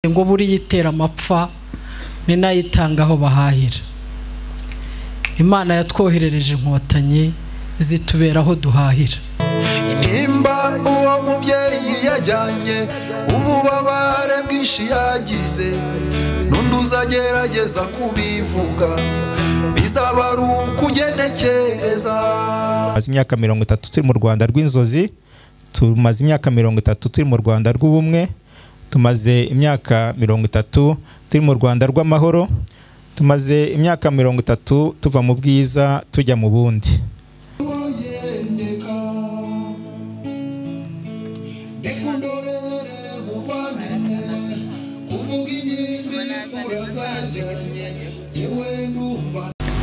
ngo buriya itera amapfa ni n'ayitanga aho bahahira imana yatwoherereje inkotanyi zitubera aho duhahira nimba uwo mubyeyi yajyanye ububabare bwinshi yagize n'undi uzagerageza kubivuga bizaba ari ukugenekereza tumaze imyaka mirongo itatu turi mu rwanda rw'inzozi tumaze imyaka mirongo itatu turi mu rwanda rw'ubumwe tumaze imyaka mirongo itatu turi mu rwanda rw'amahoro tumaze imyaka mirongo itatu tuva mu bwiza tujya mu bundi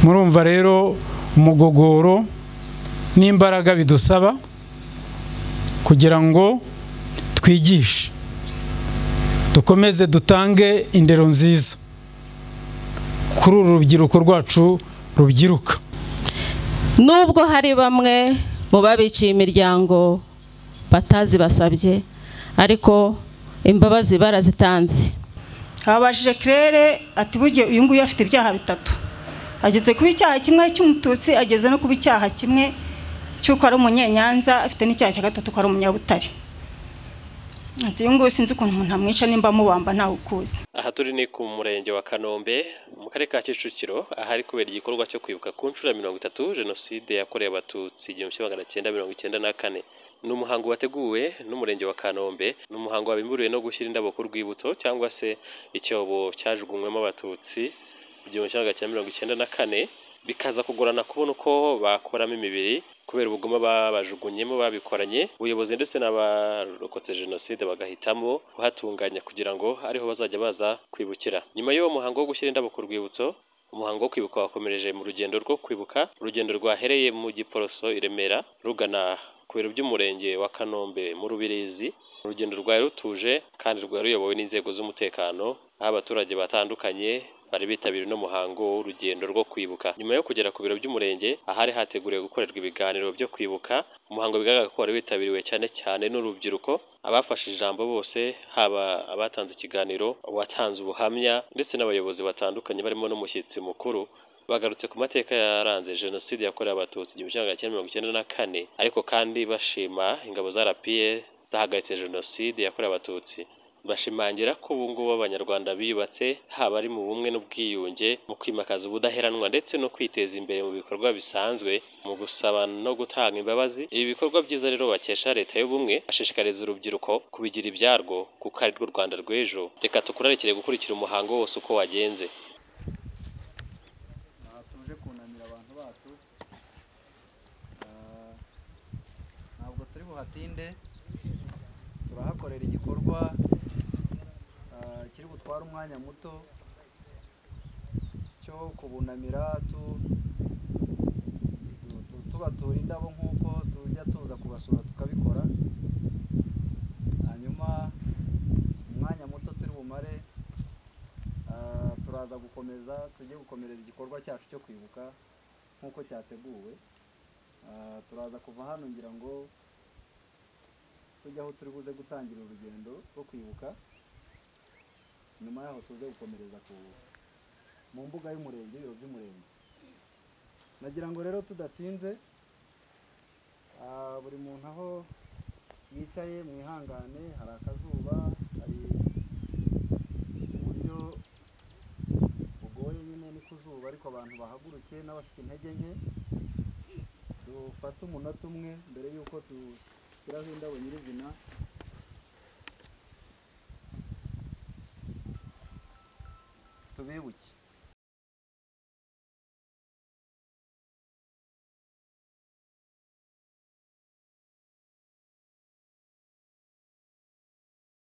murumva rero umugogoro n'imbaraga bidusaba kugira ngo twigishe dukomeze dutange indero nziza kuri uru rubyiruko rwacu rubyiruka nubwo hari bamwe mu babiciye imiryango batazi basabye ariko imbabazi barazitanze habashije kirere ati burya uyu nguyu afite ibyaha bitatu ageze kuba icyaha kimwe cy'umututsi ageze no kuba icyaha kimwe cy'uko ari umunyenyanza afite n'icyaha cya gatatu ko ari umunyabutare ati uyu nguyu sinzi ukuntu umuntu amwica nimba amubamba ntawe ukuzi aha turi ni ku murenge wa kanombe mu karere ka kicukiro ahari kubera igikorwa cyo kwibuka ku nshuro ya mirongo itatu jenoside yakorewe abatutsi igihumbi kimwe magana cyenda mirongo icyenda na kane ni umuhango wateguwe n'umurenge wa kanombe ni umuhango wabimburiwe no gushyira indabo ku rwibutso cyangwa se icyobo cyajugunywemo abatutsi igihumbi kimwe magana cyenda mirongo icyenda na kane bikaza kugorana kubona uko bakoramo imibiri kubera ubugome babajugunyemo babikoranye ubuyobozi ndetse n'abarokotse jenoside bagahitamo kuhatunganya kugira ngo ariho bazajya baza kwibukira nyuma y'uwo muhango wo gushyira indabo ku rwibutso umuhango wo kwibuka wakomereje mu rugendo rwo kwibuka urugendo rwahereye mu giporoso i remera rugana ku biro by'umurenge wa kanombe mu rubirizi urugendo rwari rutuje kandi rwari ruyobowe n'inzego z'umutekano aho abaturage batandukanye bari bitabiriye uno muhango w'urugendo rwo kwibuka nyuma yo kugera ku biro by'umurenge ahari hateguriwe gukorerwa ibiganiro byo kwibuka umuhango bigaragara ko wari witabiriwe cyane cyane n'urubyiruko abafashe ijambo bose haba abatanze ikiganiro uwatanze ubuhamya ndetse n'abayobozi batandukanye barimo n'umushyitsi mukuru bagarutse ku mateka yaranze jenoside yakorewe abatutsi igihumbi kimwe magana cyenda mirongo icyenda na kane ariko kandi bashima ingabo za rapiye zahagaritse jenoside yakorewe abatutsi bashimangira ko ubu ngubu abanyarwanda biyubatse haba ari mu bumwe n'ubwiyunge mu kwimakaza ubudaheranwa ndetse no kwiteza imbere mu bikorwa bisanzwe mu gusaba no gutanga imbabazi ibi bikorwa byiza rero bakesha leta y'ubumwe ashishikariza urubyiruko kubigira ibyarwo kuko ari rwo rwanda rw'ejo reka tukurarikire gukurikira umuhango wose uko wagenze ntabwo turi buhatinde turahakorera igikorwa kiri butware umwanya muto cyo kubunamira tubatura indabo nk'uko tujya tuza kubasura tukabikora hanyuma umwanya muto turi bumare turaza gukomeza tujye gukomereza igikorwa cyacu cyo kwibuka nk'uko cyateguwe turaza kuva hano ngira ngo tujye aho turi buze gutangira urugendo rwo kwibuka nyuma yaho tuze gukomereza ku mu mbuga y'umurenge ibiro by'umurenge nagira ngo rero tudatinze buri muntu aho yicaye mwihangane hari akazuba hari uburyo bugoye nyine ni ku zuba ariko abantu bahaguruke n'abafite intege nke dufate umunota umwe mbere y'uko dushyiraho indabo nyirizina tubibuke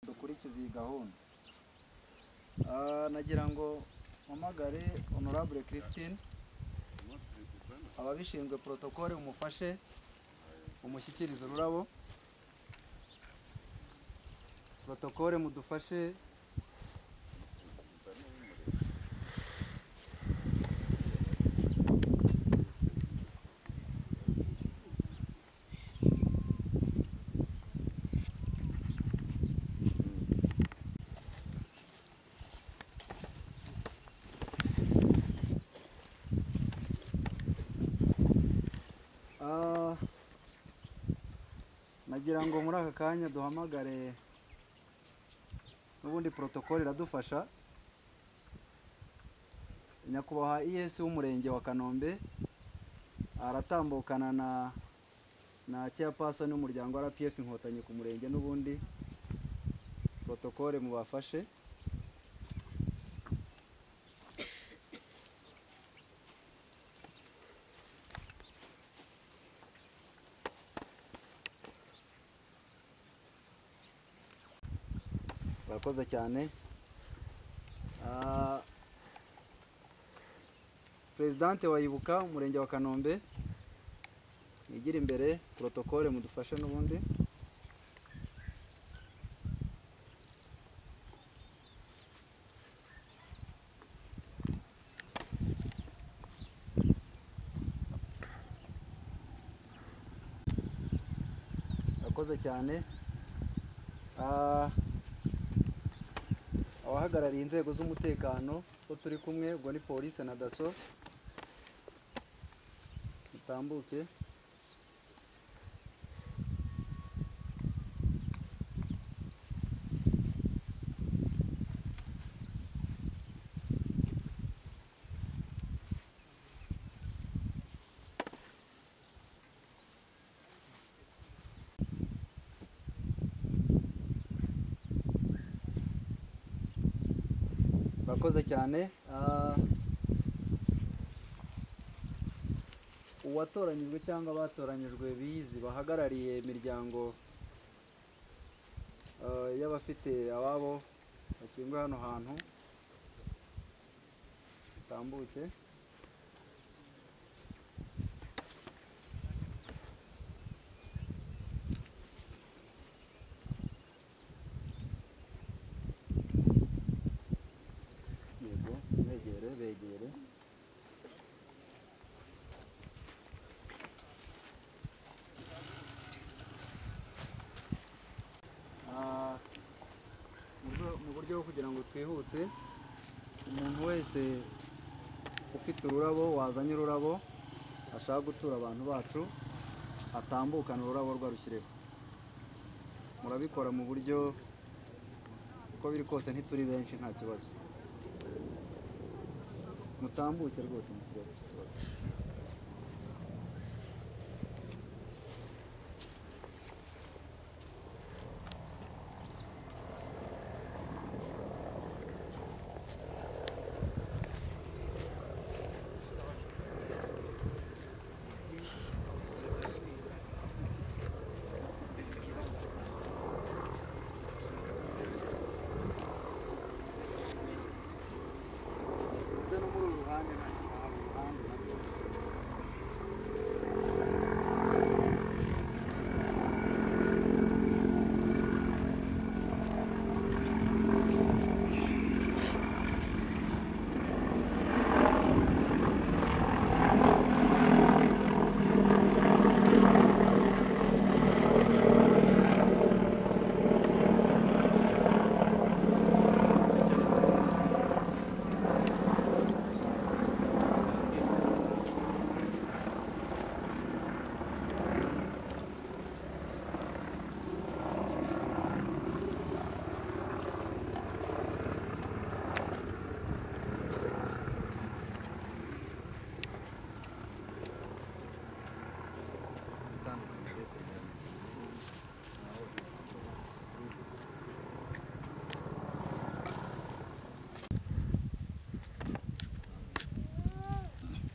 dukurikize iyi gahunda nagira ngo mpamagare honorable christine ababishinzwe porotokole umufashe umushyikirize ururabo porotokole mudufashe nagira ngo muri aka kanya duhamagare n'ubundi porotokoli iradufasha nyakubahwa iyesi w'umurenge wa kanombe aratambukana na na chairperson n'umuryango wa rpf inkotanyi ku murenge n'ubundi porotokole mubafashe murakoze cyane Ah, perezidante wa ibuka umurenge wa kanombe mwigire imbere porotokole mudufashe n'ubundi murakoze cyane Ah, abahagarariye inzego z'umutekano bo turi kumwe ubwo ni polisi na daso mutambuke murakoze cyane Ah, uwatoranyijwe cyangwa abatoranyijwe bizi bahagarariye imiryango ah, y'abafite ababo bashyinguye hano hantu batambuke yego begere begere Ah, mu rwe- mu buryo bwo kugira ngo twihute umuntu wese ufite ururabo wazanye ururabo ashaka gutura abantu bacu atambukana ururabo rwe arushyireho murabikora mu buryo uko biri kose ntituri benshi nta kibazo mutambuke rwose mukigero ndetse no muri uru ruhande nta kintu haba uruhande na rwo.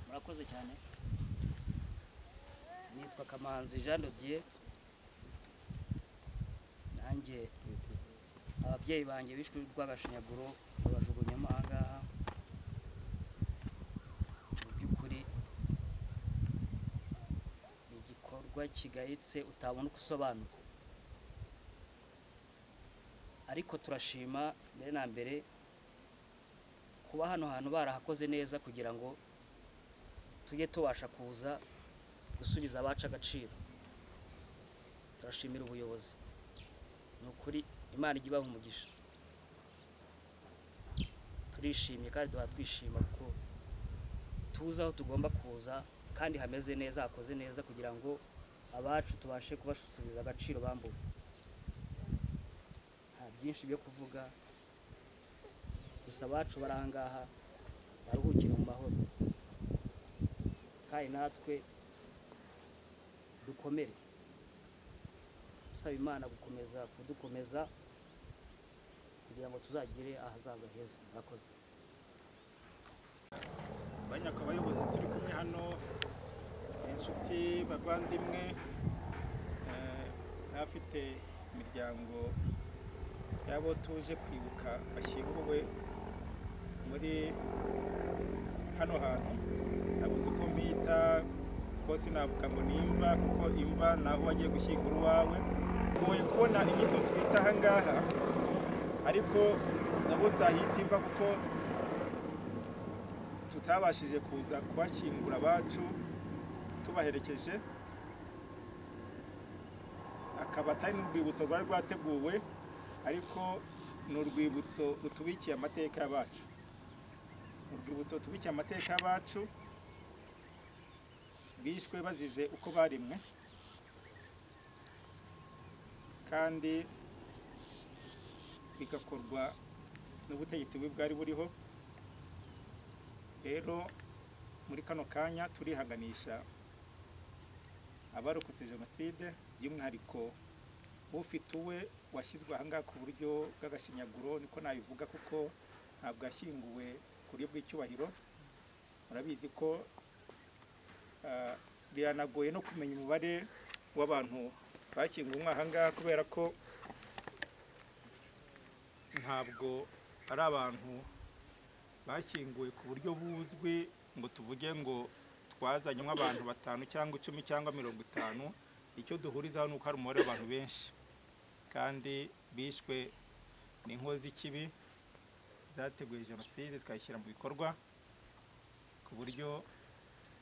murakoze cyane nitwa kamanzi jean dodier nanjye ababyeyi banjye bishwe rw'agashinyaguro babajugunyamo ahangaha mu by'ukuri ni igikorwa kigayitse utabona uko usobanura ariko turashima mbere na mbere kuba hano hantu barahakoze neza kugira ngo tujye tubasha kuza gusubiza abacu agaciro turashimira ubuyobozi ni ukuri imana ijya ibaha umugisha turishimye kandi duha twishima kuko tuzi aho tugomba kuza kandi hameze neza hakoze neza kugira ngo abacu tubashe kubasubiza agaciro bambuwe nta byinshi byo kuvuga gusa abacu bari aha ngaha baruhukire mu mahoro kandi natwe dukomere dusaba imana gukomeza kudukomeza kugira ngo tuzagire ahazaza heza murakoze banyaka abayobozi turi kumwe hano inshuti bavandimwe eh, n'abafite imiryango y'abo tuje kwibuka bashyinguwe muri hano hantu nabuze uko mbita twose navuga ngo ni imva kuko imva ni aho wagiye gushyingura uwawe ngoye kubona inyito twita aha ngaha ariko nabo nzahita imva kuko tutabashije kuza kubashyingura abacu tubaherekeje akaba atari n'urwibutso rwari rwateguwe ariko ni urwibutso rutubikiye amateka y'abacu urwibutso rutubikiye amateka y'abacu bishwe bazize uko barimwe kandi bigakorwa n'ubutegetsi bubi bwari buriho rero muri kano kanya turihaganisha abarokotse jenoside by'umwihariko ufite uwe washyizwe ahangaha ku buryo bw'agashinyaguro niko nabivuga kuko ntabwo yashyinguwe ku buryo bw'icyubahiro murabizi ko ah, biranagoye no kumenya umubare w'abantu bashyinguwe ahangaha kubera ko ntabwo ari abantu bashyinguwe ku buryo buzwi ngo tuvuge ngo twazanye nk'abantu batanu cyangwa icumi cyangwa mirongo itanu icyo duhurizaho ni uko hari umubare w'abantu benshi kandi bishwe n'inkozi z'ikibi zateguye jenoside zikayishyira mu bikorwa ku buryo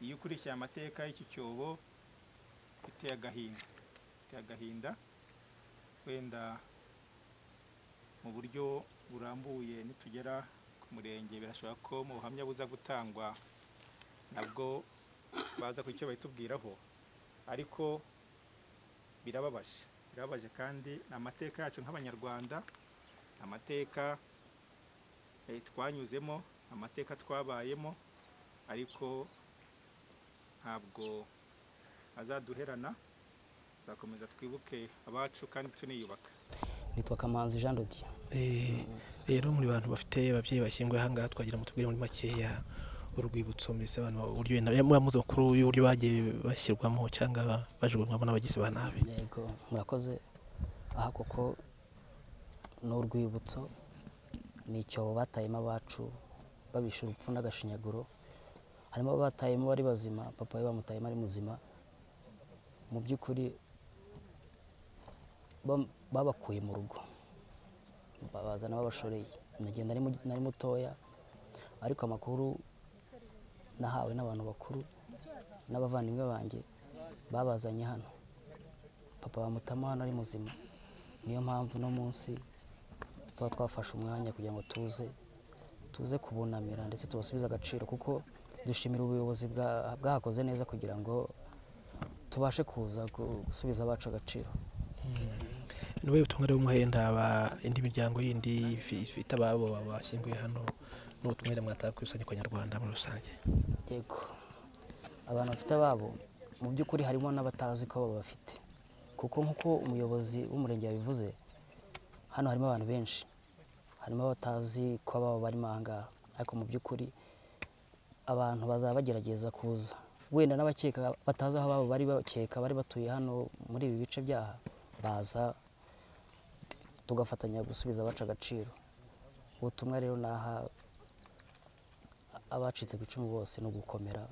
iyo ukurikiye amateka y'iki cyobo iteye agahinda iteye agahinda wenda mu buryo burambuye nitugera ku murenge birashoboka ko mu buhamya buza gutangwa nabwo baza ku icyo bahitubwiraho ariko birababaje birababaje kandi ni amateka yacu nk'abanyarwanda ni amateka eh, twanyuzemo ni amateka twabayemo ariko ntabwo azaduherana tuzakomeza twibuke abacu kandi tuniyubaka nitwa kamanzi jean dodi Eh, rero muri bantu bafite ababyeyi bashyinguye ahangaha twagira mutubwire muri makeya urwibutso mbese abantu uburyo na- muramuzi makuru y'uburyo bagiye bashyirwamo cyangwa bajugunywamo n'abagizi ba nabi yego murakoze aha koko ni urwibutso ni icyobo batayemo abacu babishe urupfu n'agashinyaguro harimo abo batayemo bari bazima papa we bamutayemo ari muzima mu by'ukuri bam- babakuye mu rugo babazana babashoreye nagenda nari mu- nari mutoya ariko amakuru nahawe n'abantu bakuru n'abavandimwe banjye babazanye hano papa bamutama hano ari muzima niyo mpamvu uno munsi tuba twafashe umwanya kugira ngo tuze tuze kubunamira ndetse tubasubize agaciro kuko dushimira ubuyobozi bwa- bwahakoze neza kugira ngo tubashe kuza gu- gusubiza abacu agaciro niwe butumwa rero muhenda aba- indi miryango yindi ifi- ifite ababo bashyinguye hano n'ubutumwa mwataka kwisanyi ku banyarwanda muri rusange yego abantu bafite ababo mu by'ukuri harimo n'abatazi ko abo bafite kuko nk'uko umuyobozi w'umurenge yabivuze hano harimo abantu benshi harimo abatazi ko ababo barimo aha ngaha ariko mu by'ukuri abantu bazaba bagerageza kuza wenda n'abakeka batazi aho ababo bari bakeka bari batuye hano muri ibi bice byaha baza tugafatanya gusubiza abacu agaciro ubutumwa rero naha abacitse ku icumu bose ni ugukomera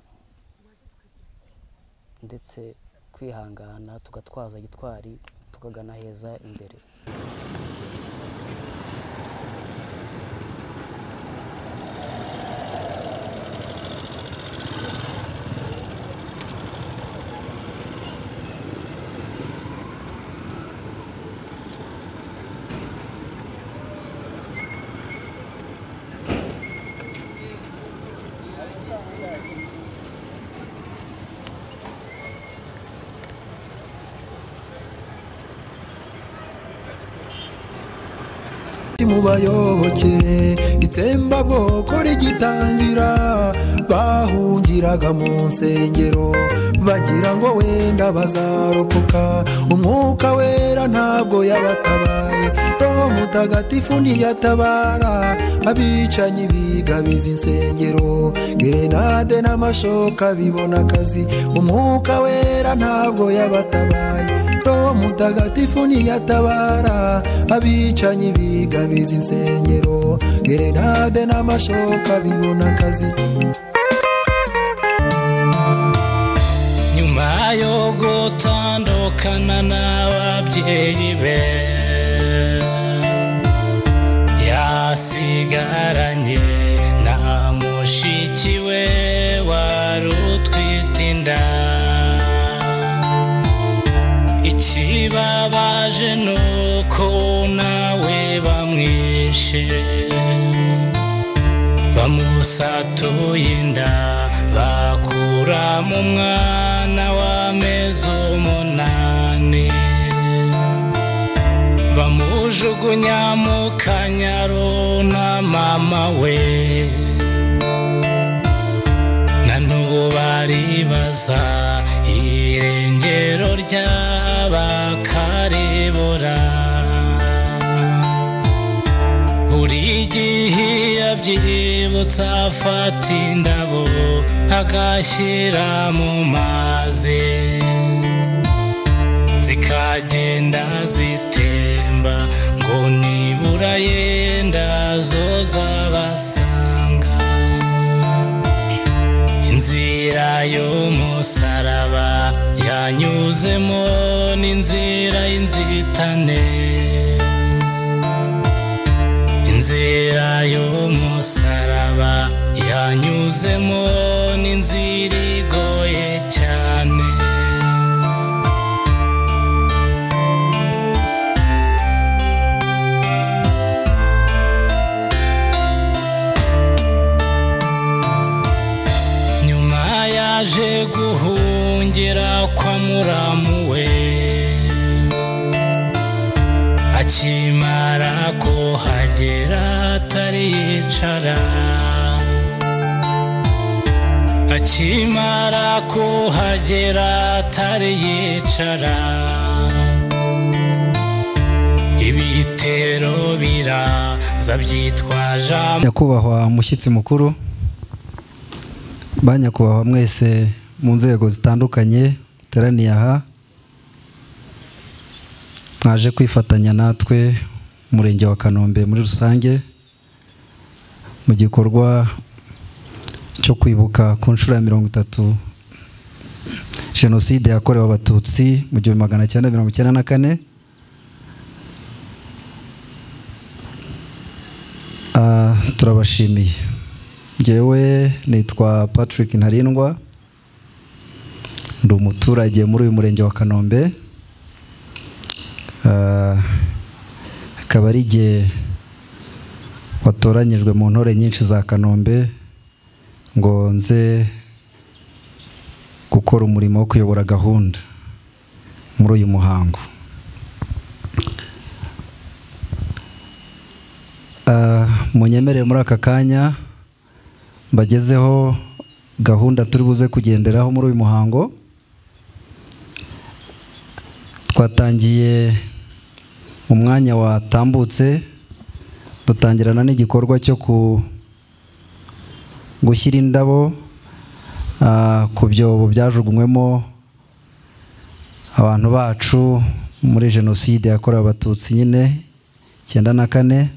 ndetse kwihangana tugatwaza gitwari tukagana heza imbere mu bayoboke itsembabwoko rigitangira bahungiraga mu nsengero bagira ngo wenda bazarokoka umwuka wera ntabwo yabatabaye roho mutagatifu ntiyatabara abicanyi bigabiza insengero gerenade n'amashoka bibona akazi umwuka wera ntabwo yabatabaye roho mutagatifu ntiyatabara abicanyi bigabiza insengero gerenade n'amashoka bibona akazi nyuma yo gutandukana n'ababyeyi be yasigaranye na mushiki we wari utwite inda ikibabaje ni uko nawe bamwishe bamusatuye inda bakura mu mwana w'amezi umunani bamujugunya mu kanyaro na mama we na n'ubu baribaza irengero ry'abakaribura buri gihe iyo abyibutsa afata indabo agashyira mu mazi zikagenda zitemba ngo nibura yenda zozabasanga inzira y'umusaraba yanyuzemo n'inzira y'inzitane inzira y'umusaraba yanyuzemo n'inzira igoye cyane nyuma yaje guhungira kwa muramu we akimara kuhagera atariyicara akimara kuhagera atariyicara ibitero biraza byitwaje am- nyakubahwa mushyitsi mukuru ba nyakubahwa mwese mu nzego zitandukanye muteraniye aha mwaje kwifatanya natwe umurenge wa kanombe muri rusange mu gikorwa cyo kwibuka ku nshuro ya mirongo itatu jenoside yakorewe abatutsi mu gihumbi magana cyenda mirongo icyenda na kane Ah, turabashimiye ngewe nitwa patrick ntarindwa ndi umuturage muri uyu murenge wa kanombe Ah, akaba ari igihe watoranyijwe mu ntore nyinshi za kanombe ngo nze gukora umurimo wo kuyobora gahunda muri uyu muhango Ah, munyemerere muri aka kanya mbagezeho gahunda turi buze kugenderaho muri uyu muhango twatangiye mu mwanya watambutse dutangirana n'igikorwa cyo ku gushyira indabo ah, ku byobo byajugunywemo abantu bacu muri jenoside yakorewe abatutsi nyine icyenda na kane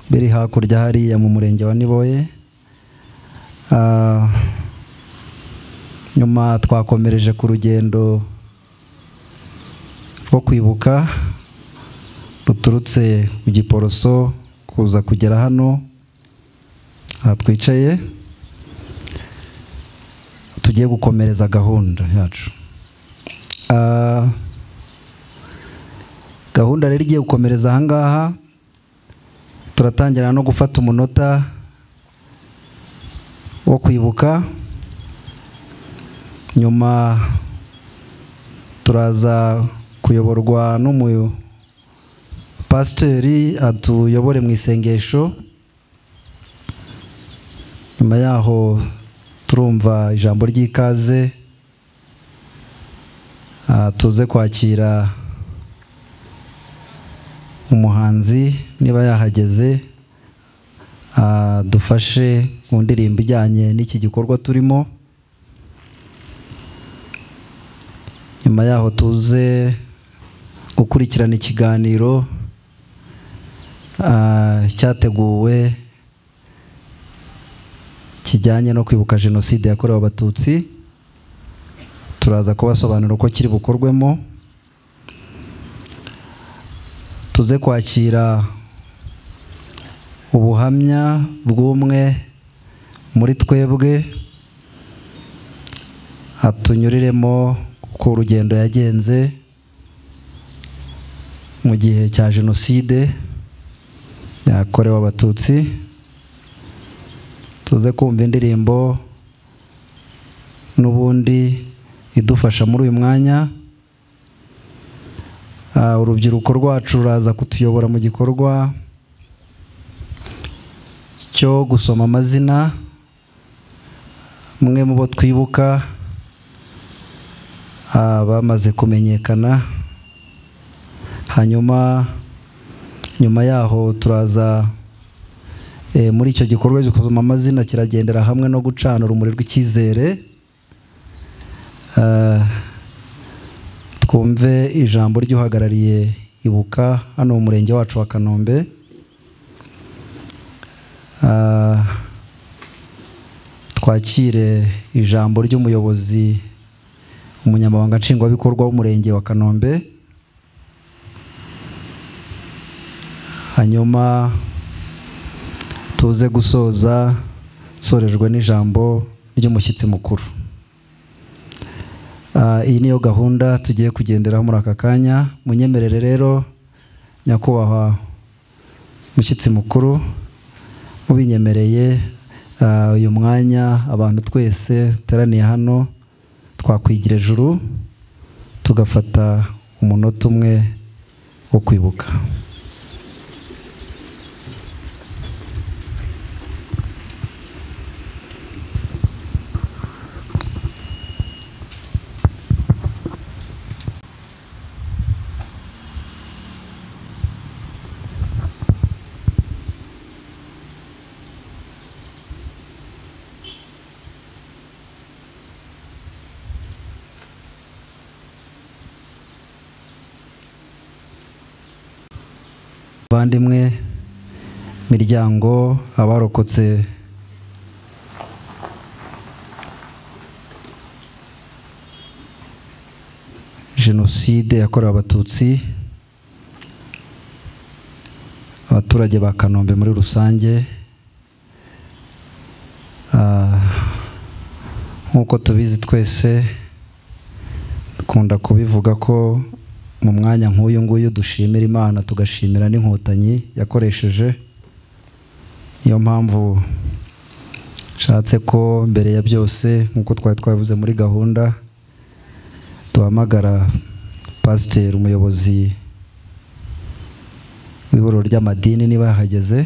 biri hakurya hariya mu murenge wa niboye Ah, nyuma twakomereje ku rugendo rwo kwibuka ruturutse ku giporoso kuza kugera hano aha twicaye tugiye gukomereza gahunda yacu Ah, gahunda rero igiye gukomereza aha ngaha turatangira no gufata umunota wo kwibuka nyuma turaza kuyoborwa n'umupadiri pasiteri atuyobore mu isengesho nyuma yaho turumva ijambo ry'ikaze ah, tuze kwakira umuhanzi niba yahageze ah, dufashe mu ndirimbo ijyanye n'iki gikorwa turimo nyuma yaho tuze gukurikirana ikiganiro ah, cyateguwe kijyanye no kwibuka jenoside yakorewe abatutsi turaza kubasobanurira uko kiri bukorwemo tuze kwakira ubuhamya bw'umwe muri twebwe atunyuriremo uko urugendo yagenze mu gihe cya jenoside yakorewe abatutsi tuze kumva indirimbo n'ubundi idufasha muri uyu mwanya Ah, urubyiruko rwacu ruraza kutuyobora mu gikorwa cyo gusoma amazina mwe mu bo twibuka ah, bamaze kumenyekana hanyuma nyuma yaho turaza eh, muri icyo gikorwa cyo gusoma amazina kiragendera hamwe no gucana urumuri rw'icyizere Ah, twumve ijambo ry'uhagarariye ibuka hano mu murenge wacu wa kanombe Ah, twakire ijambo ry'umuyobozi umunyamabanga nshingwabikorwa w'umurenge wa kanombe hanyuma tuze gusoza sorejwe n'ijambo ry'umushyitsi mukuru Ah, iyi niyo gahunda tugiye kugenderaho muri aka kanya munyemerere rero nyakubahwa mushyitsi mukuru mubinyemereye ah, uyu mwanya abantu twese duteraniye hano twakwigira ejuru tugafata umunota umwe wo kwibuka bavandimwe miryango abarokotse jenoside yakorewe abatutsi abaturage ba kanombe muri rusange Ah, nk'uko tubizi twese dukunda kubivuga ko mu mwanya nk'uyu nguyu dushimira imana tugashimira n'inkotanyi yakoresheje niyo mpamvu nshatse ko mbere ya byose nk'uko twari twabivuze muri gahunda duhamagara pasiteri umuyobozi w'ihuriro ry'amadini niba yahageze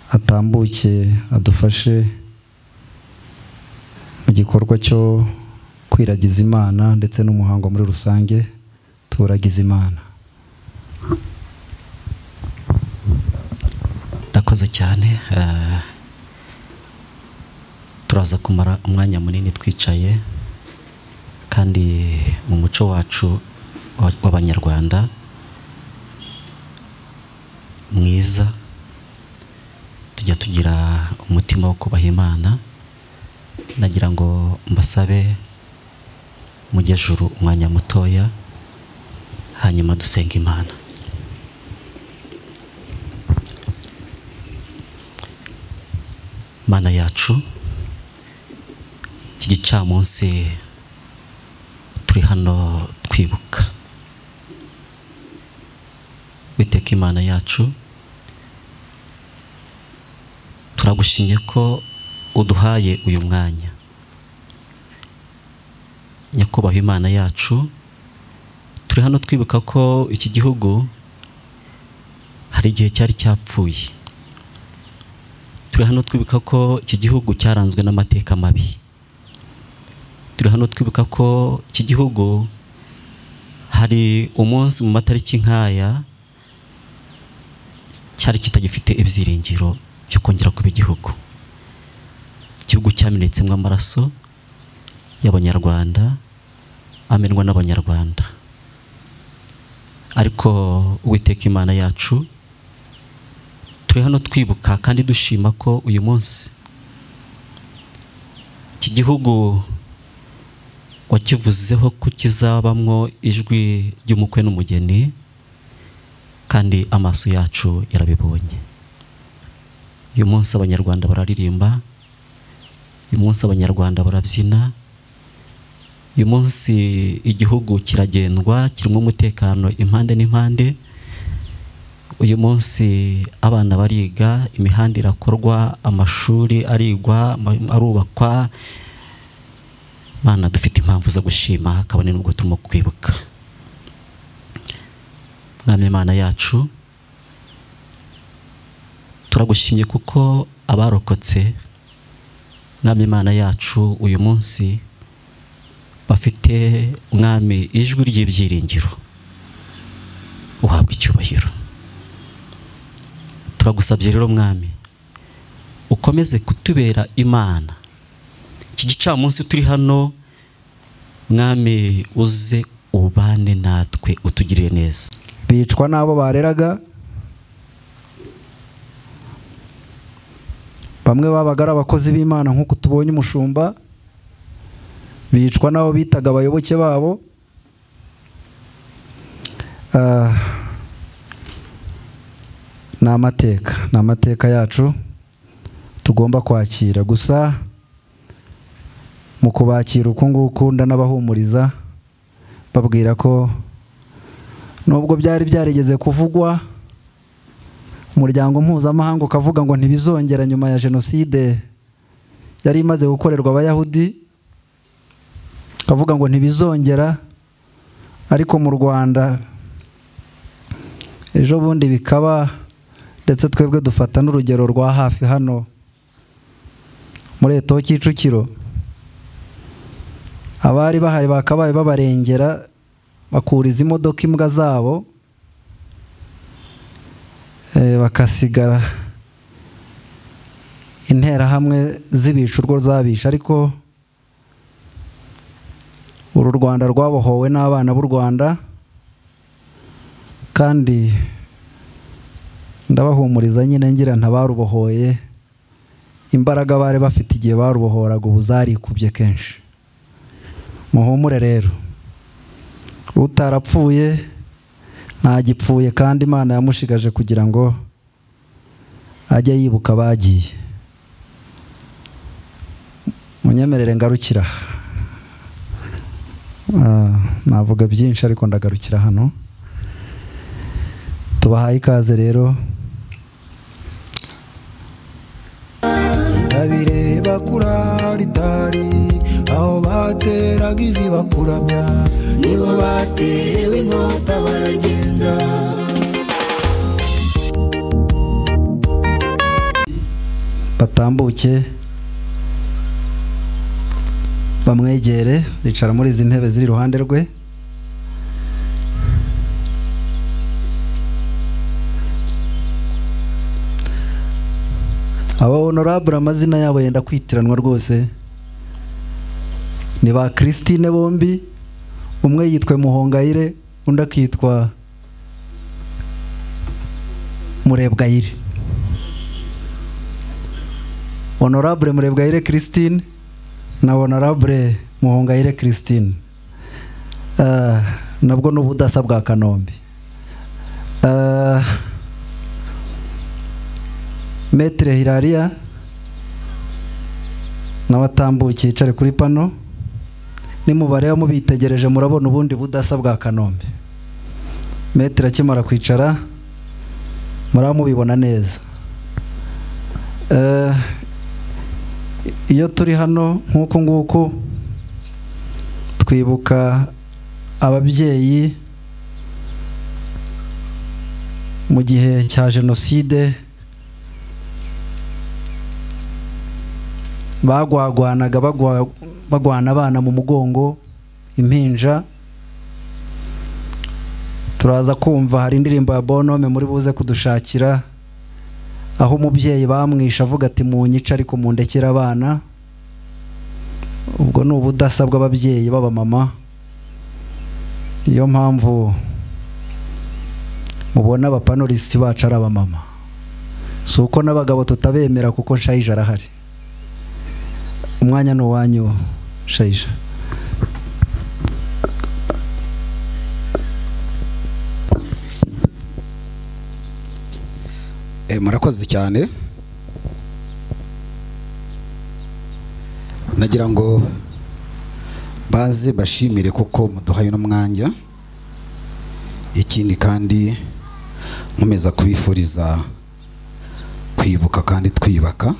atambuke adufashe mu gikorwa cyo kwiragiza imana ndetse n'umuhango muri rusange turagiza imana ndakoze cyane eh, turaza kumara umwanya munini twicaye kandi mu muco wacu wa- w'abanyarwanda mwiza tujya tugira umutima wo kubaha imana nagira ngo mbasabe mujye juru umwanya mutoya hanyuma dusenga imana mana yacu iki gicamunsi turi hano twibuka witeka imana yacu turagushimye ko uduhaye uyu mwanya nyakubahwa imana yacu turi hano twibuka ko iki gihugu hari igihe cyari cyapfuye turi hano twibuka ko iki gihugu cyaranzwe n'amateka mabi turi hano twibuka ko iki gihugu hari umunsi mu matariki nk'aya cyari kitagifite ibyiringiro byo kongera kuba igihugu igihugu cyamenetsemo amaraso y'abanyarwanda amenwa n'abanyarwanda ariko uwiteka imana yacu turi hano twibuka kandi dushima ko uyu munsi iki gihugu wakivuzeho ko kizabamwo ijwi ry'umukwe n'umugeni kandi amaso yacu yarabibonye uyu munsi abanyarwanda bararirimba uyu munsi abanyarwanda barabyina uyu munsi igihugu kiragendwa kirimo umutekano impande n'impande uyu munsi abana bariga imihanda irakorwa amashuri arigwa arubakwa mana dufite impamvu zo gushima kabone n'ubwo turimo kwibuka mwami imana yacu turagushimye kuko abarokotse mwami imana yacu uyu munsi bafite mwami ijwi ry'ibyiringiro uhabwa icyubahiro turagusabye rero mwami ukomeze kutubera imana iki gicamunsi turi hano mwami uze ubane natwe utugirire neza bicwa n'abo bareraga bamwe babaga ari abakozi b'imana nk'uko tubonye umushumba bicwa n'abo bitaga abayoboke babo ni amateka ni amateka yacu tugomba kwakira gusa mu kubakira uku nguku ndanabahumuriza babwira ko nubwo byari byarigeze kuvugwa umuryango mpuzamahanga ukavuga ngo ntibizongera nyuma ya jenoside yari imaze gukorerwa abayahudi ukavuga ngo ntibizongera ariko mu rwanda ejo bundi bikaba ndetse twebwe dufata n'urugero rwa hafi hano muri eto kicukiro abari bahari bakabaye babarengera bakuriza imodoka imbwa zabo bakasigara interahamwe z'ibicurwa zabisha ariko uru rwanda rwabohowe n'abana b'u rwanda kandi ndabahumuriza nyine ngira ntabarubohoye imbaraga bari bafite igihe barubohoraga ubu zarikubye kenshi muhumure rero utarapfuye ntagipfuye kandi imana yamushigaje kugira ngo ajye yibuka abagiye munyemerere ngarukira navuga byinshi ariko ndagarukira hano tubahaye ikaze rero ndabireba kuri aritari aho bateraga ivi bakuramya nibo baterewe inkota baragenda batambuke bamwegere bicara muri izi ntebe ziri iruhande rwe aba honorable amazina yabo yenda kwitiranwa rwose ni ba christine bombi umwe yitwa muhongayire undi akitwa murebwayire honorable murebwayire christine na honorable muhongayire christine Ah, nabwo ni ubudasa bwa kanombe Ah, metere hirariya nawe atambukiye yicare kuri pano nimubare mubitegereje murabona ubundi budasa bwa kanombe metero akimara kwicara muraba mubibona neza Eh, iyo turi hano nk'uku nguku twibuka ababyeyi mu gihe cya jenoside bagwagwanaga bagwa- bagwana abana mu mugongo impinja turaza kumva hari indirimbo ya bonome muri buze kudushakira aho umubyeyi bamwishe avuga ati munyice ariko mundekere abana ubwo ni ubudasa bw'ababyeyi b'abamama niyo mpamvu mubona abapanulisiti bacu ari abamama si uko n'abagabo tutabemera kuko nshayija arahari umwanya ni uwanyu shayija Eh, murakoze cyane nagira ngo baze bashimire kuko muduhaye uno mwanya ikindi kandi nkomeza kubifuriza kwibuka kandi twiyubaka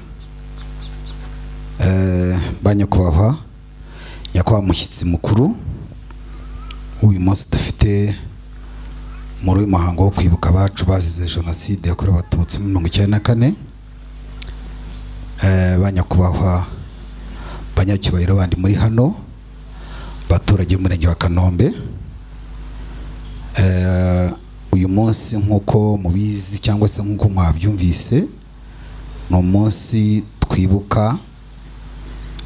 Eh, ba nyakubahwa nyakubahwa mushyitsi mukuru uyu munsi dufite muri uyu muhango wo kwibuka abacu bazize jenoside yakorewe abatutsi muri mirongo icyenda na kane Eh, ba nyakubahwa banyacyubahiro bandi muri hano baturage b'umurenge wa kanombe Eh, uyu munsi nk'uko mubizi cyangwa se nk'uko mwabyumvise ni umunsi twibuka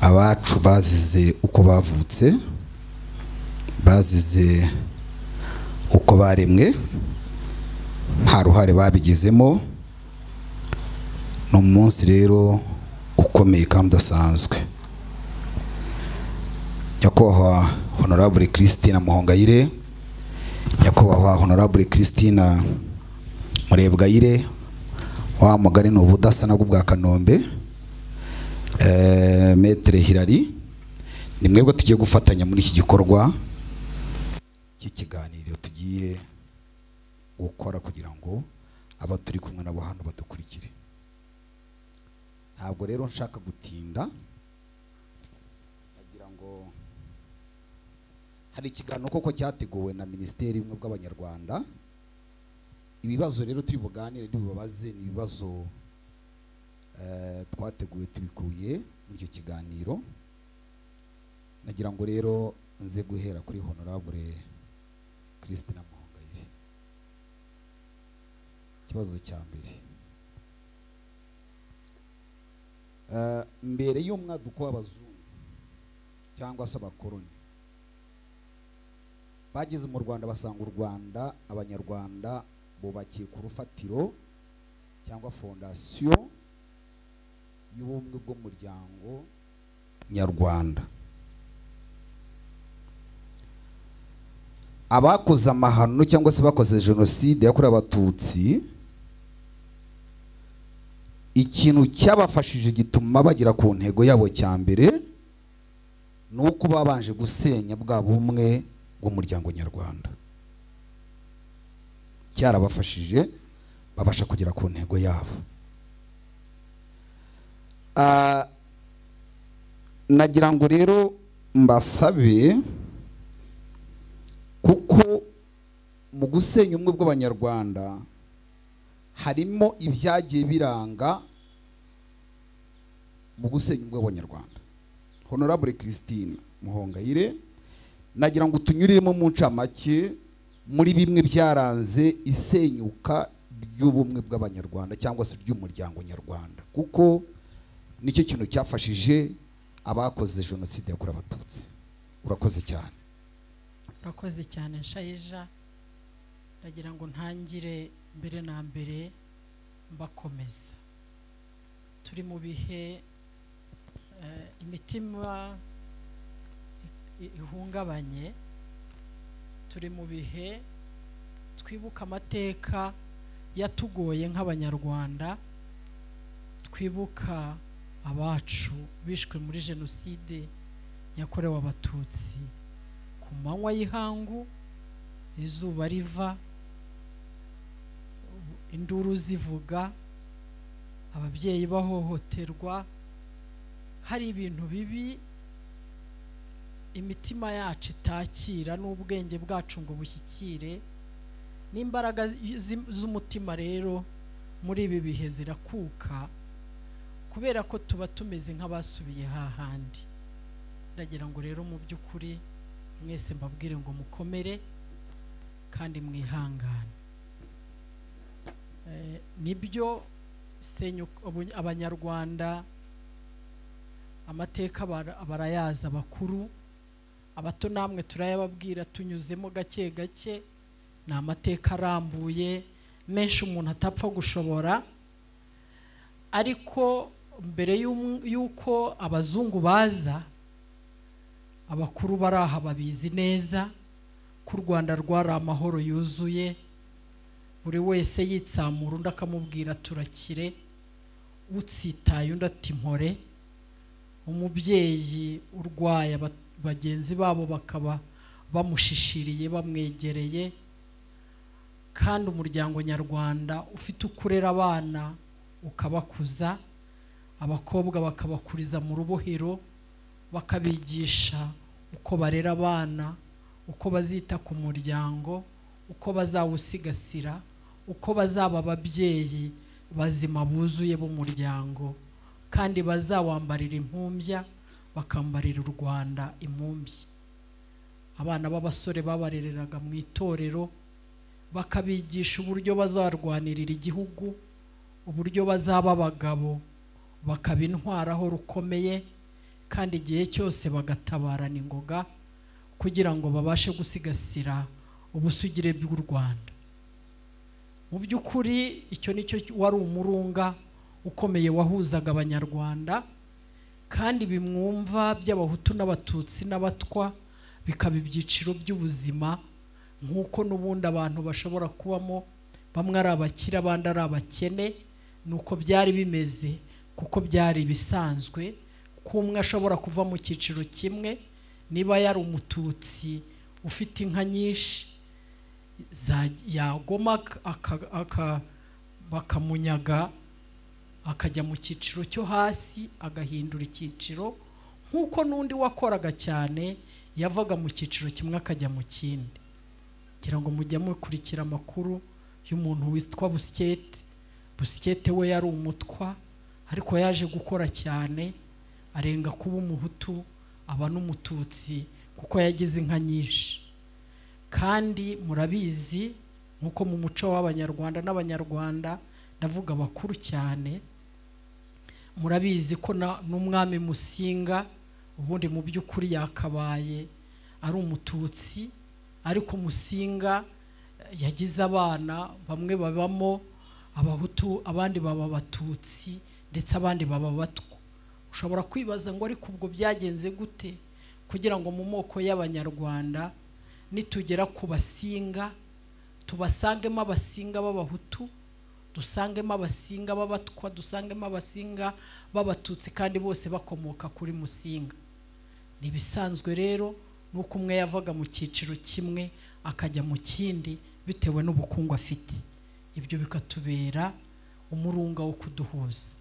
abacu bazize uko bavutse bazize uko baremwe nta ruhare babigizemo ni umunsi rero ukomeye kandi udasanzwe nyakubahwa honorable christina muhongayire nyakubahwa honorable christina murebwayire wa mugari ni ubudasa nabwo bwa kanombe Eh, metere hirari ni mwebwe tugiye gufatanya muri iki gikorwa cy'ikiganiro tugiye gukora kugira ngo abo turi kumwe nabo hano badukurikire ntabwo rero nshaka gutinda nagira ngo hari ikiganiro koko cyateguwe na minisiteri y'ubumwe bw'abanyarwanda ibibazo rero turi buganire ntibibabaze ni ibibazo eh, twateguye tubikuye muri icyo kiganiro nagira ngo rero nze guhera kuri honorable christina muhongayire ikibazo cya mbere Eh, mbere y'umwaduko w'abazungu cyangwa se abakoroni bageze mu rwanda basanga u rwanda abanyarwanda bubakiye ku rufatiro cyangwa fondasiyo y'ubumwe bw'umuryango nyarwanda abakoze amahano cyangwa se bakoze jenoside yakorewe abatutsi ikintu cyabafashije gituma bagera ku ntego yabo cya mbere ni uko babanje gusenya bwa bumwe bw'umuryango nyarwanda cyarabafashije babasha kugera ku ntego yabo Ah, nagira ngo rero mbasabe kuko mu gusenya ubumwe bw'abanyarwanda harimo ibyagiye biranga mu gusenya ubumwe bw'abanyarwanda honorable christine muhongayire nagira ngo tunyuriremo mu ncamake muri bimwe byaranze isenyuka ry'ubumwe bw'abanyarwanda cyangwa se ry'umuryango nyarwanda kuko nicyo kintu cyafashije abakoze jenoside yakorewe abatutsi urakoze cyane urakoze cyane nshayija ndagira ngo ntangire mbere na mbere mbakomeza turi mu bihe eh, imitima i- ihungabanye turi mu bihe twibuka amateka yatugoye nk'abanyarwanda twibuka abacu bishwe muri jenoside yakorewe abatutsi ku manywa y'ihangu izuba riva induru zivuga ababyeyi bahohoterwa hari ibintu bibi imitima yacu itakira n'ubwenge bwacu ngo bushyikire n'imbaraga zi- z'umutima rero muri ibi bihe zirakuka kubera ko tuba tumeze nk'abasubiye hahandi ndagira ngo rero mu by'ukuri mwese mbabwire ngo mukomere kandi mwihangane Eh, nibyo senyuka ubu- abanyarwanda amateka bara- barayazi abakuru abato namwe turayababwira tunyuzemo gake gake ni amateka arambuye menshi umuntu atapfa gushobora ariko mbere y'um- y'uko abazungu baza abakuru bari aha babizi neza ko u rwanda rwari amahoro yuzuye buri wese yitsamura undi akamubwira turakire utsitaye undi ati mpore umubyeyi urwaye aba- bagenzi babo bakaba bamushishiriye bamwegereye kandi umuryango nyarwanda ufite ukurera abana ukabakuza abakobwa bakabakuriza mu rubohero bakabigisha uko barera abana uko bazita ku muryango uko bazawusigasira uko bazaba ababyeyi bazima buzuye b'umuryango kandi bazawambarira impumbya bakambarira u rwanda impumbya abana b'abasore babarereraga mu itorero bakabigisha uburyo bazarwanirira igihugu uburyo bazaba abagabo bakaba intwaro aho rukomeye kandi igihe cyose bagatabarana ingoga kugira ngo babashe gusigasira ubusugire bw'u rwanda mu by'ukuri icyo ni cyo wari umurunga ukomeye wahuzaga abanyarwanda kandi bimwumva by'abahutu n'abatutsi n'abatwa bikaba ibyiciro by'ubuzima nk'uko n'ubundi abantu bashobora kubamo bamwe ari abakire abandi ari abakene ni uko byari bimeze kuko byari ibisanzwe ko umwe ashobora kuva mu cyiciro kimwe niba yari umututsi ufite inka nyinshi za- yagoma ak- aka- aka- bakamunyaga akajya mu cyiciro cyo hasi agahindura icyiciro nk'uko n'undi wakoraga cyane yavaga mu cyiciro kimwe akajya mu kindi kugira ngo mujye mukurikira amakuru y'umuntu witwa busikete busikete we yari umutwa ariko yaje gukora cyane arenga kuba umuhutu aba n'umututsi kuko yagize inka nyinshi kandi murabizi nk'uko mu muco w'abanyarwanda n'abanyarwanda ndavuga bakuru cyane murabizi ko na- n'umwami musinga ubundi mu by'ukuri yakabaye ari umututsi ariko musinga eh, yagize abana bamwe babamo abahutu abandi baba abatutsi ndetse abandi baba abatwa ushobora kwibaza ngo ariko ubwo byagenze gute kugira ngo mu moko y'abanyarwanda nitugera ku basinga tubasangemo abasinga b'abahutu dusangemo abasinga b'abatwa dusangemo abasinga b'abatutsi kandi bose bakomoka kuri musinga ni ibisanzwe rero nuko umwe yavaga mu cyiciro kimwe akajya mu kindi bitewe n'ubukungu afite ibyo bikatubera umurunga wo kuduhuza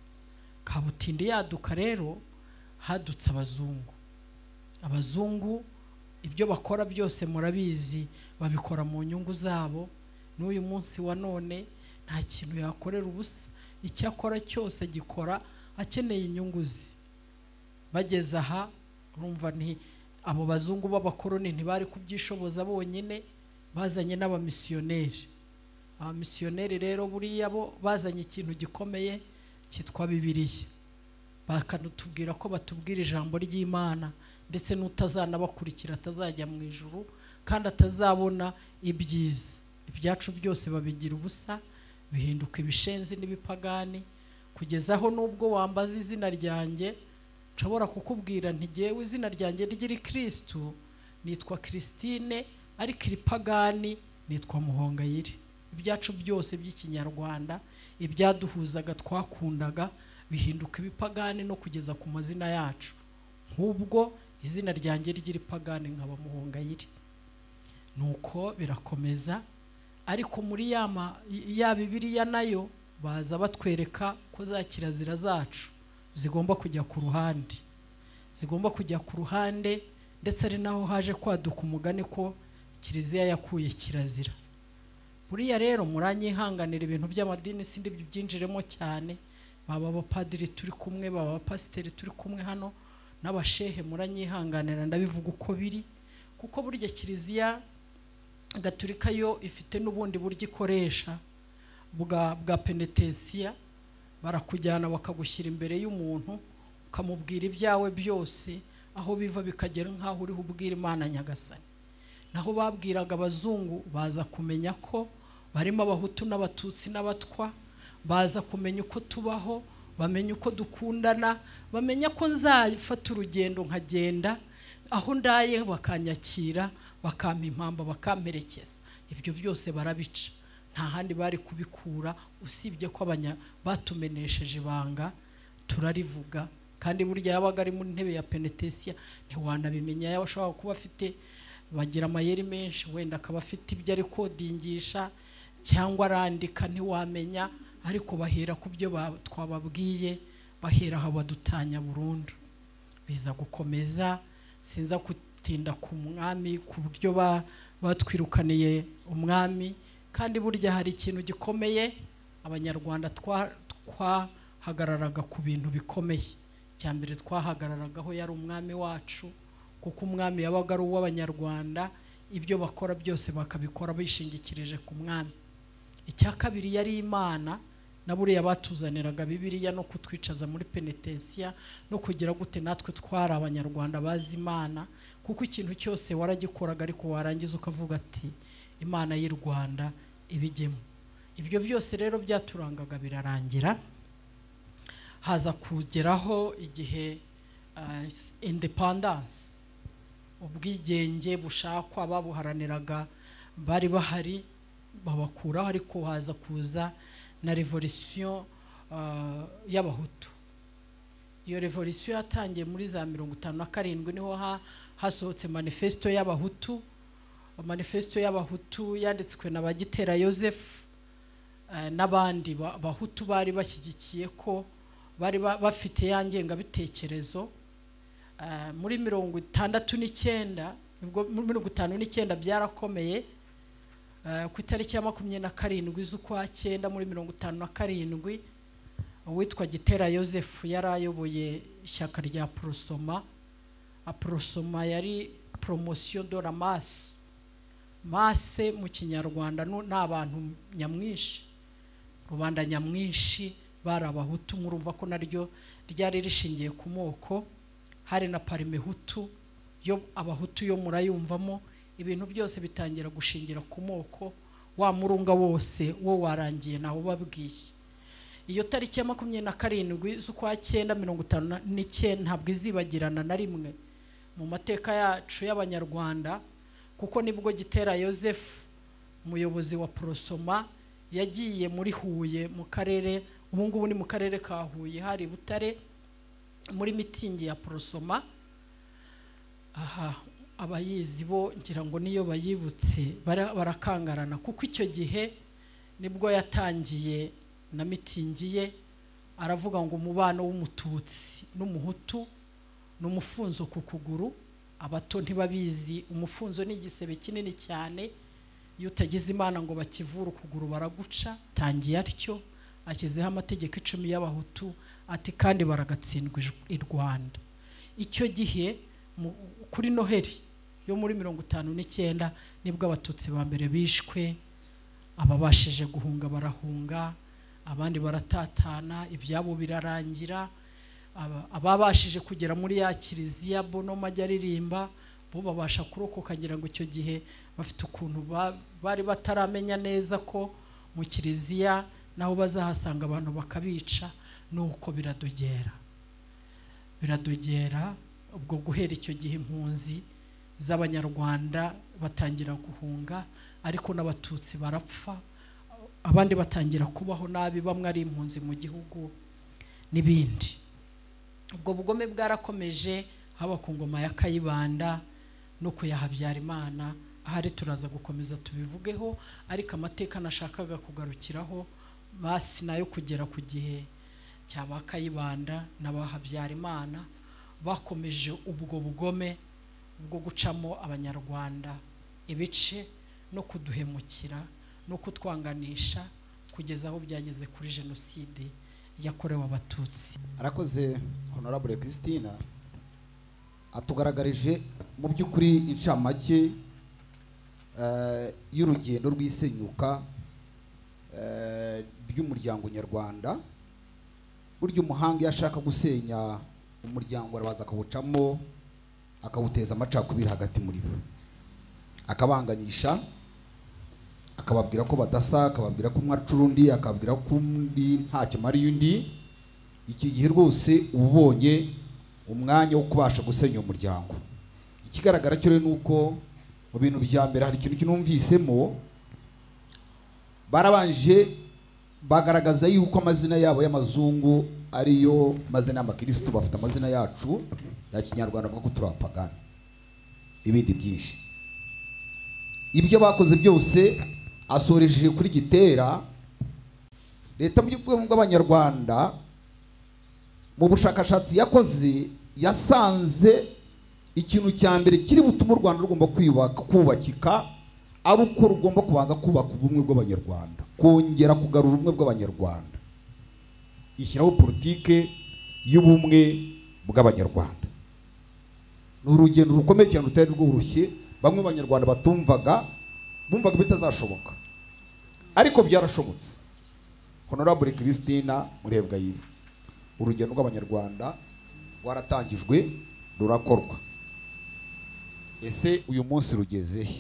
kabutindi yaduka rero hadutse abazungu abazungu ibyo bakora byose murabizi babikora mu nyungu zabo n'uyu munsi wa none nta kintu yakorera ubusa icyo akora cyose agikora akeneye inyungu ze bageze aha urumva ni abo bazungu b'abakoroni ntibari kubyishoboza bonyine bazanye n'abamisiyoneri abamisiyoneri rero buriya bo bazanye ikintu gikomeye cyitwa bibiliya bakanatubwira ko batubwira ijambo ry'imana ndetse n'utazanabakurikira atazajya mu ijuru kandi atazabona ibyiza ibyacu byose babigira ubusa bihinduka ibishenzi n'ibipagani kugeza aho n'ubwo wambaza izina ryanjye nshobora kukubwira ntigewe izina ryanjye ry'iri kirisitu nitwa christine ariko iripagani nitwa muhongayire ibyacu byose by'ikinyarwanda ibyaduhuzaga twakundaga bihinduka ibipagani no kugeza ku mazina yacu nk'ubwo izina ryanjye ry'iripagani nkaba muhongayire nuko birakomeza ariko muri ya ma- ya bibiriya nayo baza batwereka ko za kirazira zacu zigomba kujya ku ruhande zigomba kujya ku ruhande ndetse ari naho haje kwaduka umugani ko kiliziya yakuye kirazira buriya rero muranyihanganira ibintu by'amadini sindi byinjiremo cyane baba abapadiri turi kumwe baba abapasiteri turi kumwe hano n'abashehe muranyihanganira ndabivuga uko biri kuko burya kiliziya gaturika yo ifite n'ubundi buryo ikoresha bwa bwa penetensiya barakujyana bakagushyira imbere y'umuntu ukamubwira ibyawe byose aho biva bikagera nk'aho uriho ubwira imana nyagasani naho babwiraga abazungu baza kumenya ko barimo abahutu n'abatutsi n'abatwa baza kumenya uko tubaho bamenya uko dukundana bamenya ko nzafata urugendo nkagenda aho ndaye bakanyakira bakampa impamba bakamperekeza ibyo byose barabica nta handi bari kubikura usibye ko abanya batumenesheje ibanga turarivuga kandi burya yabaga ari mu ntebe ya penetesiya ntiwanabimenya yaba ashobora kuba afite bagira amayeri menshi wenda akaba afite ibyo ari kodingisha cyangwa arandika ntiwamenya ariko bahera ku byo twababwiye bahera aho badutanya burundu biza gukomeza sinza gutinda ku mwami ku buryo batwirukaniye umwami kandi burya hari ikintu gikomeye abanyarwanda twahagararaga ku bintu bikomeye cya mbere twahagararagaho yari umwami wacu kuko umwami yabaga ari uw'abanyarwanda ibyo bakora byose bakabikora bishingikirije ku mwami icya kabiri yari imana na buriya batuzaniraga bibiriya no kutwicaza muri penetensiya no kugira gute natwe twari abanyarwanda bazi imana kuko ikintu cyose waragikoraga ariko warangiza ukavuga ati imana y'u rwanda ibigemo ibyo byose rero byaturangaga birarangira haza kugeraho igihe indepandanse ubwigenge bushakwa babuharaniraga bari bahari babakuraho ariko haza kuza na revolisiyo y'abahutu iyo revolisiyo yatangiye muri za mirongo itanu na karindwi niho hasohotse manifesito y'abahutu manifesito y'abahutu yanditswe na bagitera Joseph n'abandi bahutu bari bashyigikiye ko bari bafite ya ngengabitekerezo muri mirongo itandatu n'icyenda muri mirongo itanu n'icyenda byarakomeye ku itariki ya makumyabiri na karindwi z'ukwa cyenda muri mirongo itanu na karindwi uwitwa gitera Joseph yari ayoboye ishyaka rya porosoma porosoma yari poromosiyo dora masi mase mu kinyarwanda ni abantu nyamwinshi rubanda nyamwinshi bari abahutu murumva ko naryo ryari rishingiye ku moko hari na parimehutu yo abahutu yo murayumvamo ibintu byose bitangira gushingira ku moko wa murunga wose wo warangiye nawe ubabwiye iyo tariki ya makumyabiri na karindwi z'ukwa cyenda mirongo itanu n'icyenda ntabwo izibagirana na rimwe mu mateka yacu y'abanyarwanda kuko nibwo gitera Joseph umuyobozi wa porosoma yagiye muri huye mu karere ubu ngubu ni mu karere ka huye hari butare muri mitingi ya porosoma aha abayizi bo ngira ngo niyo bayibutse barakangarana kuko icyo gihe nibwo yatangiye na mitingi ye aravuga ngo umubano w'umututsi n'umuhutu ni umufunzo ku kuguru abato ntibabizi umufunzo ni igisebe kinini cyane iyo utagize imana ngo bakivure ukuguru baraguca tangiye atyo ashyizeho amategeko icumi y'abahutu ati kandi baragatsindwa i rwanda icyo gihe kuri noheli yo muri mirongo itanu n'icyenda nibwo abatutsi ba mbere bishwe ababashije guhunga barahunga abandi baratatana ibyabo birarangira ababashije kugera muri ya kiliziya bono majya aririmba bo babasha kurokoka ngira ngo icyo gihe bafite ukuntu bari bataramenya neza ko mu kiliziya naho bazahasanga abantu bakabica nuko biradogera biradogera ubwo guhera icyo gihe impunzi z'abanyarwanda batangira guhunga ariko n'abatutsi barapfa abandi batangira kubaho nabi bamwe ari impunzi mu gihugu n'ibindi ubwo bugome bwarakomeje haba ku ngoma ya kayibanda no ku ya habyarimana ahari turaza gukomeza tubivugeho ariko amateka nashakaga kugarukiraho basi nayo kugera ku gihe cya ba kayibanda n'abahabyarimana bakomeje ubwo bugome bwo gucamo abanyarwanda ibice no kuduhemukira no kutwanganisha kugeza aho byageze kuri jenoside yakorewe abatutsi arakoze honorable christina atugaragarije mu by'ukuri inshamake eh, y'urugendo rw'isenyuka eh, ry'umuryango nyarwanda burya umuhanga iyo ashaka gusenya umuryango arabanza akawucamo akawuteza amacakubiri hagati muri bo akabanganisha akababwira ko badasa akababwira ko umwe acura undi akababwira ko undi ntacyo amariye undi iki gihe rwose uba ubonye umwanya wo kubasha gusenya umuryango ikigaragara cyo rero ni uko mu bintu bya mbere hari ikintu kinumvisemo barabanje bagaragaza yuko amazina yabo y'amazungu ariyo mazina y'amakirisitu bafite amazina yacu ya kinyarwanda bavuga ko turi abapagani ibindi byinshi ibyo bakoze byose asorejeje kuri gitera leta mu by'ubwoko bw'abanyarwanda mu bushakashatsi yakoze yasanze ikintu cya mbere kiri butume u rwanda rugomba kwiyubaka- kubakika ari uko rugomba kubanza kubaka ubumwe bw'abanyarwanda kongera kugarura ubumwe bw'abanyarwanda ishyiraho politike y'ubumwe bw'abanyarwanda ni urugendo rukomeye cyane rutari rworoshye bamwe mu banyarwanda batumvaga bumvaga bitazashoboka ariko byarashobotse honorable christina murebwayire urugendo rw'abanyarwanda rwaratangijwe rurakorwa ese uyu munsi rugeze he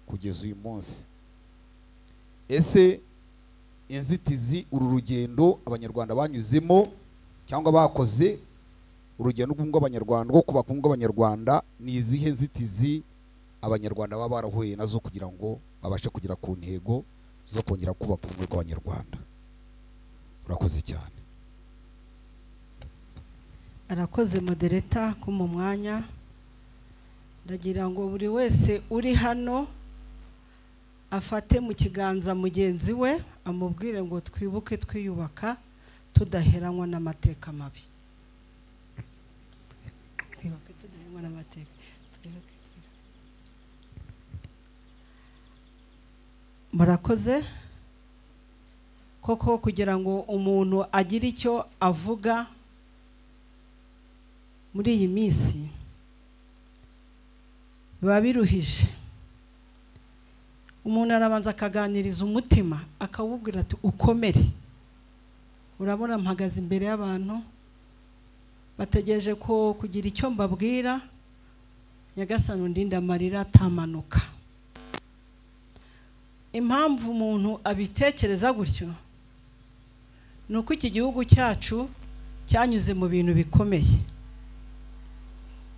kugeza uyu munsi ese inzitizi uru rugendo abanyarwanda banyuzemo cyangwa bakoze urugendo rw'ubumwe bw'abanyarwanda rwo kubaka ubumwe bw'abanyarwanda ni izihe nzitizi abanyarwanda baba barahuye nazo kugira ngo babashe kugera ku ntego zo kongera kubaka ubumwe bw'abanyarwanda urakoze cyane arakoze modereta ko mu mwanya ndagira ngo buri wese uri hano afate mu kiganza mugenzi we amubwire ngo twibuke twiyubaka tudaheranwa n'amateka mabi twibuke tudaheranwa n'amateka twibuke twibuke. murakoze koko kugira ngo umuntu agire icyo avuga muri iyi minsi biba biruhije umuntu arabanza akaganiriza umutima akawubwira ati ukomere urabona mpagaze imbere y'abantu bategereje ko kugira icyo mbabwira nyagasani undinde amarira atamanuka impamvu umuntu abitekereza gutyo ni uko iki gihugu cyacu cyanyuze mu bintu bikomeye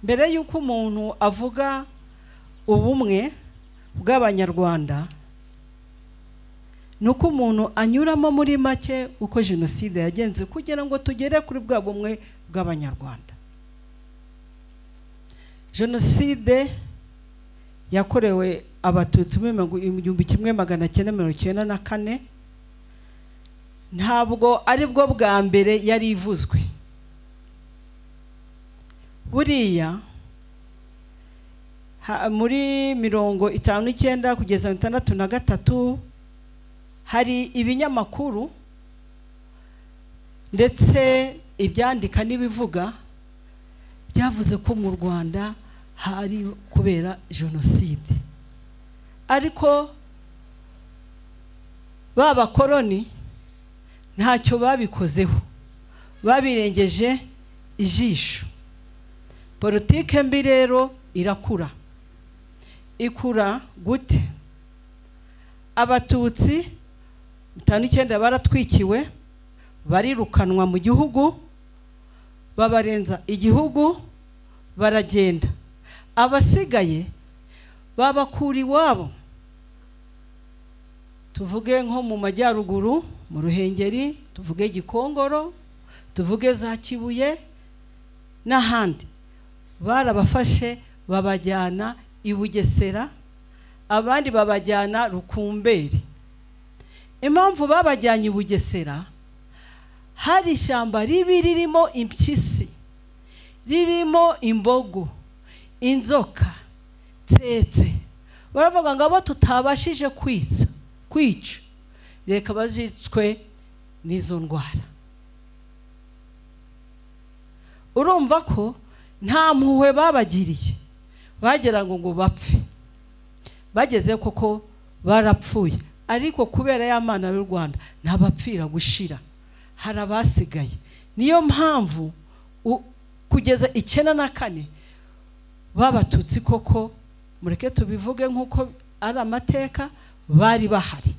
mbere y'uko umuntu avuga ubumwe bw'abanyarwanda ni uko umuntu anyuramo muri make uko jenoside yagenze kugira ngo tugere kuri bwa bumwe bw'abanyarwanda jenoside yakorewe abatutsi mu gihumbi kimwe magana cyenda mirongo icyenda na kane ntabwo ari bwo bwa mbere yari ivuzwe buriya ha- muri mirongo itanu n'icyenda kugeza mirongo itandatu na gatatu hari ibinyamakuru ndetse ibyandika n'ibivuga byavuze ko mu rwanda hari kubera jenoside ariko ba bakoroni ntacyo babikozeho babirengeje ijisho politike mbi rero irakura ikura gute abatutsi bitanu icyenda baratwikiwe barirukanwa mu gihugu babarenza igihugu baragenda abasigaye babakura iwabo tuvuge nko mu majyaruguru mu ruhengeri tuvuge gikongoro tuvuge za kibuye n'ahandi barabafashe babajyana i bugesera abandi babajyana rukumberi impamvu babajyanye i bugesera hari ishyamba ribi ririmo impyisi ririmo imbogo inzoka tsetse baravuga ngo abo tutabashije kwitsa kwica reka bazicwe n'izo ndwara urumva ko nta mpuhwe babagiriye bagira ngo ngo bapfe bageze koko barapfuye ariko kubera y'amana y'u rwanda ntabapfira gushira hari abasigaye niyo mpamvu u- kugeza icyenda na kane b'abatutsi koko mureke tubivuge nk'uko ari amateka bari bahari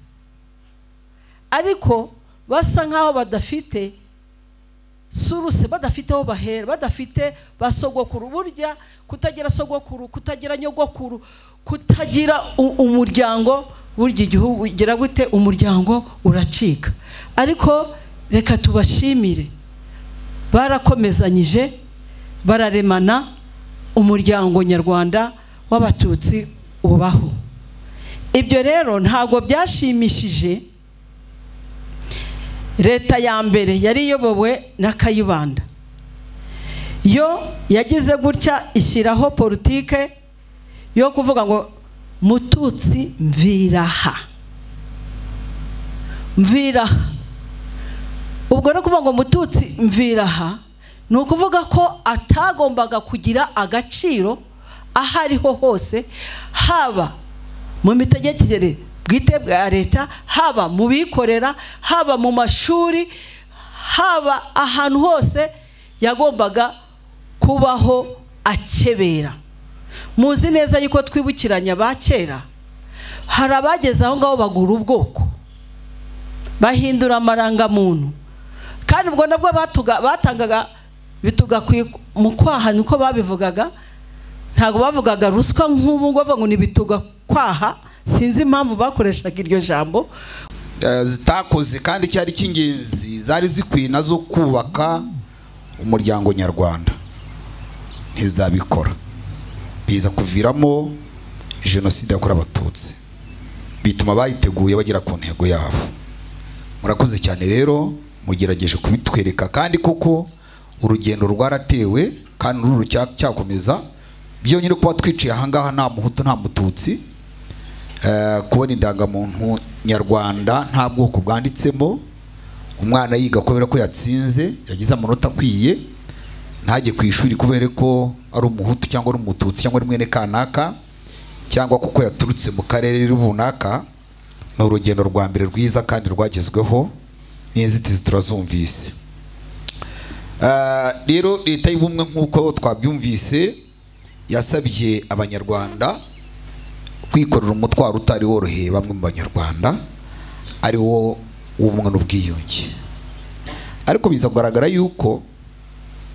ariko basa nk'aho badafite suruse badafite aho bahera badafite ba sogokuru burya kutagira sogokuru kutagira nyogokuru kutagira u- umuryango burya igihugu gira gute umuryango uracika ariko reka tubashimire barakomezanyije bararemana umuryango nyarwanda w'abatutsi ubaho ibyo rero ntabwo byashimishije leta ya mbere yari iyobowe na kayibanda yo yagize gutya ishyiraho politike yo kuvuga ngo mututsi mviraha mviraha ubwo no kuvuga ngo mututsi mviraha ni ukuvuga ko atagombaga kugira agaciro aho ariho hose haba mu mitegekere bwite bwa leta haba mu bikorera haba mu mashuri haba ahantu hose yagombaga kubaho akebera muzi neza yuko twibukiranya ba kera hari abageze aho ngaho bagura ubwoko bahindura amarangamuntu kandi ubwo nabwo batuga- batangaga bitugakwiye mu kwaha niko babivugaga ntabwo bavugaga ruswa nk'ubu ngo bavuga ngo ni bituga kwaha sinzi impamvu bakoreshaga iryo jambo Eh, zitakoze kandi icyari cy'ingenzi zari zikwiye nazo kubaka umuryango nyarwanda ntizabikora biza kuviramo jenoside yakorewe abatutsi bituma bayiteguye bagera ku ntego yabo murakoze cyane rero mugerageje kubitwereka kandi koko urugendo rwaratewe kandi ururu cya- cyakomeza byonyine kuba twiciye ahangaha nta muhutu nta mututsi Eh, kubona indangamuntu nyarwanda nta bwoko bwanditsemo umwana yiga kubera ko yatsinze yagize amanota akwiye ntajye ku ishuri kubera ko ari umuhutu cyangwa ari umututsi cyangwa ari mwene kanaka cyangwa kuko yaturutse mu karere runaka ni urugendo rwa mbere rwiza kandi rwagezweho n'inzitizi turazumvise Eh, rero leta y'ubumwe nk'uko twabyumvise yasabye abanyarwanda kwikorera umutwaro utari woroheye bamwe mu banyarwanda ari wo w'ubumwe n'ubwiyunge ariko biza kugaragara yuko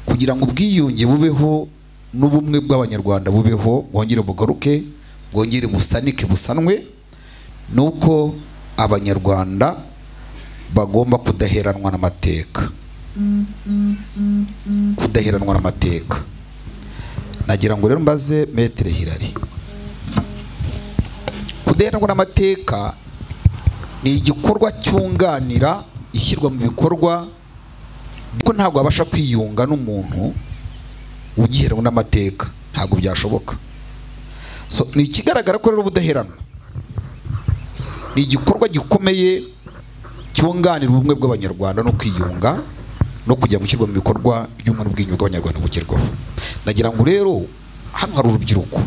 kugira ngo ubwiyunge bubeho n'ubumwe bw'abanyarwanda bubeho bwongere bugaruke bwongere busanike busanwe ni uko abanyarwanda bagomba kudaheranwa n'amateka kudaheranwa n'amateka nagira ngo rero mbaze metere hirari kudaheranwa n'amateka ni igikorwa cyunganira ishyirwa mu bikorwa kuko ntabwo wabasha kwiyunga n'umuntu ugiheranwa n'amateka ntabwo byashoboka So, ni ikigaragara ko rero ubudaheranwa ni igikorwa gikomeye cyunganira ubumwe bw'abanyarwanda no kwiyunga no kujya gushyirwa mu bikorwa by'ubumwe n'ubwiyunge bw'abanyarwanda bugerwaho nagira ngo rero hano hari urubyiruko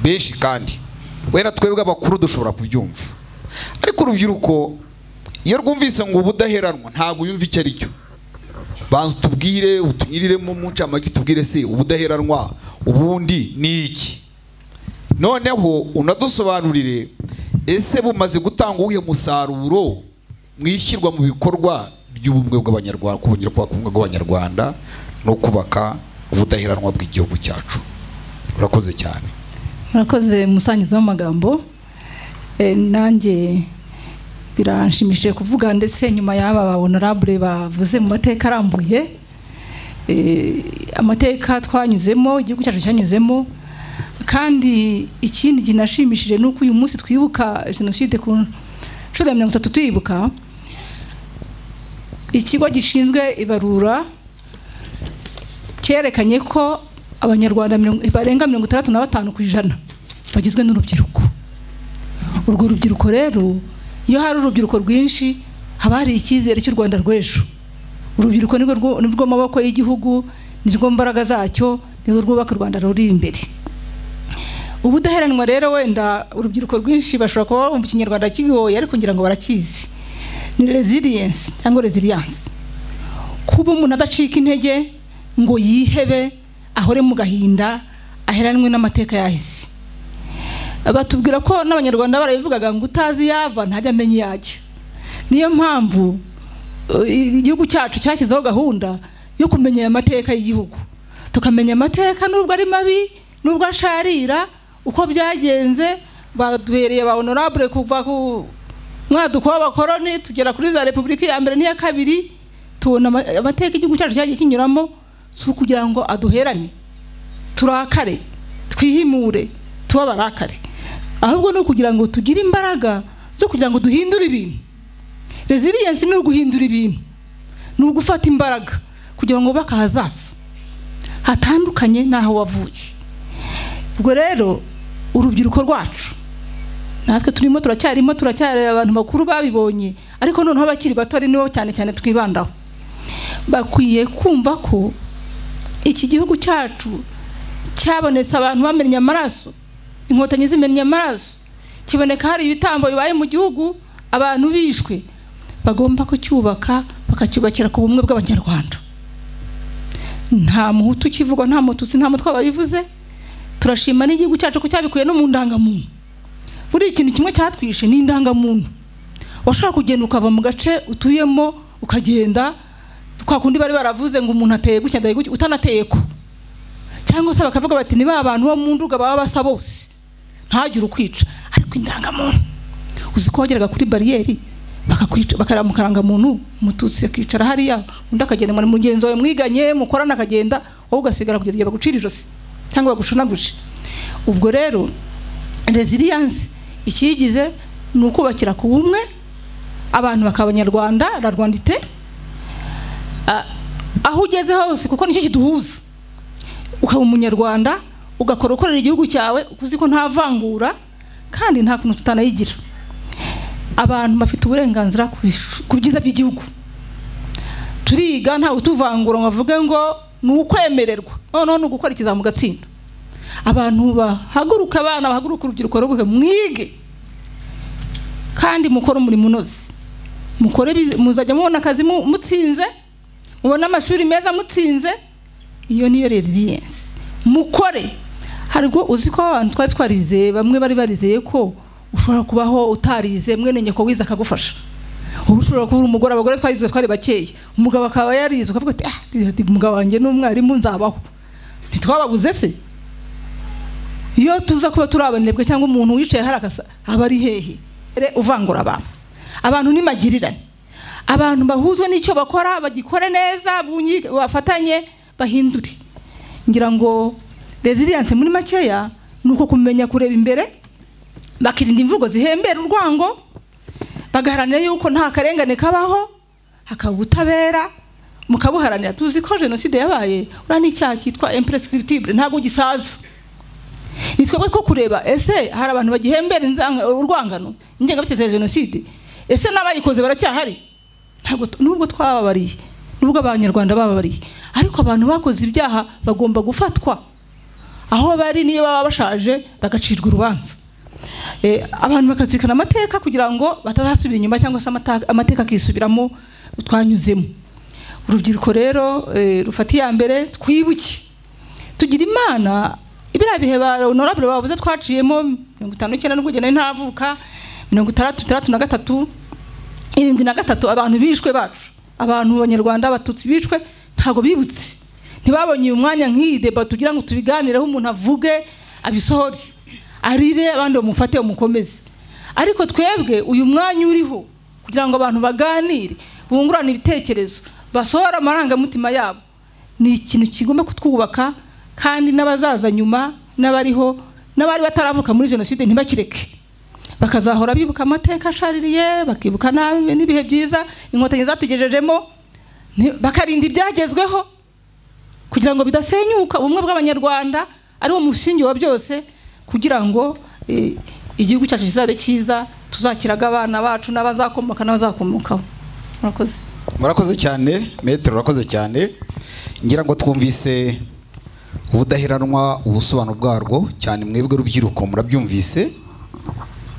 benshi kandi wenda twebwe abakuru dushobora kubyumva ariko urubyiruko iyo rwumvise ngo ubudaheranwa ntabwo yumva icyo ari cyo banza utubwire utunyiriremo mu ncamake utubwire se ubudaheranwa ubundi ni iki noneho unadusobanurire ese bumaze gutanga uwuhe musaruro mu ishyirwa mu bikorwa by'ubumwe bw'abanyarwanda kubongera kubaka ubumwe bw'abanyarwanda no kubaka ubudaheranwa bw'igihugu cyacu urakoze cyane murakoze umusangiza w'amagambo Eh, nanjye biranshimishije kuvuga ndetse nyuma y'aba babonarabure bavuze mu mateka arambuye eh, amateka twanyuzemo igihugu cyacu cyanyuzemo kandi ikindi kinashimishije ni uko uyu munsi twibuka jenoside ku nshuro ya mirongo itatu tuyibuka ikigo gishinzwe ibarura cyerekanye ko abanyarwanda mirongo- barenga mirongo itandatu na batanu ku ijana bagizwe n'urubyiruko urwo rubyiruko rero iyo hari urubyiruko rwinshi haba hari icyizere cy'u rwanda rw'ejo urubyiruko nirwo rwo- nirwo maboko y'igihugu nirwo mbaraga zacyo nirwo rwubaka u rwanda ruri imbere ubudaheranwa rero wenda urubyiruko rwinshi bashobora kuba bumva ikinyarwanda kigoye ariko ngira ngo barakizi ni resilience cyangwa resilience kuba umuntu adacika intege ngo yihebe ahore mu gahinda aheranwe n'amateka yahise batubwira ko n'abanyarwanda barabivugaga ngo utazi yava ntajya amenya iyajya niyo mpamvu uh, igihugu cyacu cyashyizeho gahunda yo kumenya aya mateka y'igihugu tukamenya amateka nubwo ari mabi nubwo asharira uko byagenze baduhereye ba honorable kuva ku mwaduko w'abakoroni tugera kuri za repubulika ya mbere n'iya kabiri tubona ama- amateka igihugu cyacu cyagiye kinyuramo si ukugira ngo aduherane turakare twihimure tube abarakare ahubwo ni ukugira ngo tugire imbaraga zo kugira ngo duhindure ibintu resilience ni uguhindura ibintu ni ugufata imbaraga kugira ngo wubake ahazaza hatandukanye n'aho wavuye ubwo rero urubyiruko rwacu natwe turimo turacyarimo turacyari abantu bakuru babibonye ariko noneho abakiri bato ari nibo cyane cyane twibandaho bakwiye kumva ko iki gihugu cyacu cyabonetse abantu bamennye amaraso inkotanyi zimennye amaraso kiboneka hari ibitambo bibaye mu gihugu abantu bishwe bagomba kucyubaka bakacyubakira ku bumwe bw'abanyarwanda nta muhutu ukivugwa nta mututsi nta mutwe babivuze turashima n'igihugu cyacu ko cyabikuye no mu ndangamuntu buriya ikintu kimwe cyatwishe ni indangamuntu washaka kugenda ukava mu gace utuyemo ukagenda kwa kundi bari baravuze ngo umuntu ateye gutya ndaye gutya utanateye ko cyangwa se bakavuga bati ni ba bantu bo mu nduga baba basa bose ntagire ukwica ariko indangamuntu uzi ko wageraga kuri bariyeri bakakwica bakareba mu karangamuntu umututsi akicara hariya undi akagenda mu mugenzi wawe mwiganye mukorana akagenda wowe ugasigara kugeza igihe bagucira ijosi cyangwa bagushunaguje ubwo rero resilience ikiyigize ni ukubakira ku bumwe abantu bakaba abanyarwanda la rwandite Ah, aho ugeze hose kuko nicyo kiduhuza ukaba umunyarwanda ugakora ukorera igihugu cyawe uzi ko nta vangura kandi nta kuntu tutanayigira abantu bafite uburenganzira ku bish- ku byiza by'igihugu turiga nta utuvangura ngo avuge ngo ni ukwemererwa noneho ni ugukora ikizamu gatsinda abantu bahaguruka abana bahaguruka urubyiruko ruguke mwige kandi mukore umurimo unoze mukore bize- muzajya mubona akazi mu- mutsinze mubona amashuri meza mutsinze iyo niyo resilience mukore hari ubwo uzi ko abantu twari twarizeye bamwe bari barizeye ko ushobora kubaho utarize mwene nyoko wize akagufasha ubu ushobora kuba uri umugore abagore twarize twari bakeya umugabo akaba yarize ukavuga ati ah ati, umugabo wanjye ni umwarimu nzabaho ntitwababuze se iyo tuza kuba turi abanebwe cyangwa umuntu wicaye hari akasa aba ari hehe Re, uvangura abantu abantu ni magirirane abantu bahuzwe n'icyo bakora bagikore neza bunyi- bafatanye bahindure ngira ngo resilience muri makeya ni uko kumenya kureba imbere bakirinda imvugo zihembera urwango bagaharanira yuko nta karengane kabaho hakaba ubutabera mukabuharanira tuzi ko jenoside yabaye uriya ni icyaha cyitwa imprescriptible ntabwo gisaza ni twebwe ko kureba ese hari abantu bagihembera inzanga- urwangano ingengabitekerezo ya jenoside ese n'abayikoze baracyahari ntabwo tu- nubwo twababariye nubwo abanyarwanda bababariye ariko abantu bakoze ibyaha bagomba gufatwa aho bari niyo baba bashaje bagacirwa urubanza Eh, abantu bakazirikana amateka kugira ngo batazasubira inyuma cyangwa se amata- amateka akisubiramo twanyuzemo urubyiruko rero eh, rufata iya mbere twibuke tugira imana biriya bihe ba honorable bavuze twaciyemo mirongo itanu n'icyenda n'ubwo nari ntavuka mirongo itandatu itandatu na gatatu irindwi na gatatu abantu bishwe bacu abantu b'abanyarwanda abatutsi bishwe ntabwo bibutse ntibabonye uyu mwanya nk'iyi deba tugira ngo tubiganireho umuntu avuge abisohore arire abandi bamufate bamukomeze ariko twebwe uyu mwanya uriho kugira ngo abantu baganire bungurane ibitekerezo basohore amarangamutima yabo ni ikintu kigomba kutwubaka kandi n'abazaza nyuma n'abariho n'abari bataravuka muri jenoside ntibakireke bakazahora bibuka amateka ashaririye bakibuka nabi n'ibihe byiza inkotanyi zatugejejemo ni- bakarinda ibyagezweho kugira ngo bidasenyuka ubumwe bw'abanyarwanda ari wo musingi wa byose kugira ngo eh, igihugu cyacu kizabe cyiza tuzakiraga abana bacu n'abazakomoka n'abazakomokaho murakoze murakoze cyane metero urakoze cyane ngira ngo twumvise ubudaheranwa ubusobanuro bwarwo cyane mwebwe rubyiruko murabyumvise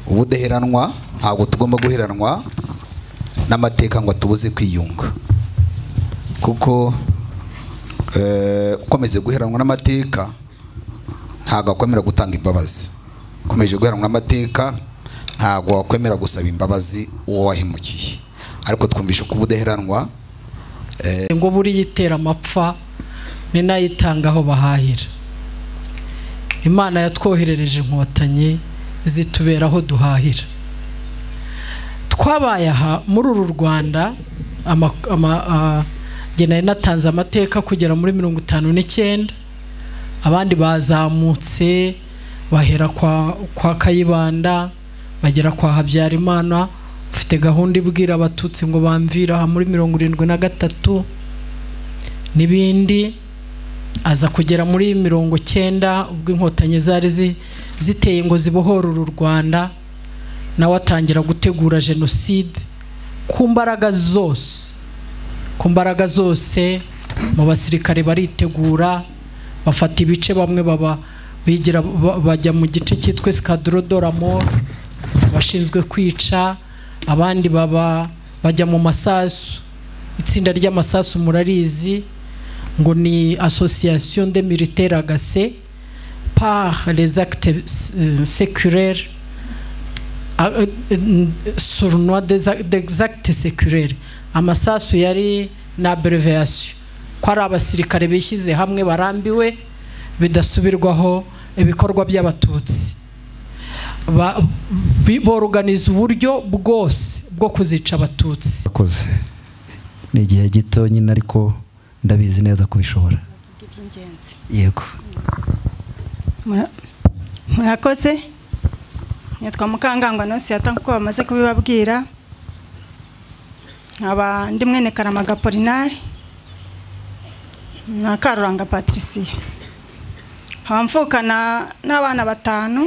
ubudaheranwa ntabwo tugomba guheranwa n'amateka ngo tubuze kwiyunga kuko eh, ukomeze guheranwa n'amateka ntabwo akwemera gutanga imbabazi ukomeje guheranwa n'amateka ntabwo wakwemera gusaba imbabazi uwo wahemukiye ariko twumvishe ko ubudaheranwa ngo buriya itera amapfa ni nayo itanga aho bahahira imana yatwoherereje inkotanyi zitubera aho duhahira twabaye aha muri uru rwanda ama- ama- ah, jye nari natanze amateka kugera muri mirongo itanu n'icyenda abandi bazamutse bahera kwa, kwa kayibanda bagera kwa habyarimana ufite gahunda ibwira abatutsi ngo bamvire aha muri mirongo irindwi na gatatu n'ibindi aza kugera muri mirongo cyenda ubwo inkotanyi zari zi- ziteye ngo zibohore uru rwanda nawe atangira gutegura jenoside ku mbaraga zose ku mbaraga zose mu basirikare baritegura bafata ibice bamwe baba bigira ba- bajya mu gice cyitwa escadro d'oramor abashinzwe kwica abandi baba bajya mu masasu itsinda ry'amasasu murarizi ngo ni association de militaire agase par les actes euh, séculaires ah, euh, euh, sournois des ac- des actes séculaires amasasu yari na abrevation ko ari abasirikare bishyize hamwe barambiwe bidasubirwaho ibikorwa by'abatutsi Ba- bi- boruganiza uburyo bwose bwo kuzica abatutsi akoze ni igihe gito nyine ariko ndabizi neza kubishobora iby'ingenzi yego Mura- murakoze nitwa mukangangwa nonsiyata kuko bamaze kubibabwira nkaba ndi mwene karamaga polinari na karuranga patricia nkaba mvukana n'abana batanu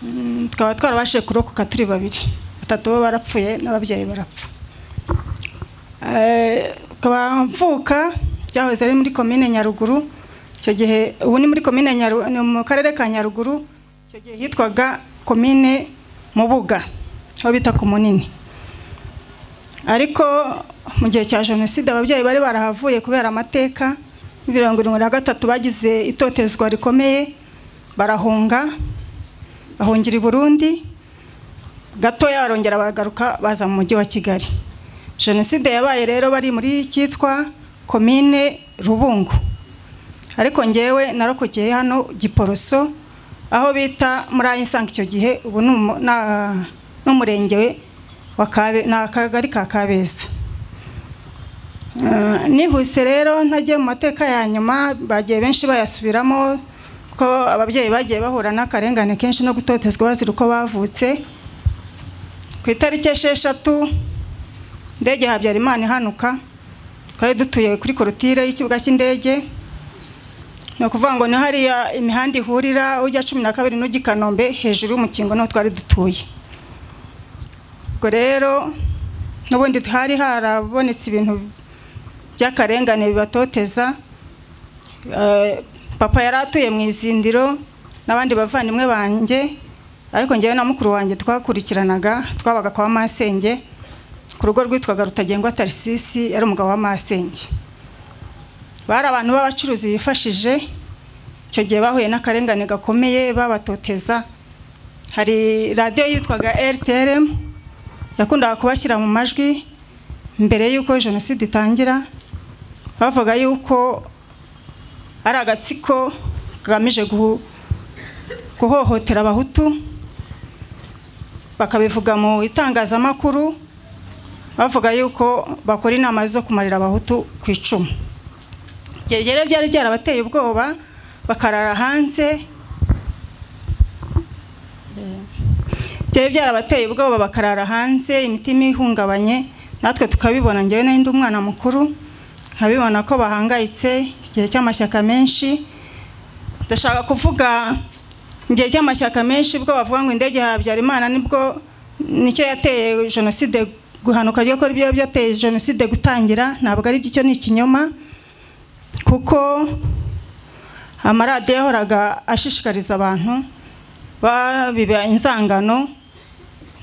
Mm, tukaba twarabashije kurokoka turi babiri batatu bo barapfuye n'ababyeyi barapfa Eh, tukaba mvuka byahoze ari muri komine nyaruguru icyo gihe ubu ni muri komine Nyaru- ni mu karere ka nyaruguru icyo gihe hitwaga komine mubuga aho bita ku munini ariko mu gihe cya jenoside ababyeyi bari barahavuye kubera amateka muri mirongo irindwi na gatatu bagize itotezwa rikomeye barahunga bahungira i burundi gatoya barongera baragaruka baza mu mujyi wa kigali jenoside yabaye rero bari muri cyitwa komine rubungo ariko ngewe narokokeye hano giporoso aho bita muri ayisanga icyo gihe ubu ni umu- na- n'umurenge wa Kabe- ni akagari ka kabeza Eh, nihuse rero ntagiye mu mateka ya nyuma bagiye benshi bayasubiramo ko ababyeyi bagiye bahura n'akarengane kenshi no gutotezwa bazira uko bavutse ku itariki esheshatu indege ya habyarimana ihanuka twari dutuye kuri korotire y'ikibuga cy'indege ni ukuvuga ngo ni hariya imihanda ihurira ujya cumi na kabiri n'ujya i kanombe hejuru y'umukingo niho twari dutuye ubwo rero n'ubundi hari harabonetse ibintu by'akarengane bibatoteza Eh, papa yari atuye mu izindiro n'abandi bavandimwe banjye ariko njyewe na mukuru wanjye twakurikiranaga twabaga kwa masenge ku rugo rwitwaga rutagengwa tarisisi yari umugabo wa masenge bari abantu b'abacuruzi bifashije icyo gihe bahuye n'akarengane gakomeye babatoteza hari radiyo yitwaga rtrm yakundaga kubashyira mu majwi mbere y'uko jenoside itangira bavuga yuko ari agatsiko kagamije guhu- guhohotera abahutu bakabivuga mu itangazamakuru bavuga yuko bakora inama zo kumarira abahutu ku icumu ibyo rero byari byarabateye ubwoba bakarara hanze byari byarabateye ubwoba bakarara hanze imitima ihungabanye natwe tukabibona njyewe nari ndi umwana mukuru nkabibona ko bahangayitse igihe cy'amashyaka menshi ndashaka kuvuga mu gihe cy'amashyaka menshi bwo bavuga ngo indege ya habyarimana nibwo nicyo yateye jenoside guhanuka ryo ko aribyo byateye jenoside gutangira ntabwo ari byo icyo ni ikinyoma kuko amaradiyo yahoraga ashishikariza abantu babiba inzangano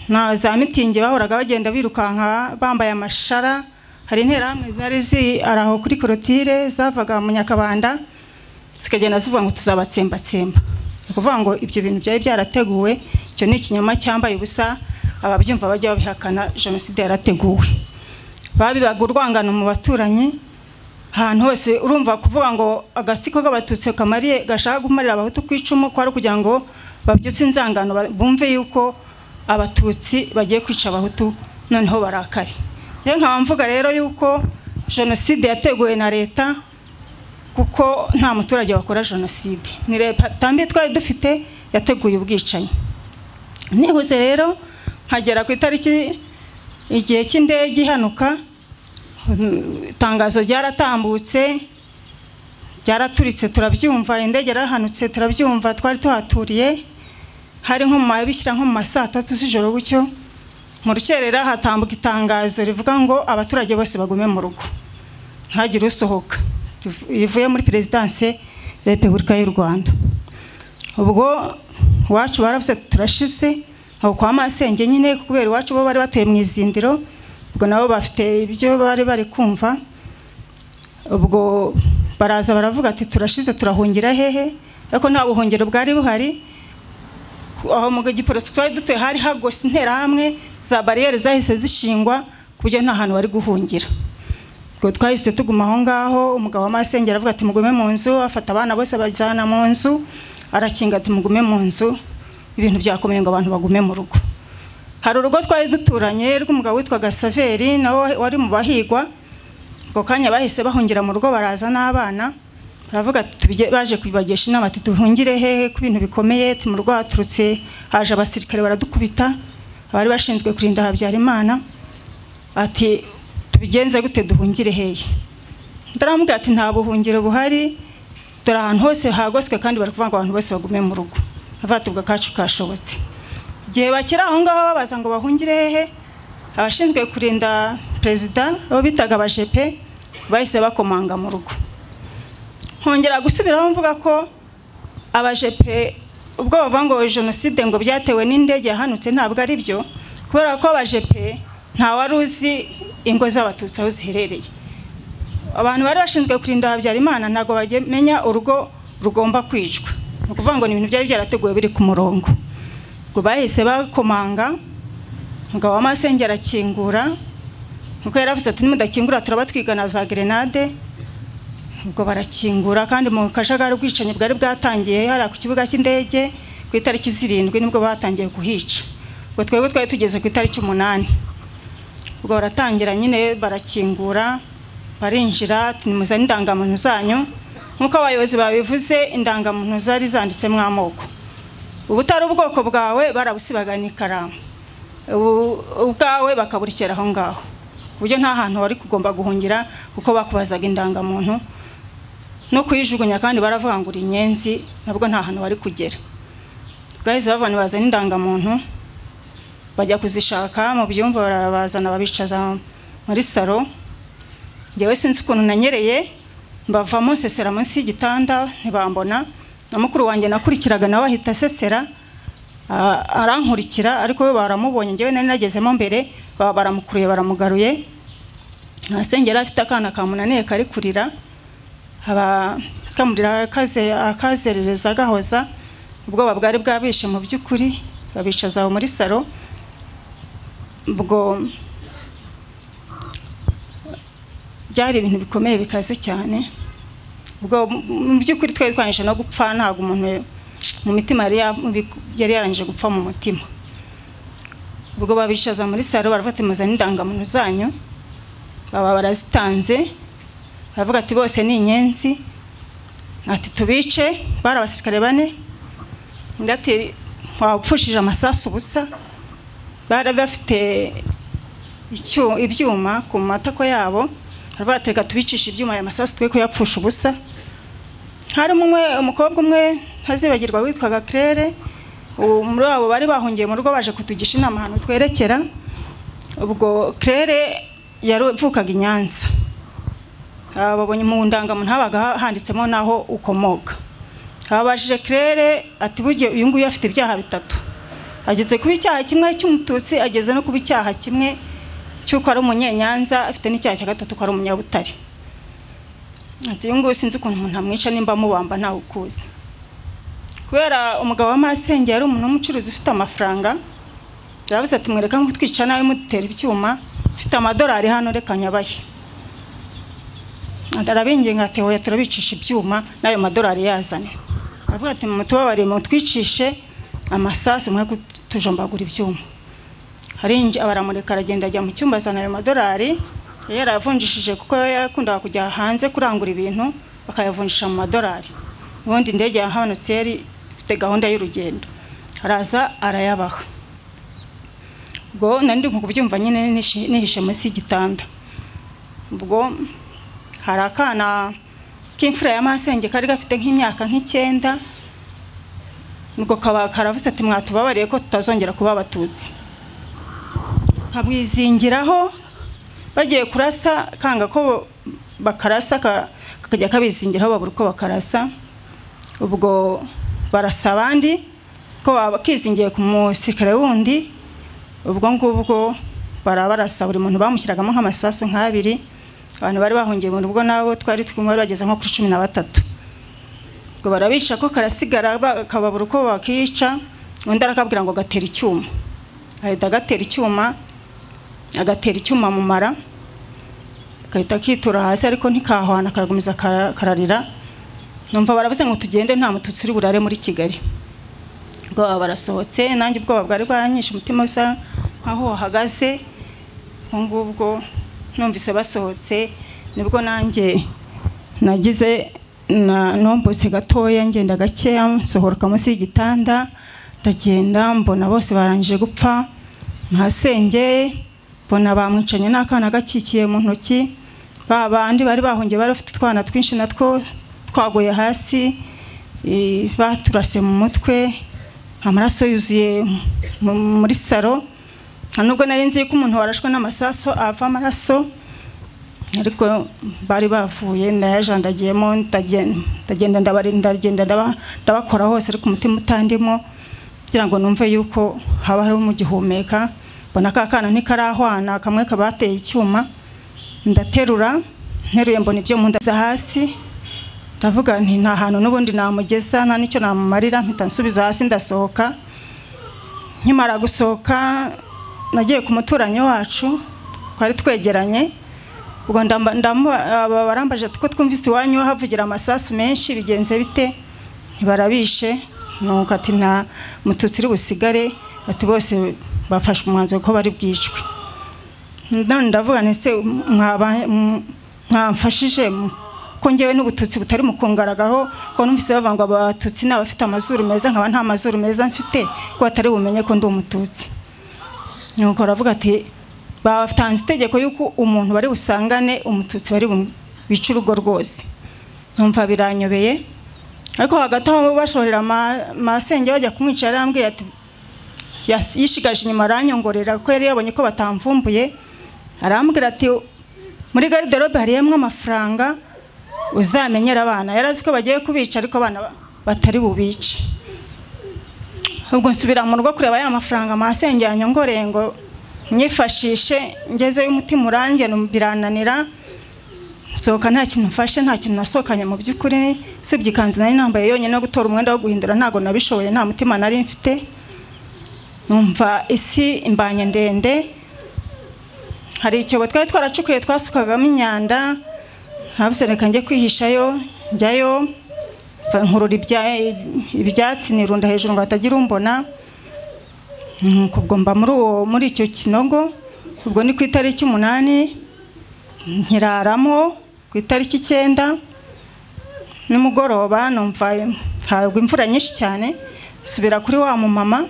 na za mitingi bahoraga bagenda birukanka bambaye amashara hari interahamwe zari zi araho kuri korotire zavaga mu nyakabanda zikagenda zivuga ngo tuzabatsembatsemba ni ukuvuga ngo ibyo bintu byari byarateguwe icyo ni ikinyoma cyambaye ubusa ababyumva bajya babihakana jenoside yarateguwe babibaga urwangano mu baturanyi ahantu hose urumva kuvuga ngo agasiko k'abatutsi kamariye gashaka kumarira abahutu ku icumu kwari kugira ngo babyutse inzangano bumve yuko abatutsi bagiye kwica abahutu noneho barakare rero nkaba mvuga rero yuko jenoside yateguwe na leta kuko nta muturage wakora jenoside ni leta mbi twari dufite yateguye ubwicanyi nihuze rero nkagera ku itariki igihe cy'indege ihanuka itangazo ryaratambutse ryaraturitse turabyumva indege yarahanutse turabyumva twari tuhaturiye hari nko mu bishyira nko mu ma saa tatu z'ijoro gutyo mu rukerera hatambuka itangazo rivuga ngo abaturage bose bagume mu rugo ntagire usohoka rivuye muri perezidanse repubulika y'u rwanda ubwo iwacu baravuze turashize aho kwa masenge nyine kubera iwacu bo bari batuye mu izindiro ubwo nabo bafite ibyo bari bari kumva ubwo baraza baravuga ati turashize turahungira hehe ariko nta buhungiro bwari buhari aho mu giporoso twari dutuye hari hagose interahamwe za bariyeri zahise zishingwa ku buryo nta hantu wari guhungira ubwo twahise tuguma aho ngaho umugabo wa masengera aravuga ati mugume mu nzu afata abana bose abajyana mu nzu arakinga ati mugume mu nzu ibintu byakomeye ngo abantu bagume mu rugo hari urugo twari duturanye rw'umugabo witwaga saveri nawe wari mu bahigwa ako kanya bahise bahungira mu rugo baraza n'abana baravuga baje kubagesha inama ati duhungire hehe ko ibintu bikomeye mu rugo haturutse haje abasirikare baradukubita abari bashinzwe kurinda habyarimana ati tubigenze gute duhungire hehe ndaramubwira ati nta buhungiro buhari dore ahantu hose hagoswe kandi bari kuvuga ngo abantu bose bagume mu rugo avatubwa kacu kashobotse igihe bakera aho ngaho babaza ngo bahungire hehe abashinzwe kurinda perezida abo bitaga abajepe bahise bakomanga mu rugo nkongera gusubiraho mvuga ko abajepe ubwo bavuga ngo jenoside ngo byatewe n'indege yahanutse ntabwo ari byo kubera ko abajepe nta wari uzi ingo z'abatutsi aho ziherereye abantu bari bashinzwe kurinda habyarimana ntabwo bamenya urugo rugomba kwicwa ni ukuvuga ngo ni ibintu byari byarateguwe biri ku murongo ngo bahise bakomanga umugabo w'amasenge arakingura kuko yaravuze ati nimudakingura turaba twigana za gerenade ubwo barakingura kandi mu kajagari ubwicanyi bwari bwatangiye hariya ku kibuga cy'indege ku itariki zirindwi nibwo batangiye kuhica ubwo twebwe twari tugeze ku itariki umunani ubwo baratangira nyine barakingura barinjira nimuzane indangamuntu zanyu nk'uko abayobozi babivuze indangamuntu zari zanditsemo amoko ubutari ubwoko bwawe barabusibaga n'ikaramu ubwawe bakaburekera aho ngaho ku buryo nta hantu wari kugomba guhungira kuko bakubazaga indangamuntu no kuyijugunya kandi baravuga ngo uri inyenzi nabwo nta hantu wari kugera bwahise bavana bazana indangamuntu bajya kuzishaka mu byumba barabazana babicaza muri salo njyewe sinzi ukuntu nanyereye mbavamo nsesera munsi y'igitanda ntibambona na mukuru wanjye nakurikiraga nawe ahita asesera arankurikira ariko we baramubonye njyewe nari nagezemo mbere baba baramukuruye baramugaruye asengera afite akana kamunaniye kari kurira kamurira akazerereza agahoza ubwoba bwari bwabishe mu by'ukuri babicaza aho muri salo ubwo byari ibintu bikomeye bikaze cyane ubwo mu by'ukuri twari twanyije no gupfa ntabwo umuntu mu mitima yari yarangije gupfa mu mutima ubwo babicaza muri salo barafata impuzankano n'indangamuntu zanyu baba barazitanze baravuga ati bose ni inyenzi ati tubice bari abasirikare bane ngati wapfushije amasasu ubusa bari bafite ibyuma ku matako yabo baravuga ati reka tubicishe ibyuma aya masasu twe kuyapfusha ubusa harimo umwe umukobwa umwe ntazibagirwa witwaga claire ubu muri abo bari bahungiye mu rugo baje kutugisha inama ahantu twerekera ubwo claire yavukaga i nyanza Ah, babonye mu ndangamuntu habaga ha- handitsemo naho ukomoka ababajije claire ati burya uyu nguyu afite ibyaha bitatu ageze kuba icyaha kimwe cy'umututsi ageze no kuba icyaha kimwe cy'uko ari umunyenyanza afite n'icyaha cya gatatu ko ari umunyabutare ati uyu nguyu sinzi ukuntu umuntu amwica nimba amubamba ntawe ukuzi kubera umugabo wa masenge yari umuntu w'umucuruzi ufite amafaranga yaravuze ati mwereka nk'utwica nawe mudutera ibyuma mfite amadolari hano reka nyabahe arabinginga ati hoya turabicisha ibyuma n'ayo madolari yazane aravuga ati mutubabariye mutwicishe amasasu mwe kutujombagura ibyuma arinjira baramureka aragenda ajya mu cyumba azana ayo madolari yari yarayavunjishije kuko yakundaga kujya hanze kurangura ibintu bakayavunjisha mu madolari ubundi indege yahabonetse yari ifite gahunda y'urugendo araza arayabaha ubwo nari ndi mu kubyumva nyine nishi- nihishe munsi y'igitanda ubwo hari akana k'imfura ya masenge kari gafite nk'imyaka nk'icyenda ubwo kaba karavuze ati mwatubabariye ko tutazongera kuba abatutsi nkabwizingiraho bagiye kurasa kanga ko bakarasa ka- kakajya kabizingiraho babura uko bakarasa ubwo barasa abandi ko baba- kizingiye ku musikare wundi ubwo ngubwo barabarasa buri muntu bamushyiragamo nk'amasasu nk'abiri abantu bari bahungiye mu rugo nabo twari twumva bari bageze nko kuri cumi na batatu ngo barabica ko karasigara ba- kababura uko bakica undi arakabwira ngo gatera icyuma ahita agatera icyuma agatera icyuma mu mara gahita kitura hasi ariko ntikahwana karagumiza kara- kararira numva baravuze ngo tugende nta mututsi uri burare muri kigali ubwoba barasohotse nanjye ubwoba bwari bwanyishe umutima usa nkaho wahagaze ubwo ngubwo numvise basohotse nibwo nanjye nagize na numbuse gatoya ngenda gakeya nsohoroka munsi y'igitanda ndagenda mbona bose barangije gupfa ntasengeye mbona bamwicanye n'akana gakikiye mu ntoki ba bandi bari bahungiye bari bafite utwana twinshi natwo twaguye hasi eh, baturase mu mutwe amaraso yuzuye mu- muri saro nta nubwo nari nzi ko umuntu warashwe n'amasaso ava amaraso ariko bari bavuye ndayajandagiyemo ndagen- ndagenda ndabari- ndagenda ndaba- ndabakora hose ariko umutima utandimo kugira ngo numve yuko haba hari umugihumeka mbona ka kana ntikarahwana kamwe kabateye icyuma ndaterura nteruye mbona ibyo mu nda za hasi ndavuga nti nta hantu n'ubundi namugeza nta n'icyo namumarira mpita nsubiza hasi ndasohoka nkimara gusohoka nagiye ku muturanyi wacu twari twegeranye ubwo ndamba- ndamu- aba barambaje ko twumvise iwanyu havugira amasasu menshi bigenze bite ntibarabishe nuko ati nta mututsi uri busigare bati bose bafashe umwanzuro ko bari bwicwe none ndavuga nti se mwaba- mw- mwamfashije mu- ko ngewe n'ubututsi butari mu kungaragaraho ko numvise bavuga ngo abatutsi ni abafite amazuru meza nkaba nta mazuru meza mfite ko batari bumenye ko ndi umututsi nuko aravuga ati batanze itegeko y'uko umuntu bari busangane umututsi bari bu- bice urugo rwose numva biranyobeye ariko hagati aho bashorera ama- masenge bajya kumwica yarambwiye ati yas- yishigaje inyuma aranyongorera ko yari yabonye ko batamvumbuye arambwira ati muri gariderobe hariyemo amafaranga uzamenyera abana yari azi ko bagiye kubica ariko abana ba- batari bubice ubwo nsubira mu rugo kureba ya mafaranga masenge yanyongoreye ngo nyifashishe ngezeyo umutima urangiye birananira nsohoka nta kintu mfashe nta kintu nasohokanye mu by'ukuri usibye ikanzu nari nambaye yonyine no gutora umwenda wo guhindura ntabwo nabishoboye nta mutima nari mfite numva isi imbanye ndende hari icyobo twari twaracukuye twasukagamo imyanda ntabuse reka njye kwihishayo njyayo mva nkurura ibya- ibyatsi nirunda hejuru ngo hatagira umbona nuko ubwo mba muri uwo muri icyo kinogo ubwo ni ku itariki umunani nkiraramo ku itariki icyenda nimugoroba numva hagwa imvura nyinshi cyane subira kuri wa mumama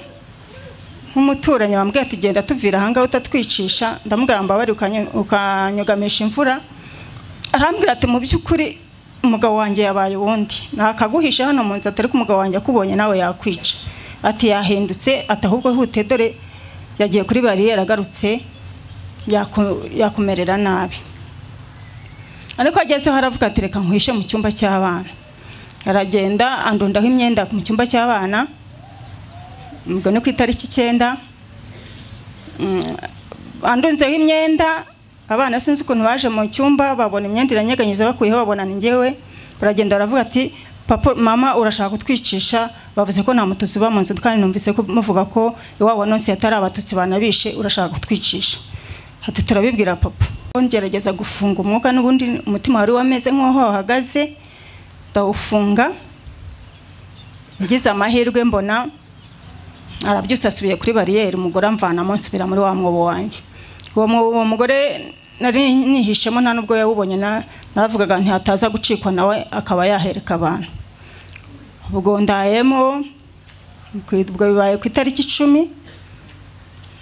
nk'umuturanyi wambwiye ati genda tuvira ahangaha utatwicisha ndamugamba bari ukanyugamisha imvura arambwira ati mu by'ukuri umugabo wanjye yabaye uwundi ntakaguhishe hano mu nzu atari ko umugabo wanjye akubonye nawe yakwica ati yahindutse ati ahubwo hute dore yagiye kuri bariyeri agarutse yaku- yakumerera nabi ariko agezeho aravuga ati reka nkwishe mu cyumba cy'abana aragenda andundaho imyenda mu cyumba cy'abana ubwo ni ku itariki icyenda Mm, andunzeho imyenda abana sinzi ukuntu baje mu cyumba babona imyenda iranyeganyiza bakuyeho babona ni njyewe baragenda baravuga ati papa mama urashaka kutwicisha bavuze ko nta mututsi uba mu nzu kandi numvise ko muvuga ko iwabo nonse yatari abatutsi banabishe urashaka kutwicisha ati turabibwira papa ngerageza gufunga umwuka n'ubundi umutima wari wameze nk'aho wahagaze ndawufunga ngize amahirwe mbona arabyusa asubiye kuri bariyeri umugore amvanamo nsubira muri wa mwobo wanjye uwo mwobo uwo mugore nari nihishemo nta nubwo yawubonye na- naravugaga ntihataza gucikwa nawe akaba yahereka abantu ubwo ndayemo ku- ubwo bibaye ku itariki icumi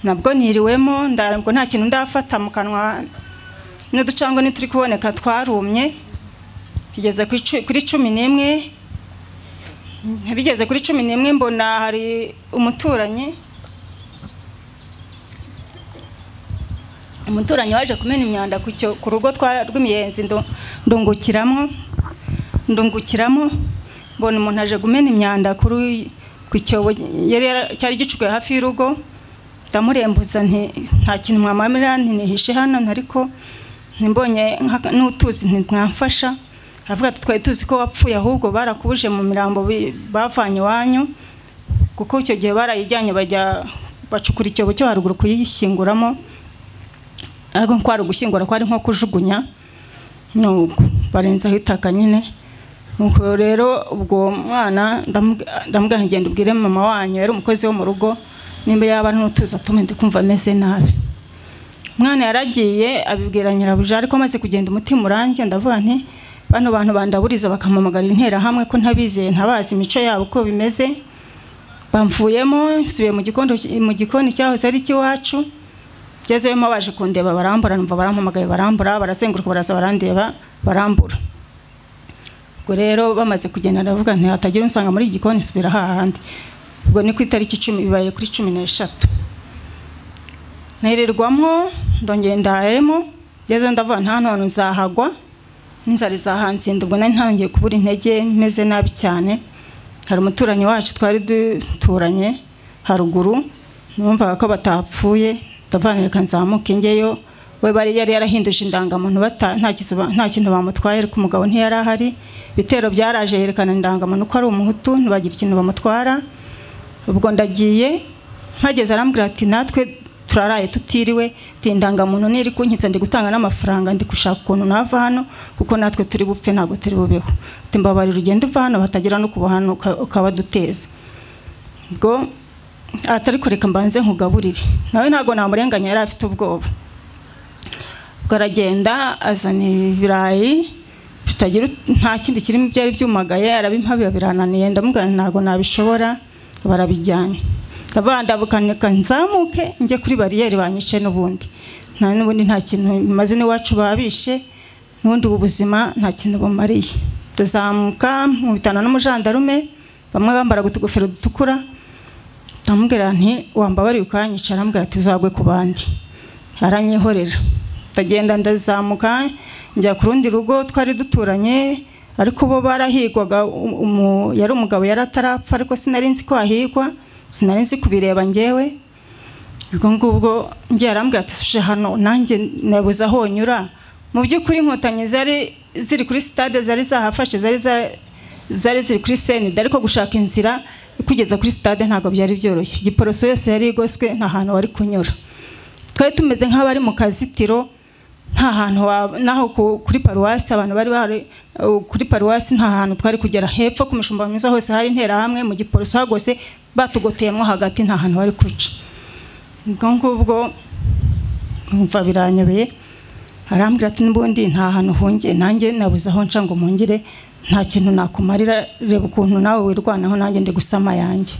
nabwo niriwemo ndarabwo nta kintu ndafata mu kanwa n'uducangwe ntituri kuboneka twarumye bigeze ku icu- kuri cumi n'imwe bigeze kuri cumi n'imwe mbona hari umuturanyi umuturanyi waje kumena imyanda ku cyo- ku rugo twa- rw'imiyenzi ndu- ndungukiramo ndungukiramo mbona umuntu aje kumena imyanda kuri ku cyobo yari yara- cyari gicukuye hafi y'urugo ndamurembuza nti nta kintu mwamamira ntinihishe hano ariko ntimbonye nka- n'utuzi ntimwamfasha aravuga ati twari tuzi ko wapfuye ahubwo barakubuje mu mirambo bi- bavanye iwanyu kuko icyo gihe barayijyanye bajya bacukura icyobo cyo haruguru kuyishyinguramo ariko kwari ugushyingura kwari nko kujugunya nuko barenzaho itaka nyine nuko rero ubwo mwana ndamubwira nti genda ubwire mama wanyu yari umukozi wo mu rugo nimba yaba n'utuzi atume ndi kumva ameze nabi umwana yaragiye abibwira nyirabuja ariko amaze kugenda umutima urangiye ndavuga nti bano bantu bandaburiza bakamamagarira interahamwe ko ntabizeye ntabazi imico yabo uko bimeze bamvuyemo nsubiye mu gikondo mu gikoni cyahoze ari icy'iwacu ngezeyemo baje kundeba barambura numva barampamagaye barambura barazenguruka baraza barandeba barambura ubwo rero bamaze kugenda ndavuga nti hatagira unsanga muri iki gikoni subira hahandi ubwo ni ku itariki icumi bibaye kuri cumi n'eshatu ntererwamo ndongera ndahemo ngeze ndavuga nta none nzahagwa n'inzara izahansinda ubwo nari ntangeye kubura intege meze nabi cyane hari umuturanyi wacu twari duturanye haruguru numvaga ko batapfuye ndavanira reka nzamuke ngeyo we bari yari yarahinduje indangamuntu bata- nta kizu ba- nta kintu bamutwaye ariko umugabo ntiyari ahari ibitero byaraje yerekana indangamuntu ko ari umuhutu ntibagira ikintu bamutwara ubwo ndagiye mpageze arambwira ati natwe turaraye tutiriwe ati indangamuntu niri kunkitsa ndi gutanga n'amafaranga ndi gushaka ukuntu nava hano kuko natwe turi bupfe ntabwo turi bubeho ati mbabarira ugende uva hano hatagira no kuba hano uka- ukaba duteza ubwo atari kureka mbanze nkugaburire nawe ntabwo namurenganya yari afite ubwoba ubwo aragenda azana ibirayi bitagira ut- nta kindi kirimo byari byumagaye arabimpabi birananiye ndamubwira nti ntabwo nabishobora barabijyanye ndavuga ndabukanika nzamuke njye kuri bariyeri banyice n'ubundi nta n'ubundi nta kintu maze n'iwacu babishe n'ubundi ubu buzima nta kintu bumariye tuzamuka nkubitana n'umujandarume bamwe bambara utugofero dutukura ndamubwira nti wambabariye ukanyica arambwira ati uzagwe ku bandi aranyihorera ndagenda ndazamuka njya ku rundi rugo twari duturanye ariko bo barahigwaga um- umu- yari umugabo yari atarapfa ariko sinari nzi ko ahigwa sinari nzi kubireba ngewe ubwo ngubwo njye yarambwira ati suje hano nanjye nabuze aho nyura mu by'ukuri inkotanyi zari ziri kuri sitade zari zahafashe zari za- zari ziri kuri senide ariko gushaka inzira kugeza kuri sitade ntabwo byari byoroshye giporoso yose yari igoswe nta hantu wari kunyura twari tumeze nk'abari mu kazitiro nta hantu wa- naho ku- kuri paruwasi abantu bari bahari uh, kuri paruwasi nta hantu twari kugera hepfo ku mishumba myiza hose hari interahamwe mu giporoso hagose batugoteyemo hagati nta hantu bari kuca ubwo ngubwo nkumva biranyobeye arambwira ati n'ubundi nta hantu hungiye nanjye nabuze aho nca ngo mpungire nta kintu nakumarira reba ukuntu nawe wirwanaho nanjye ndi gusama yanjye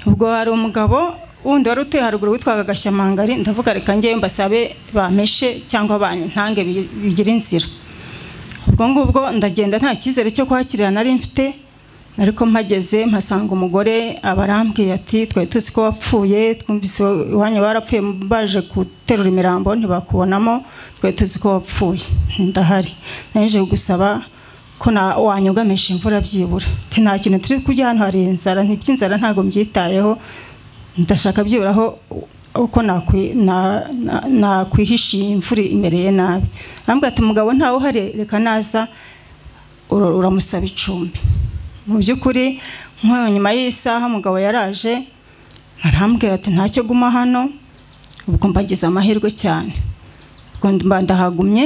ubwo hari umugabo wundi wari utuye haruguru witwaga gashyamangari ndavuga reka ngewe mbasabe bameshe cyangwa bantange bi- bigire inzira ubwo ngubwo ndagenda nta cyizere cyo kuhakirira nari mfite ariko mpageze mpasanga umugore abarambwiye ati twari tuzi ko wapfuye twumvise iwanyu barapfuye baje guterura imirambo ntibakubonamo twari tuzi ko wapfuye ndahari naje gusaba ko na wanyugamisha imvura byibura ati nta kintu turi kujya hano hari inzara ntiby'inzara ntabwo mbyitayeho ndashaka byibura aho uko nakwi- na- na- nakwihishiye imvura imereye nabi arambwira ati mugabo ntawe uhari reka naza ura- uramusaba icumbi mu by'ukuri nk'aho nyuma y'isaha umugabo yaraje arambwira ati ntacyo guma hano ubwo mbagize amahirwe cyane ubwo mba ndahagumye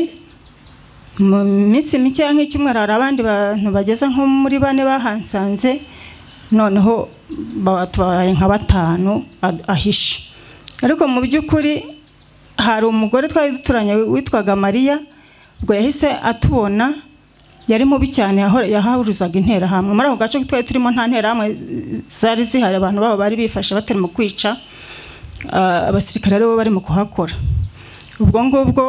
mu minsi mike nk'icyumweru hari abandi bantu bageze nko muri bane bahansanze noneho batwaye nka batanu a- ahishe ariko mu by'ukuri hari umugore twari duturanye witwaga mariya ubwo yahise atubona yari mubi cyane yahora- yahahuruzaga interahamwe muri ako gace twari turimo nta nterahamwe zari zihari abantu babo bari bifashe batari mu kwica ah, abasirikare aribo bari mu kuhakora ubwo ngubwo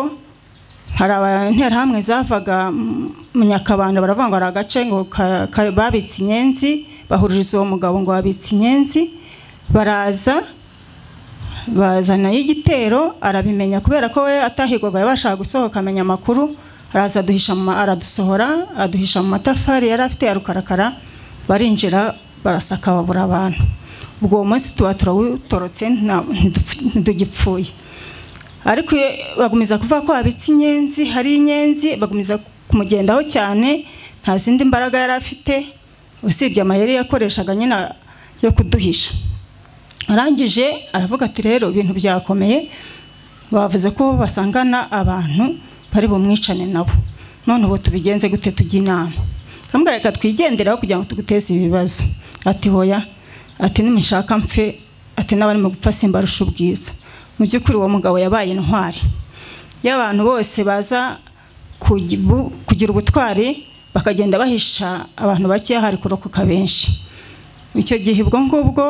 hari abanterahamwe zavaga mu- mu nyakabanda baravuga ngo hari agace ngo ka- ka- babitse inyenzi bahuririza uwo mugabo ngo babitse inyenzi baraza bazanayo igitero arabimenya kubera ko we atahigwaga yabashaga gusohoka amenya amakuru araza aduhisha mu ma- aradusohora aduhisha mu matafari yari afite ya rukarakara barinjira barasaka babura abantu ubwo uwo munsi tuba turawutorotse nta- ntidupf- ntitugipfuye ariko iyo bagumiza kuvuga ko habitse inyenzi hari inyenzi bagumiza kumugendaho cyane nta zindi mbaraga yari afite usibye amayeri yakoreshaga nyine yo kuduhisha arangije aravuga ati rero ibintu byakomeye bavuze ko basangana abantu bari bumwicane nabo none ubu tubigenze gute tujya inama ndamubwira reka twigenderaho kugira ngo tuguteze ibibazo ati hoya ati nimushaka mpfe ati n'abarimo gupfa simbarusha ubwiza mu by'ukuri uwo mugabo yabaye intwari iyo abantu bose baza kugi- bu- kugira ubutwari bakagenda bahisha abantu bakeya hari kurokoka benshi icyo gihe ubwo ngubwo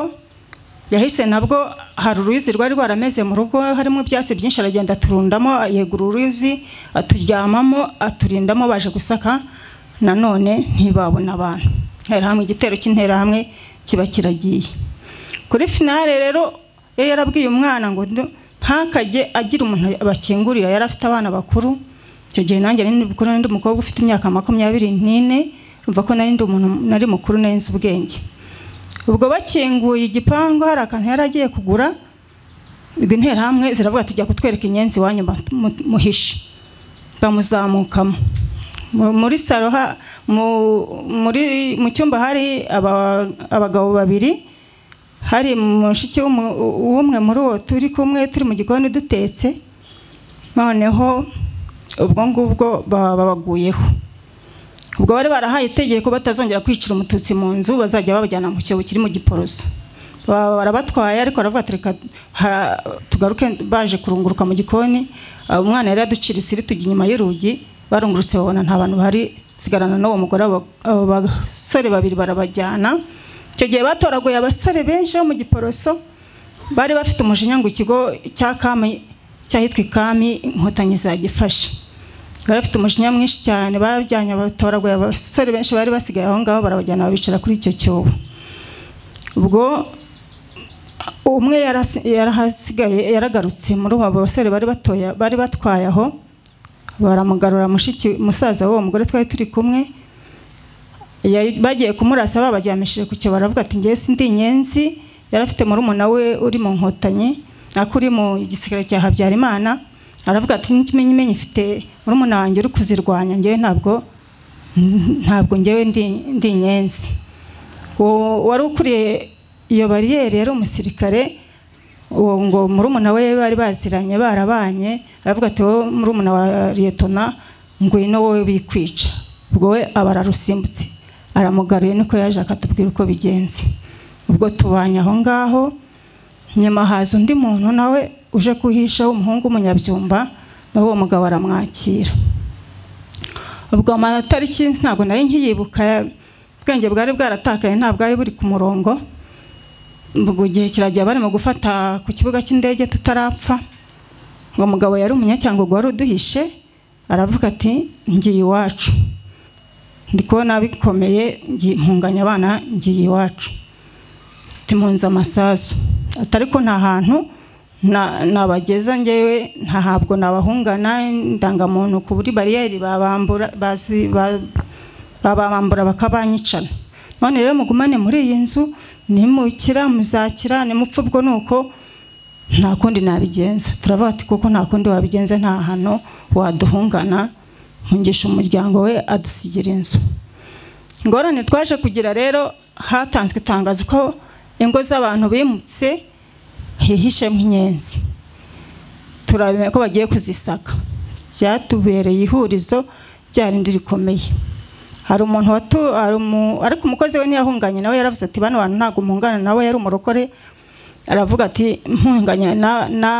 yahise nabwo hari uruyuzi rwari rwarameze mu rugo harimo ibyatsi byinshi aragenda aturundamo yegura uruyuzi aturyamamo aturindamo baje gusaka nanone ntibabona abantu hamwe igitero cy'interahamwe kiba kiragiye kuri finale rero iyo yarabwiye umwana ngo ndu- ntakajye agira umuntu bakingurira yari afite abana bakuru icyo gihe nanjye nari mukuru n'undi mukobwa ufite imyaka makumyabiri n'ine urumva ko nari ndi umuntu nari mukuru nari nzi ubwenge ubwo bakinguye igipangu hari akantu yari agiye kugura ubwo interahamwe ziravuga tujya kutwereka inyenzi iwanyu mu- mu- muhishe bamuzamukamo Mu- muri saro ha- mu- muri- mu cyumba hari aba- abagabo babiri hari mushiki w'umu- w'umwe muri uwo turi kumwe turi mu gikoni dutetse noneho ubwo ngubwo baba babaguyeho ubwo bari barahaye itegeko batazongera kwicira umututsi mu nzu bazajya babajyana mu cyobo kiri mu giporoso Ba- barabatwaye ariko baravuga ati reka ha- tugaruke baje kurunguruka mu gikoni Ah, umwana yari yaduciritse iri tujya inyuma y'urugi barungurutse babona nta bantu bahari sigarana n'uwo mugore abo abo basore babiri barabajyana icyo gihe batoraguye abasore benshi bo mu giporoso bari bafite umujinya ngo ikigo cya kami cyahitwa ikami inkotanyi zagifashe bari bafite umujinya mwinshi cyane bajyanye abatoraguye abasore benshi bari basigaye aho ngaho barabajyana babicara kuri icyo cyobo ubwo umwe yarasi- yarahasigaye yaragarutse muri abo basore bari batoya bari batwaye aho baramugarura mushiki musaza w'uwo mugore twari turi kumwe Yari- bagiye kumurasa babaryamishije ku cyobo baravuga ati ngewe sindi inyenzi yari afite murumuna we uri mu nkotanyi ako uri mu gisirikare cya habyarimana aravuga ati n'ikimenyimenyi mfite murumuna wanjye uri kuzirwanya ngewe ntabwo ntabwo ngewe ndi ndi inyenzi uwo wari ukuriye iyo bariyeri yari umusirikare uwo ngo murumuna we bari baziranye barabanye aravuga ati wowe murumuna wa liyetona ngwino wowe bikwica ubwo we aba ararusimbutse aramugaruye niko yaje akatubwira uko bigenze ubwo tubanye aho ngaho nyuma haza undi muntu nawe uje kuhisha w'umuhungu w'umunyabyumba nawe uwo mugabo aramwakira ubwo amatariki ntabwo nari nkiyibuka ubwenge bwari bwaratakaye ntabwo bwari buri ku murongo ubwo igihe kiragiye barimo gufata ku kibuga cy'indege tutarapfa uwo mugabo yari umunyacyangugu wari uduhishe aravuga ati ngiye iwacu ndi kubona bikomeye ngi- mpunganya abana ngiye iwacu timunze amasasu atari ko nta hantu na- nabageza ngewe ntahabwo nabahungana indangamuntu ku buri bariyeri babambura bazi- ba- babambura bakabanyicana none rero mugumane muri iyi nzu nimukira muzakira nimupfa ubwo ni uko nta kundi nabigenza turavuga ati kuko nta kundi wabigenza nta hantu waduhungana nkungisha umuryango we adusigira inzu ingorane twaje kugira rero hatanzwe itangazo ko ingo z'abantu bimutse hihishemo inyenzi turabimenya ko bagiye kuzisaka byatubereye ihurizo ryarindi rikomeye hari umuntu watu hari umu- ariko umukozi we ntiyahunganye nawe yaravuze ati bano bantu ntabwo muhungana nawe yari umurokore aravuga ati mpunganya na, na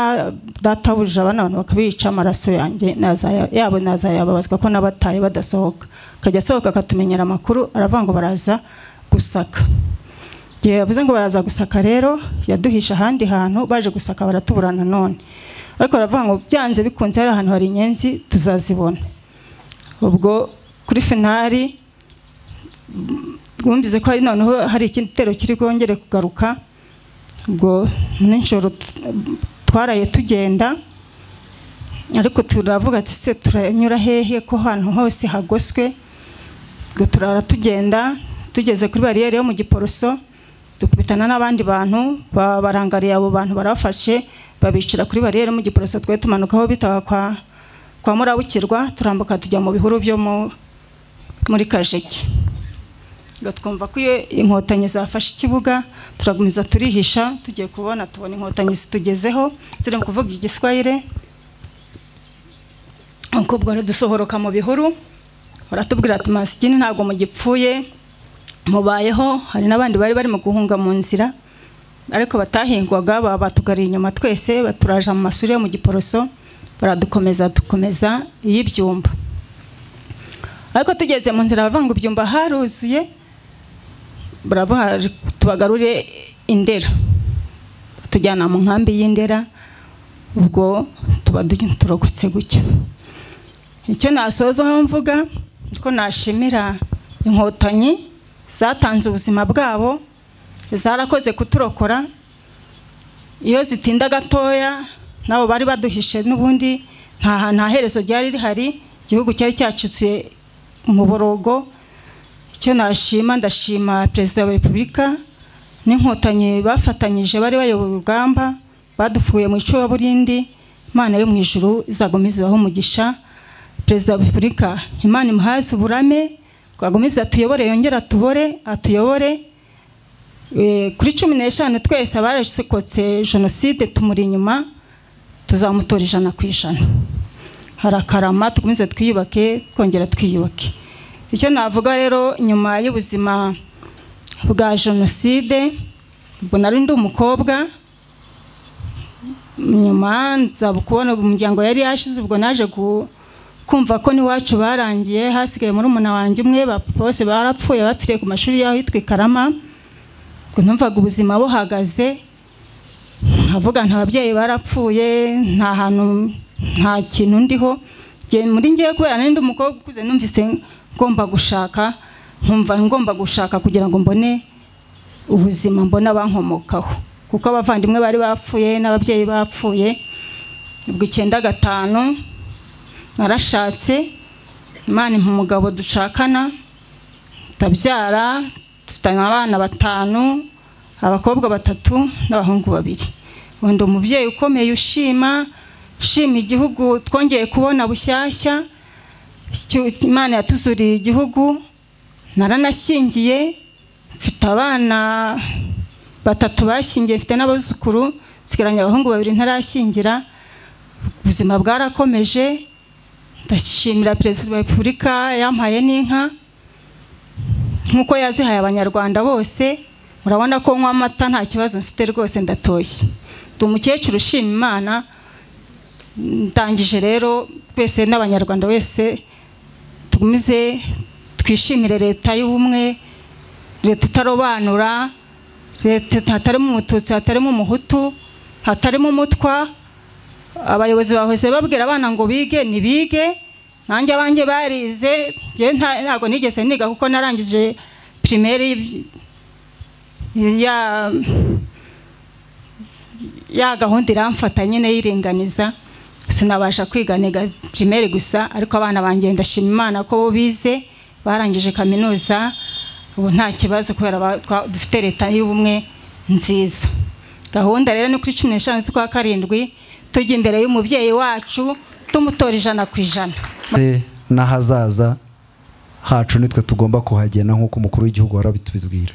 databuja abana abantu bakabica amaraso yanjye nazaya- yabo nazayababazwa ko nabataye badasohoka akajya asohoka akatumenyera amakuru aravuga ngo baraza gusaka igihe yavuze ngo baraza gusaka rero yaduhisha ahandi hantu baje gusaka baratubura nanone ariko baravuga ngo byanze bikunze hari ahantu hari inyenzi tuzazibona ubwo kuri finari bumvise ko hari noneho hari ikindi gitero kiri bwongere kugaruka ubwo nijoro t- twaraye tugenda ariko turavuga ati se turanyura hehe ko ahantu hose hagoswe ubwo turara tugenda tugeze kuri bariyeri yo mu giporoso dukubitana n'abandi bantu ba- barangariye abo bantu barabafashe babicira kuri bariyeri yo mu giporoso twe tumanukaho bitaga kwa kwa murabukirwa turambuka tujya mu bihuru byo mu- muri kajege ngo twumva ko iyo inkotanyi zafashe ikibuga turagumiza turihisha tugiye kubona tubona inkotanyi zitugezeho ziri mu kuvuga igiswahire nuko ubwo rero dusohoroka mu bihuru baratubwira ati masikini ntabwo mugipfuye mubayeho hari n'abandi bari barimo guhunga mu nzira ariko batahingwaga baba batugariye inyuma twese baturaja mu masuri yo mu giporoso baradukomeza dukomeza iy'ibyumba ariko tugeze mu nzira baravuga ngo ibyumba haruzuye baravuga tubagarure indera tujyana mu nkambi y'indera ubwo tuba du- turokotse gutyo icyo nasozaho mvuga ko nashimira inkotanyi zatanze ubuzima bwabo zarakoze kuturokora iyo zitinda gatoya nabo bari baduhishe n'ubundi nta hantu nta herezo ryari rihari igihugu cyari cyacitse mu borogo icyo nashima ndashima perezida wa repubulika n'inkotanyi bafatanyije bari bayoboye urugamba badupfuye mu icuraburindi imana yo mu ijuru izagumize ibahe umugisha perezida wa repubulika imana imuhaze uburame twagumize atuyobore yongere atubore atuyobore Eh, kuri cumi n'eshanu twese abarokotse jenoside tumuri inyuma tuzamutora ijana ku ijana harakarama tukomeze twiyubake twongera twiyubake icyo navuga rero nyuma y'ubuzima bwa jenoside ubwo nari ndi umukobwa nyuma nza kubona umuryango yari yashize ubwo naje ku- kumva ko n'iwacu barangiye hasigaye muri umuna wanjye umwe ba- bose barapfuye bapfiriye ku mashuri y'ahitwa i karama ngo numvaga ubuzima buhagaze nkavuga nta babyeyi barapfuye nta hantu nta kintu ndiho Nge- muri ngewe kubera nari ndi umukobwa ukuze numvise ngomba gushaka nkumva ngomba gushaka kugira ngo mbone ubuzima mbone abankomokaho kuko abavandimwe bari bapfuye n'ababyeyi bapfuye ubwo icyenda gatanu narashatse imana impa umugabo dushakana ndabyara dufitanye abana batanu abakobwa batatu n'abahungu babiri ubu ndi umubyeyi ukomeye ushima ushima igihugu twongeye kubona bushyashya Icyo- imana yatuzuriye igihugu naranashyingiye mfite abana batatu bashyingiye mfite n'abuzukuru nsigaranye abahungu babiri ntarashyingira ubuzima bwarakomeje ndashimira perezida wa repubulika yampaye n'inka nk'uko yazihaye abanyarwanda bose murabona ko nywa amata nta kibazo mfite rwose ndatoshye ndi umukecuru ushima imana ndangije rero twese n'abanyarwanda wese tugumize twishimire leta y'ubumwe leta itarobanura leta hatarimo umututsi hatarimo umuhutu hatarimo umutwa abayobozi bahoze babwira abana ngo bige ntibige nanjye abanjye barize njyewe nta- ntabwo nigeze niga kuko narangije pirimeri ya ya gahunda iramfata nyine yiringaniza sinabasha kwiga niga pirimeri gusa ariko abana banjye ndashima imana ko bo bize barangije kaminuza ubu nta kibazo kubera ba- twa- dufite leta y'ubumwe nziza gahunda rero ni kuri cumi n'eshanu z'ukwa karindwi tujya imbere y'umubyeyi wacu tumutora ijana ku ijana ndetse n'ahazaza hacu nitwe tugomba kuhagena nk'uko umukuru w'igihugu wari abitubibwira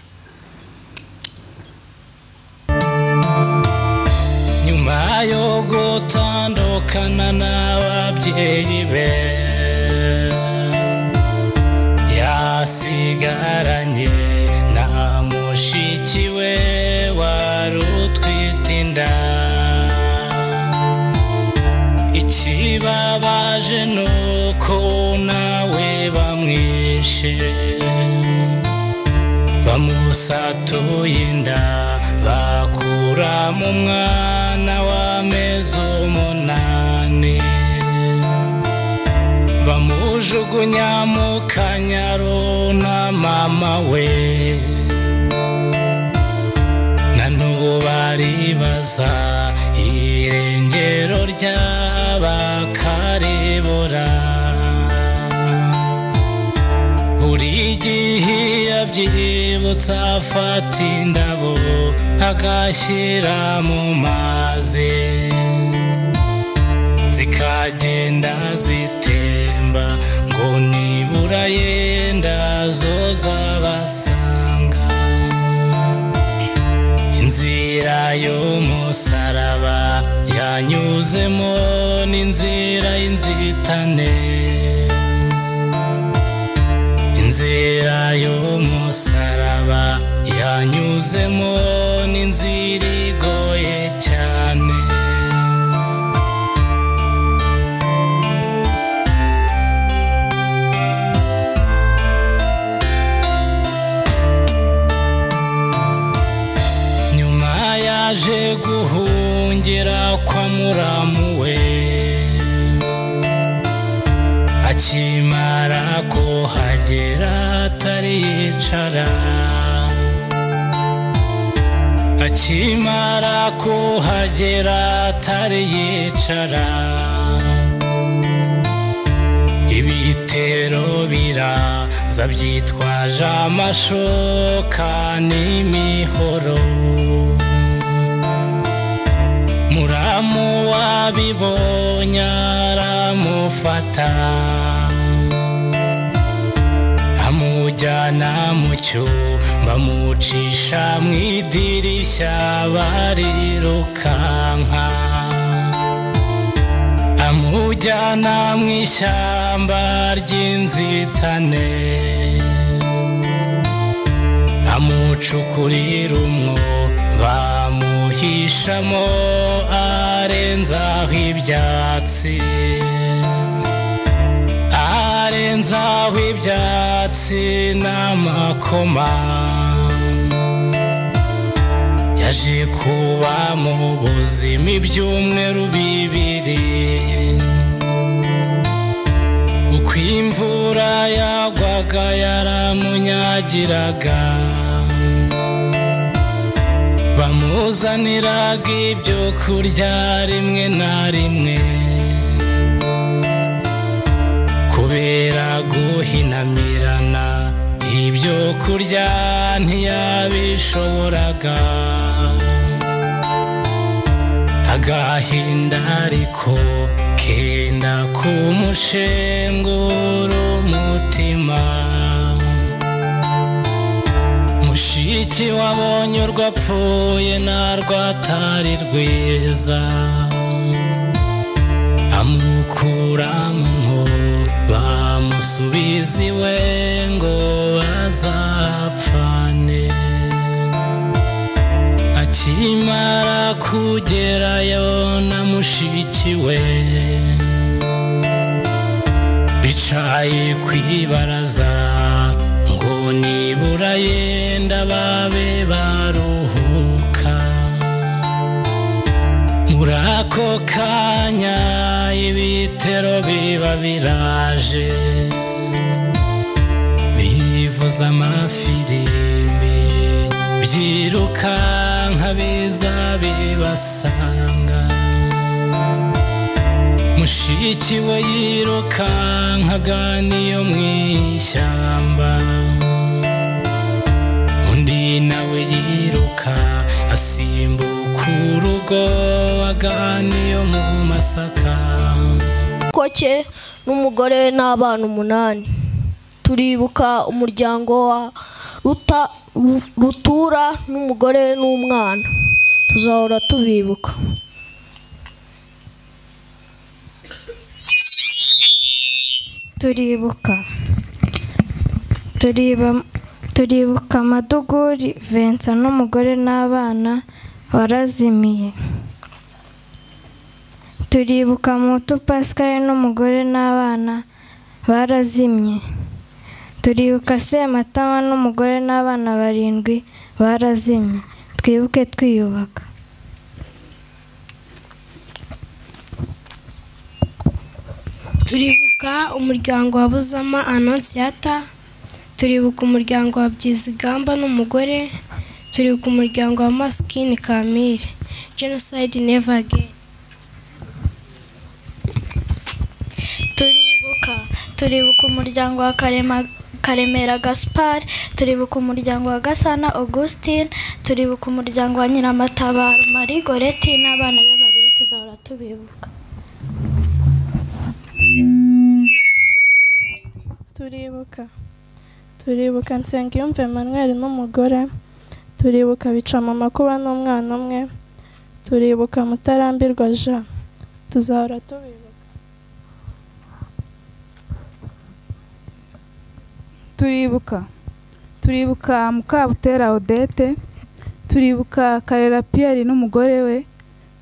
nyuma yo gutandukana n'ababyeyi be yasigaranye na mushiki we wari utwite inda ikibabaje ni uko nawe bamwishe bamusatuye inda bakura mu mwana w'amezi umunani bamujugunya mu kanyaro na mama we na n'ubu baribaza irengero ry'abakaribura buri gihe iyo abyibutsa afata indabo agashyira mu mazi zikagenda zitemba ngo nibura yenda zozabasanga inzira y'umusaraba yanyuzemo n'inzira y'inzitane inzira y'umusaraba yanyuzemo n'inzira igoye cyane nyuma yaje guhungira kwa muramu we akimara kuhagera atari yicara akimara kuhagera atari yicara ibitero biraza byitwaje amashoka n'imihoro muramu wabibonye aramufata amujyana mu cyumba amucisha mu idirishya barirukanka amujyana mu ishyamba ry'inzitane amucukurira umwo bamuhishamo arenzaho ibyatsi arenzaho ibyatsi n'amakoma yaje kuba mu buzima ibyumweru bibiri uko imvura yagwaga yaramunyagiraga bamuzaniraga ibyo kurya rimwe na rimwe kubera guhinamirana ibyo kurya ntiyabishoboraga agahinda ariko kenda kumushengura umutima mushiki wabonye urwapfuye narwatari rwiza amukura mu mwobo bamusubiza iwe ngo bazapfane akimara kugerayo na mushiki we bicaye ku ibaraza ngo nibura yenda babe baruhuka muri ako kanya ibitero biba biraje bivuza amafirimbi byirukanka biza bibasanga mushiki we yirukankaga niyo mu ishyamba undi nawe yiruka asimbuka urugo aganiyo mu masaka koke n'umugore we n'abana umunani turibuka umuryango wa Ruta- Ru- rutura n'umugore we n'umwana tuzahora tubibuka turibuka Turiba- turibuka amaduguri vensa n'umugore n'abana warazimiye turibuka mutu pascal n'umugore n'abana barazimye turibuka sematama n'umugore n'abana barindwi barazimye twibuke twiyubaka turibuka umuryango wa buzama anonsiyata turibuka umuryango wa byizigamba n'umugore turibuka umuryango wa masikini kamire jenoside neva again turibuka turibuka umuryango wa karema karemera gaspar turibuka umuryango wa gasana augustin turibuka umuryango wa nyiramatabaro marie goreti n'abana be babiri tuzahora tubibuka turibuka turibuka nsengiyumva emmanuel n'umugore turibuka bicamakuba n'umwana umwe turibuka mutarambirwa jean tuzahora tubibuka turibuka turibuka mukabutera odette turibuka karera piyeri n'umugore we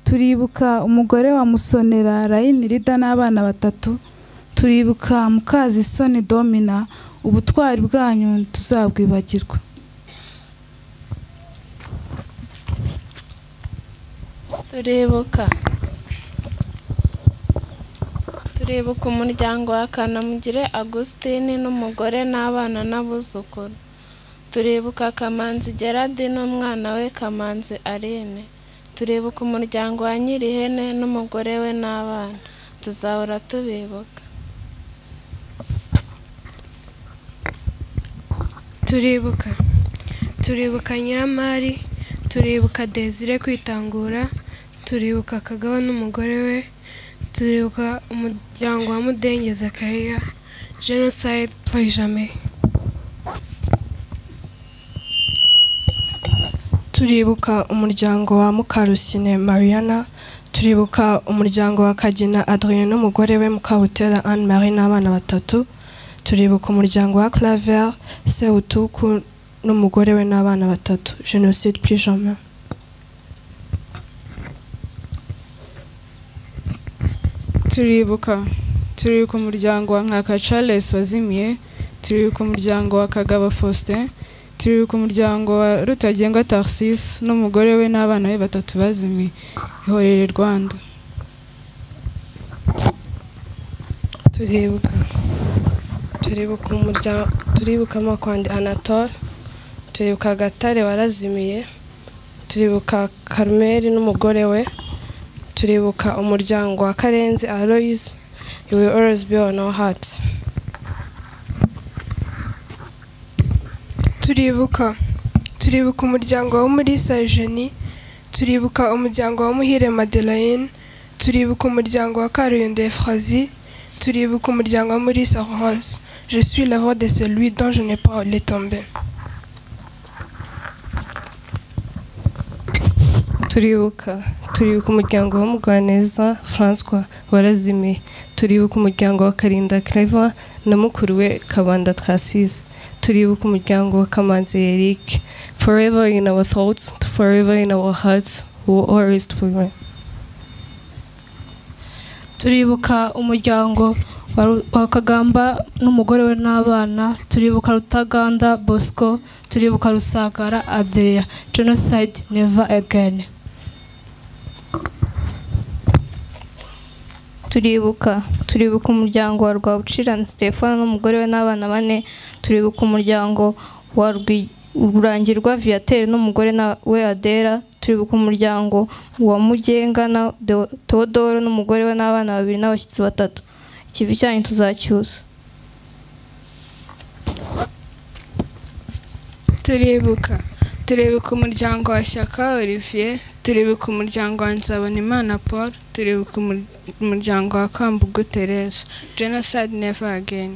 turibuka umugore wa musonera rayini rida n'abana batatu turibuka mukazisoni domina ubutwari bwanyu tuzabwibagirwa turibuka turibuka umuryango wa kanamugire agusitini n'umugore n'abana n'abuzukuru turibuka kamanzi gerard n'umwana we kamanzi aline turibuka umuryango wa nyirihene n'umugore we n'abana tuzahora tubibuka turibuka turibuka nyiramari turibuka desire kwitangura turibuka kagabo n'umugore we turibuka umuryango wa mudengeza kariya jenoside purayijame turibuka umuryango wa mukarusine mariana turibuka umuryango wa kagina adrien n'umugore we mukabutera anne marie n'abana batatu turibuka umuryango wa claver sewutuku n'umugore we n'abana batatu jenoside plus jamais turibuka turibuka umuryango wa nkaka charles wazimiye turibuka umuryango wa kagabo faustin turibuka umuryango wa rutagengwa tarcis n'umugore we n'abana be batatu bazimiye ihorere rwanda turibuka turibuka umuryango turibuka amakwandi anatole turibuka gatare warazimiye turibuka karumeri n'umugore we turibuka umuryango wa karenzi aloys you will always be on our hearts turibuka turibuka umuryango wo muri sajeni turibuka umuryango wa muhire madeleine turibuka umuryango wa karuyondo efrazi turibuka umuryango wa muri sarance je suis la voix de celui dont je n'ai pas les tombé turibuka turibuka umuryango w'umugwaneza francois warazimiye turibuka umuryango wa karinda claver na mukuru we kabanda tracis turibuka umuryango wa kamanzi eric forever in our thoughts forever in our hearts we will always forever turibuka umuryango wa Ru- wa kagamba n'umugore we n'abana turibuka rutaganda bosco turibuka rusagara adria genocide never again turibuka turibuka umuryango wa rwabucirana stefano n'umugore we n'abana bane turibuka umuryango wa Rwi- rurangirwa viateri n'umugore na- we adera turibuka umuryango wa mugenga na Deo- teodoro n'umugore we n'abana babiri n'abashyitsi batatu ikivi cyanyu tuzacyuza turibuka turibuka umuryango wa shyaka olivier turibuka umuryango wa nzabonimana paul turibuka umur- umuryango wa kambugu therese genocide never again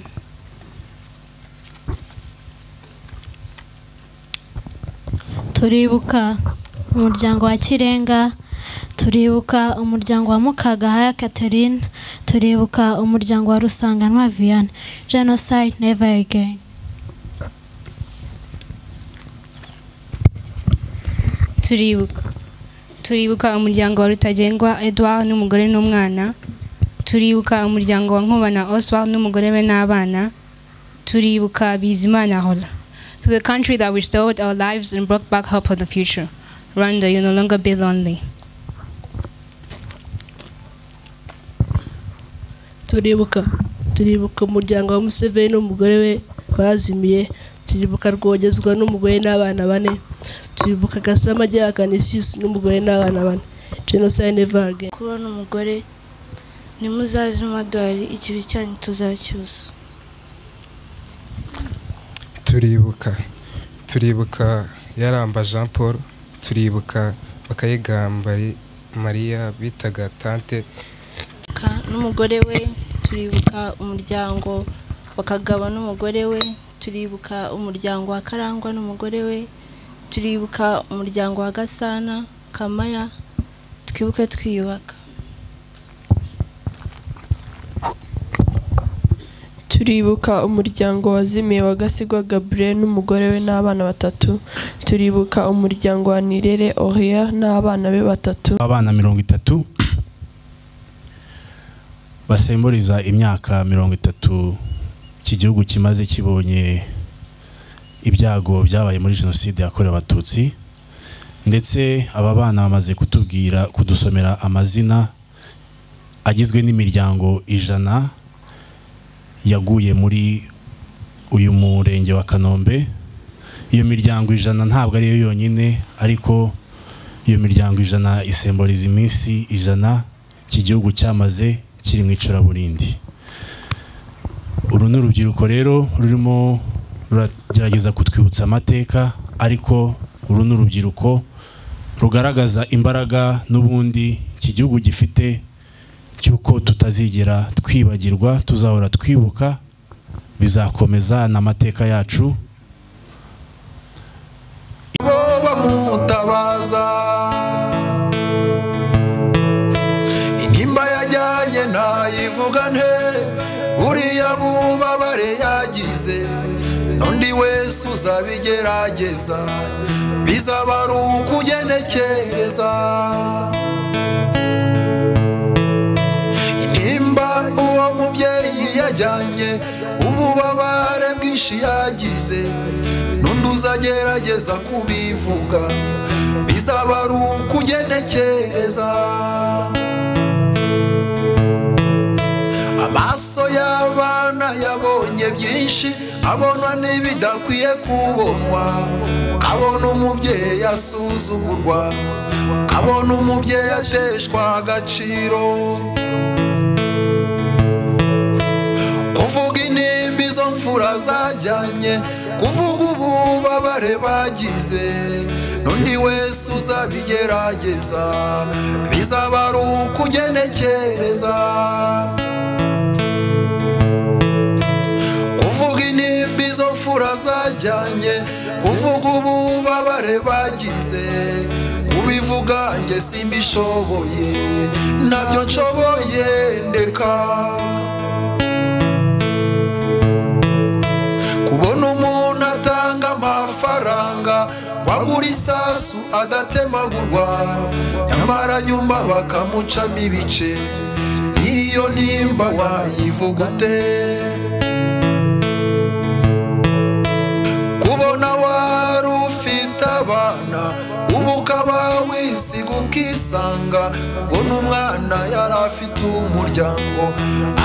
turibuka umuryango wa kirenga turibuka umuryango wa mukagahaya catherine turibuka umuryango wa rusanganwa vianney genocide never again turibuka turibuka umuryango wa rutagengwa edouard n'umugore n'umwana turibuka umuryango wa nkubana oswald n'umugore we n'abana turibuka bizimana hola to the country that restored our lives and brought back hope for the future rwanda you no longer be lonely turibuka turibuka umuryango wa museveni n'umugore we bazimiye turibuka rwogezwa n'umugore n'abana bane turibuka gasama agera kanisiyusi n'umugore n'abana bane jenoside never again kubona umugore ntimuzaze amadolari ikibi cyanyu tuzacyusa turibuka turibuka yaramba jean paul turibuka bakayigambari mariya bitaga tante Turibuka n'umugore we turibuka umuryango wa kagabo n'umugore we turibuka umuryango wa karangwa n'umugore we turibuka umuryango wa gasana kamaya twibuke twiyubaka turibuka umuryango wazimiye wa gasigwa gabriel n'umugore we n'abana batatu turibuka umuryango wa nirere oria n'abana be batatu abana mirongo itatu basemburiza imyaka mirongo itatu iki gihugu kimaze kibonye ibyago byabaye muri jenoside yakorewe abatutsi ndetse aba bana bamaze kutubwira kudusomera amazina agizwe n'imiryango ijana yaguye muri uyu murenge wa kanombe iyo miryango ijana ntabwo ariyo yonyine ariko iyo miryango ijana isemburiza iminsi ijana iki gihugu cyamaze kiri mu icuraburindi uru ni urubyiruko rero rurimo ruragerageza kutwibutsa amateka ariko uru ni urubyiruko rugaragaza imbaraga n'ubundi iki gihugu gifite cy'uko tutazigera twibagirwa tuzahora twibuka bizakomeza n'amateka yacu bo bamutabaza intimba yajyanye ntayivuga nte buriya bubabare yagize n'undi wese uzabigerageza bizaba ari ukugenekereza intimba uwo mubyeyi yajyanye ububabare bwinshi yagize n'undi uzagerageza kubivuga bizaba ari ukugenekereza amaso y'abana yabonye byinshi abona n'ibidakwiye kubonwa kabona umubyeyi asuzugurwa kabona umubyeyi ateshwa agaciro kuvuga intimba izo mfura zajyanye kuvuga ububabare bagize n'undi wese uzabigerageza bizaba ari ukugenekereza kuvuga intimba izo mfura zajyanye kuvuga ububabare bagize kubivuga nge simbishoboye ntabyo nshoboye ndeka kubona umuntu atanga amafaranga wagura isasu adatemagurwa nyamara nyuma bakamucamo ibice iyo nimba wayivuga ute kubona wari ufite abana ubu ukaba wisiga ukisi akisanga ubwo n'umwana yari afite umuryango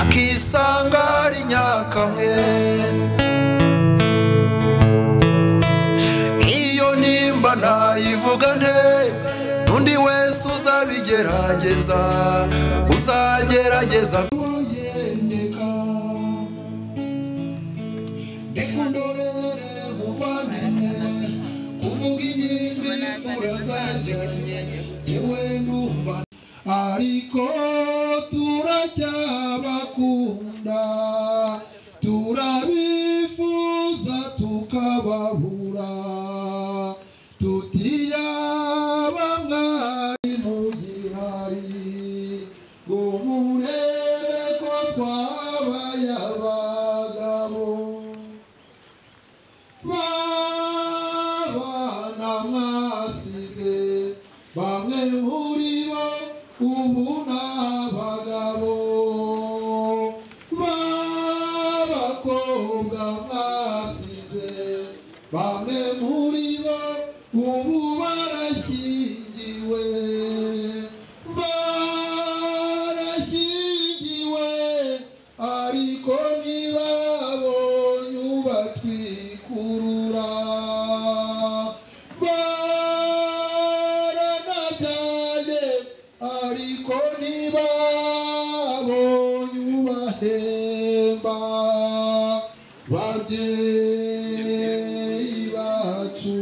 akisanga ari nyakamwe iyo nimba nayivuga nte n'undi wese uzabigerageza uzagerageza kuyendeka nikundorere muvanene kuvuga inyimbi imfura zajyanye yewe ndumva ariko turacyabakunda turabifuza tukababura tutiyaba mwari mu gihari ngo murebe ko twabaye abagabo babana mwasize bamwe muri bo ubu ni abagabo b'abakobwa mwasize bamwe muri bo ubu barashyingiwe barashyingiwe ariko ntibabonye ubatwikurura baranabyaye ariko ntibabonye ubahemba babyeyi bacu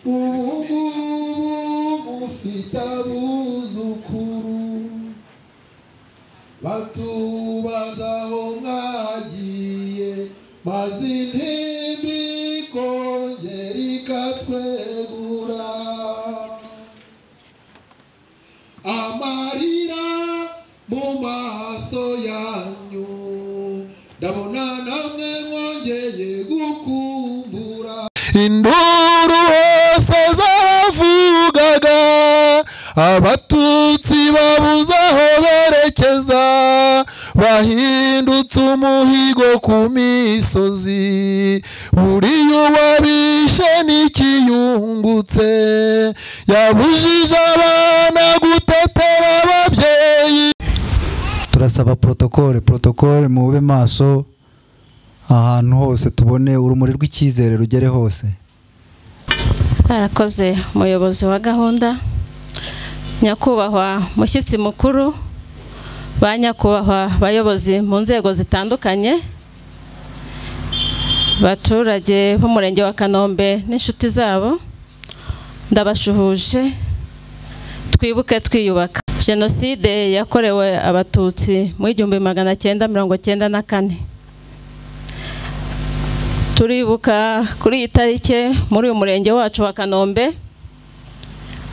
ubu ngubu mufite abuzukuru batubaza aho mwagiye maze intimba ikongera ikatwegura amarira mu maso yanyu ndabona namwe mwongeye gukumbura induru hose zaravugaga abatutsi babuze aho berekeza bahindutse umuhigo ku misozi buriya uwabishe n'ikiyungutse yabujije abana gutetera ababyeyi turasaba porotokole porotokole mube maso ahantu hose tubone urumuri rw'icyizere rugere hose barakoze umuyobozi wa gahunda nyakubahwa mushyitsi mukuru ba nyakubahwa bayobozi mu nzego zitandukanye baturage b'umurenge wa kanombe n'inshuti zabo ndabashuhuje twibuke twiyubaka jenoside yakorewe abatutsi mu igihumbi magana cyenda mirongo cyenda na kane turibuka kuri iyi tariki muri uyu murenge wacu wa kanombe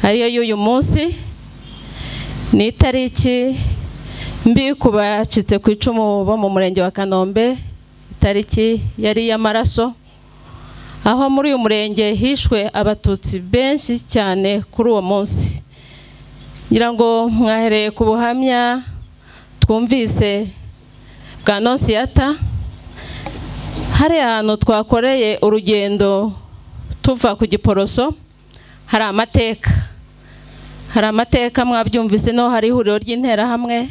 ariyo y'uyu munsi ni itariki mbi ku bacitse ku icumu bo mu murenge wa kanombe itariki yari iy'amaraso aho muri uyu murenge hishwe abatutsi benshi cyane kuri uwo munsi ngira ngo mwahereye ku buhamya twumvise bwa nonsiyata hari ahantu twakoreye urugendo tuva ku giporoso hari amateka hari amateka mwabyumvise no hari ihuriro ry'interahamwe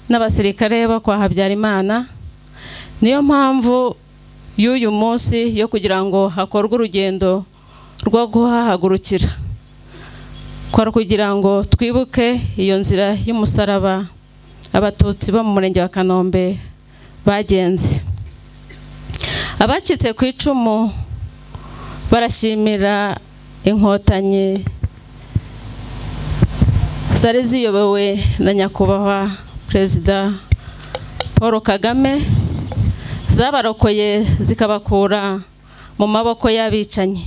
n'abasirikare bo kwa habyarimana niyo mpamvu y'uyu munsi yo kugira ngo hakorwe urugendo rwo guhahagurukira kwari kugira ngo twibuke iyo nzira y'umusaraba abatutsi bo mu murenge wa kanombe bagenze abacitse ku icumu barashimira inkotanyi zari ziyobowe na nyakubahwa perezida paul kagame zabarokoye zikabakura mu maboko y'abicanyi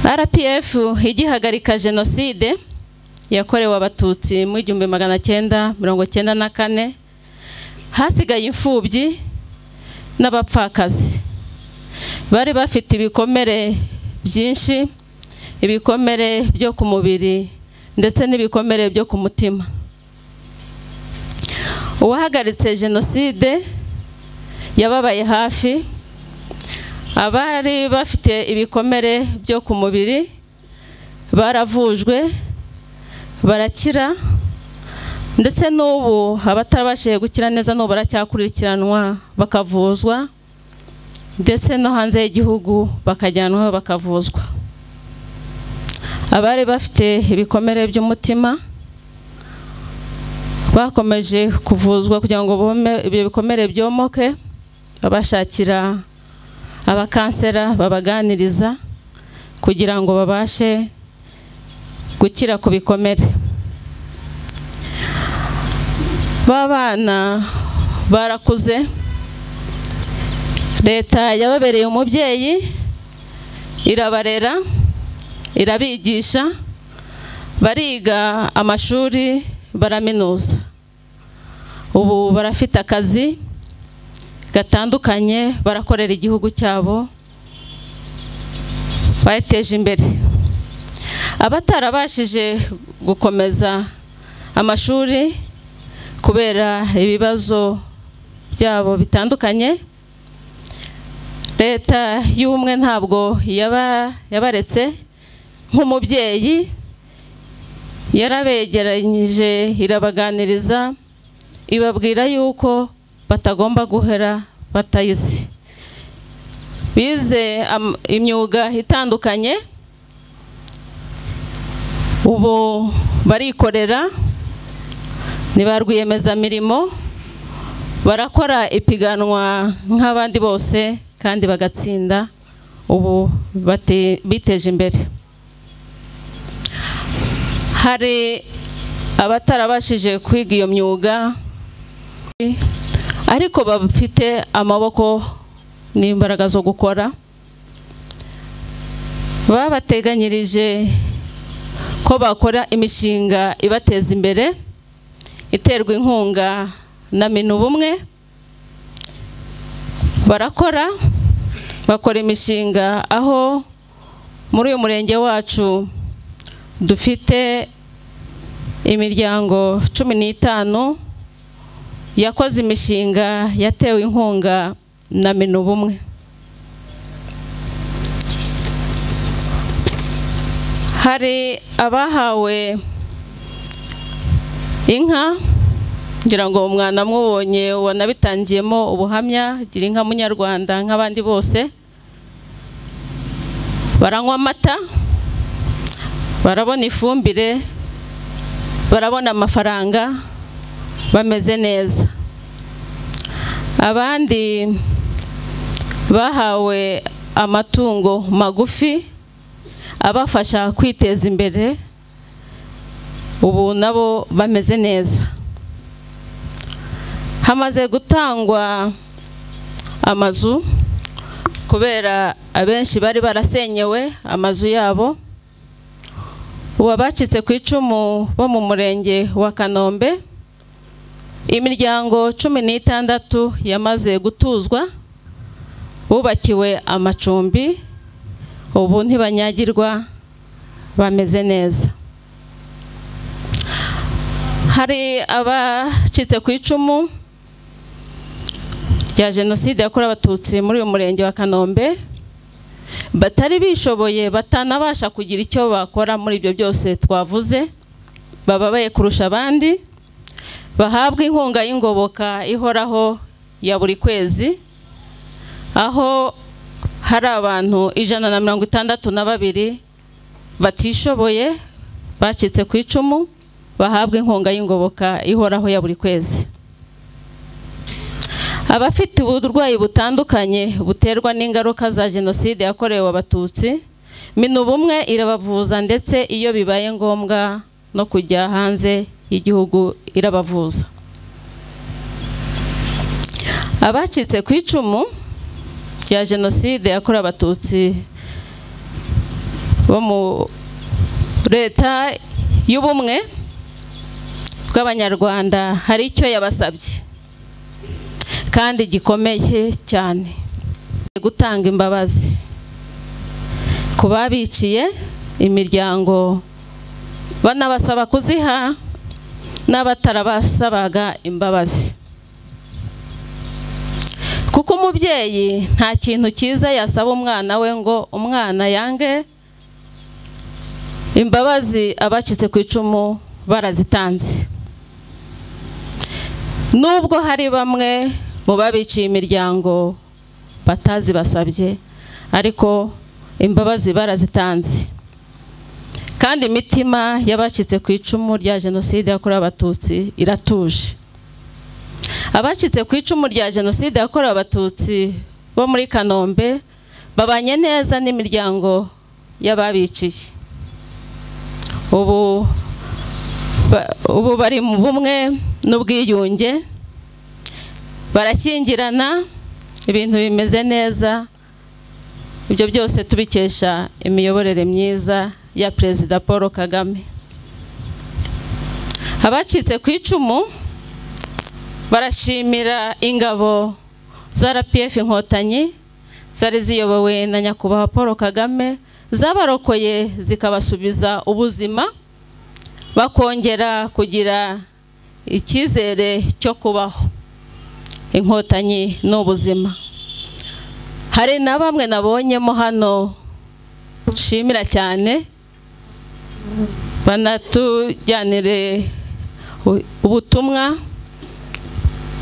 rpf igihagarika jenoside yakorewe abatutsi mu igihumbi magana cyenda mirongo cyenda na kane hasigaye imfubyi n'abapfakazi bari bafite ibikomere byinshi ibikomere byo ku mubiri ndetse n'ibikomere byo ku mutima uwahagaritse jenoside yababaye hafi abari bafite ibikomere byo ku mubiri baravujwe barakira ndetse n'ubu abatarabashije gukira neza n'ubu baracyakurikiranwa bakavuzwa ndetse no hanze y'igihugu bakajyanwaho bakavuzwa abari bafite ibikomere by'umutima bakomeje kuvuzwa kugira ngo bome ibyo bikomere byomoke babashakira abakansera babaganiriza kugira ngo babashe gukira ku bikomere b'abana barakuze leta yababereye umubyeyi irabarera irabigisha bariga amashuri baraminuza ubu barafite akazi gatandukanye barakorera igihugu cyabo bateje imbere abatarabashije gukomeza amashuri kubera ibibazo byabo bitandukanye leta y'ubumwe ntabwo yabaretse nk'umubyeyi yarabegeranyije irabaganiriza ibabwira yuko batagomba guhera batayizi bize imyuga itandukanye ubu barikorera ni ba rwiyemezamirimo barakora ipiganwa nk'abandi bose kandi bagatsinda ubu biteje imbere hari abatarabashije kwiga iyo myuga ariko bafite amaboko n'imbaraga zo gukora babateganyirije ko bakora imishinga ibateza imbere iterwa inkunga na minu bumwe barakora bakora imishinga aho muri uyu murenge wacu dufite imiryango cumi n'itanu yakoze imishinga yatewe inkunga na minu bumwe hari abahawe inka ngira ngo umwana amubonye wanabitangiyemo ubuhamya gira inka munyarwanda nk'abandi bose baranywa amata barabona ifumbire barabona amafaranga bameze neza abandi bahawe amatungo magufi abafasha kwiteza imbere ubu nabo bameze neza hamaze gutangwa amazu kubera abenshi bari barasenyewe amazu yabo ubu abacitse ku icumu bo mu murenge wa kanombe imiryango cumi n'itandatu yamaze gutuzwa bubakiwe amacumbi ubu ntibanyagirwa bameze neza hari abacitse ku icumu rya jenoside yakorewe abatutsi muri uyu murenge wa kanombe batari bishoboye batanabasha kugira icyo bakora muri ibyo byose twavuze bababaye kurusha abandi bahabwa inkunga y'ingoboka ihoraho ya buri kwezi aho hari abantu ijana na mirongo itandatu na babiri batishoboye bacitse ku icumu bahabwa inkunga y'ingoboka ihoraho ya buri kwezi abafite uburwayi butandukanye buterwa n'ingaruka za jenoside yakorewe abatutsi minubumwe irabavuza ndetse iyo bibaye ngombwa no kujya hanze y'igihugu irabavuza abacitse ku icumu rya jenoside yakorewe abatutsi bo mu leta y'ubumwe bw'abanyarwanda hari icyo yabasabye kandi gikomeye cyane gutanga imbabazi ku babiciye imiryango banabasaba kuziha n'abatarabasabaga imbabazi kuko umubyeyi nta kintu cyiza yasaba umwana we ngo umwana yange imbabazi abacitse ku icumu barazitanze nubwo hari bamwe mu babiciye imiryango batazibasabye ariko imbabazi barazitanze kandi imitima y'abacitse ku icumu rya jenoside yakorewe abatutsi iratuje abacitse ku icumu rya jenoside yakorewe abatutsi bo muri kanombe babanye neza n'imiryango y'ababiciye ubu ba- ubu bari mu bumwe n'ubwiyunge barashyingirana ibintu bimeze neza ibyo byose tubikesha imiyoborere myiza ya perezida paul kagame abacitse ku icumu barashimira ingabo za rpf inkotanyi zari ziyobowe na nyakubahwa paul kagame zabarokoye zikabasubiza ubuzima bakongera kugira icyizere cyo kubaho inkotanyi ni ubuzima hari na bamwe nabonyemo hano nshimira cyane banatujyanire u- ubutumwa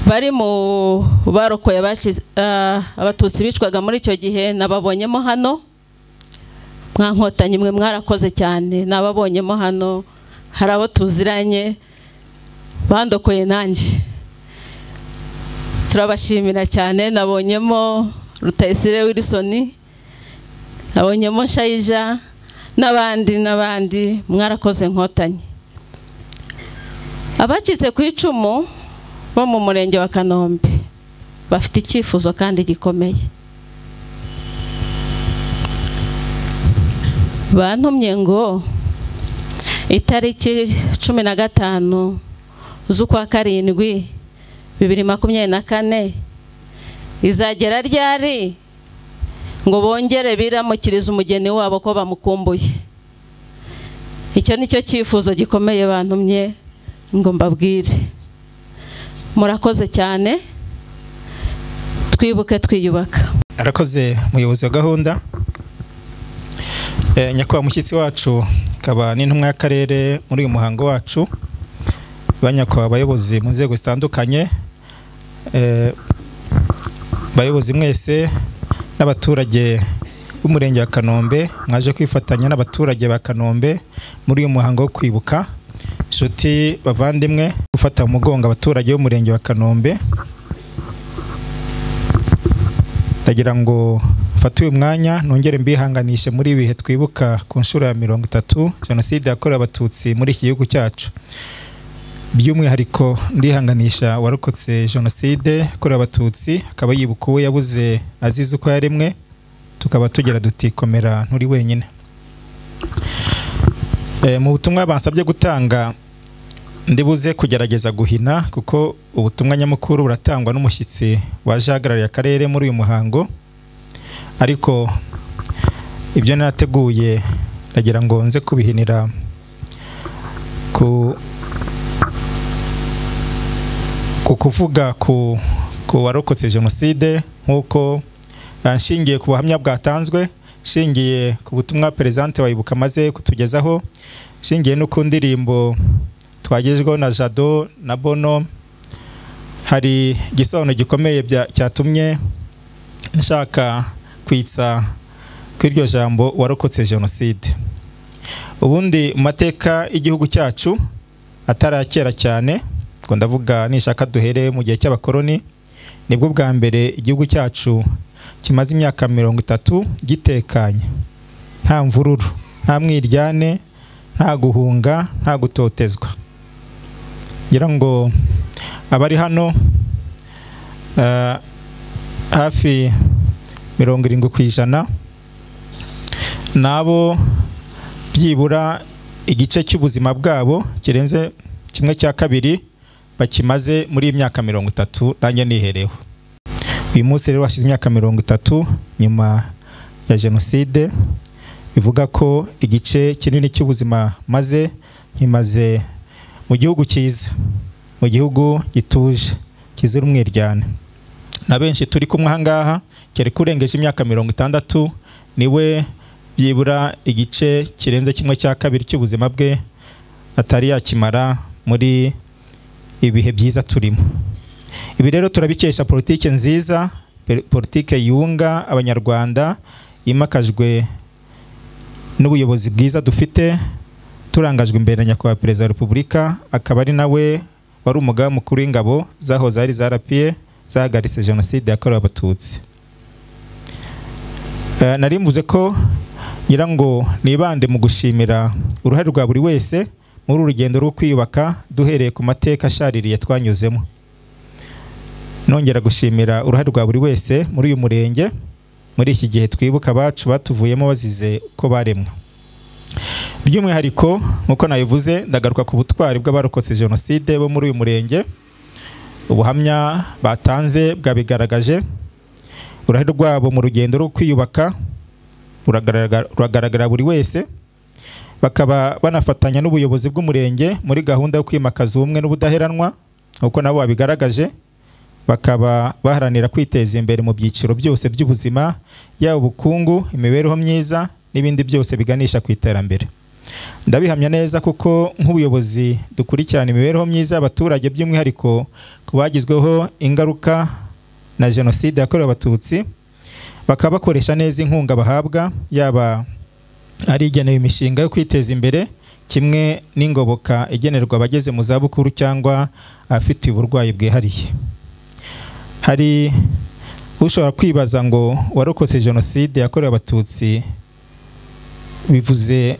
bari mu barokoye abaci- ah, abatutsi bicwaga muri icyo gihe nababonyemo hano mwa nkotanyi mwe mwarakoze cyane nababonyemo hano hari abo tuziranye bandokoye nanjye turabashimira cyane nabonyemo rutayisire wilisoni nabonyemo shayija n'abandi n'abandi mwarakoze nkotanyi abacitse ku icumu bo mu murenge wa kanombe bafite icyifuzo kandi gikomeye bantumye ngo itariki cumi na gatanu z'ukwa karindwi bibiri makumyabiri na kane izagera ryari ngo bongere biramukirize umugeni wabo ko bamukumbuye icyo ni cyo cyifuzo gikomeye bantumye ngo mbabwire murakoze cyane twibuke twiyubaka arakoze umuyobozi wa gahunda Eh, nyakubahwa mushyitsi wacu akaba n'intumwa y'akarere muri uyu muhango wacu banyakubahwa abayobozi mu nzego zitandukanye eh, bayobozi mwese n'abaturage b'umurenge wa kanombe mwaje kwifatanya n'abaturage ba kanombe muri uyu muhango wo kwibuka inshuti bavandimwe gufata mu mugongo abaturage b'umurenge wa kanombe ndagira ngo mfate uyu mwanya nongere mbihanganishe muri ibi bihe twibuka ku nshuro ya mirongo itatu jenoside yakorewe abatutsi muri iki gihugu cyacu by'umwihariko ndihanganisha warokotse jenoside yakorewe abatutsi akaba yibuka uwo yabuze azize uko yaremwe tukaba tugira duti komera nturi wenyine Eh, mu butumwa bansabye gutanga ndibuze kugerageza guhina kuko ubutumwa nyamukuru buratangwa n'umushyitsi waje ahagarariye akarere muri uyu muhango ariko ibyo nateguye ndagira ngo nze kubihinira ku ku kuvuga ku ku warokotse jenoside nk'uko eh, nshingiye ku buhamya bwatanzwe nshingiye ku butumwa perezante wayibuka amaze kutugezaho nshingiye no ku ndirimbo twagejweho na jado na bono hari igisobanuro gikomeye bya- cyatumye nshaka kwitsa kw'iryo jambo warokotse jenoside ubundi mu mateka y'igihugu cyacu atarakera cyane ngo ndavuga nishaka duhere mu gihe cy'abakoloni nibwo bwa mbere igihugu cyacu kimaze imyaka mirongo itatu gitekanye nta mvururu nta mwiryane nta guhunga nta gutotezwa ngira ngo abari hano eh, hafi mirongo irindwi ku ijana nabo byibura igice cy'ubuzima bwabo kirenze kimwe cya kabiri bakimaze muri iyi myaka mirongo itatu nanjye nihereho uyu munsi rero hashize imyaka mirongo itatu nyuma ya jenoside bivuga ko igice kinini cy'ubuzima maze nkimaze mu gihugu cyiza mu gihugu gituje kizira umwiryane na benshi turi kumwe aha ngaha cyari kurengeje imyaka mirongo itandatu niwe byibura igice kirenze kimwe cya kabiri cy'ubuzima bwe atari yakimara muri ibihe byiza turimo ibi rero turabikesha politike nziza pe- politike yunga abanyarwanda yimakajwe n'ubuyobozi bwiza dufite turangajwe imbere na nyakubahwa perezida wa repubulika akaba ari nawe wari umugaba mukuru w'ingabo zahoze ari za rapiye zahagaritse jenoside yakorewe abatutsi Eh, nari mvuze ko ngira ngo nibande mu gushimira uruhare rwa buri wese muri uru rugendo rwo kwiyubaka duhereye ku mateka ashaririye twanyuzemo nongera gushimira uruhare rwa buri wese muri uyu murenge muri iki gihe twibuka abacu batuvuyemo bazize uko baremwa by'umwihariko nk'uko nabivuze ndagaruka ku butwari bw'abarokotse jenoside bo muri uyu murenge ubuhamya batanze bwabigaragaje uruhare rwabo mu rugendo rwo kwiyubaka ruragaragara ruragaragara buri wese bakaba banafatanya n'ubuyobozi bw'umurenge muri gahunda yo kwimakaza ubumwe n'ubudaheranwa nk'uko nabo babigaragaje bakaba baharanira kwiteza imbere mu byiciro byose by'ubuzima yaba ubukungu imibereho myiza n'ibindi byose biganisha ku iterambere ndabihamya neza kuko nk'ubuyobozi dukurikirana imibereho myiza y'abaturage by'umwihariko ku bagizweho ingaruka na jenoside yakorewe abatutsi bakaba bakoresha neza inkunga bahabwa yaba ari igenewe imishinga yo kwiteza imbere kimwe n'ingoboka igenerwa abageze mu zabukuru cyangwa abafite uburwayi bwihariye hari ushobora kwibaza ngo warokotse jenoside yakorewe abatutsi bivuze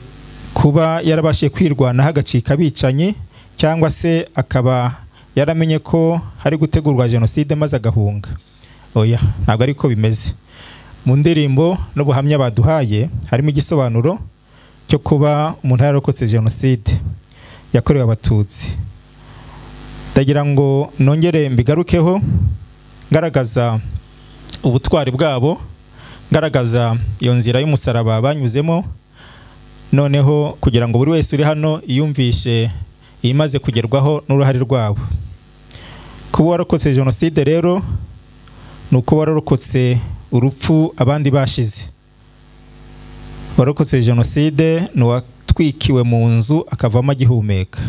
kuba yarabashije kwirwanaho agacika abicanyi cyangwa se akaba yaramenye ko hari gutegurwa jenoside maze agahunga oya ntabwo ariko bimeze mu ndirimbo n'ubuhamya baduhaye harimo igisobanuro cyo kuba umuntu yararokotse jenoside yakorewe abatutsi ndagira ngo nongere mbigarukeho ngaragaza ubutwari bwabo ngaragaza iyo nzira y'umusaraba banyuzemo noneho kugira ngo buri wese uri hano yumvishe imaze kugerwaho n'uruhare rwabo kuba warokotse jenoside rero ni uko warokotse urupfu abandi bashize warokotse jenoside ni uwatwikiwe mu nzu akavamo agihumeka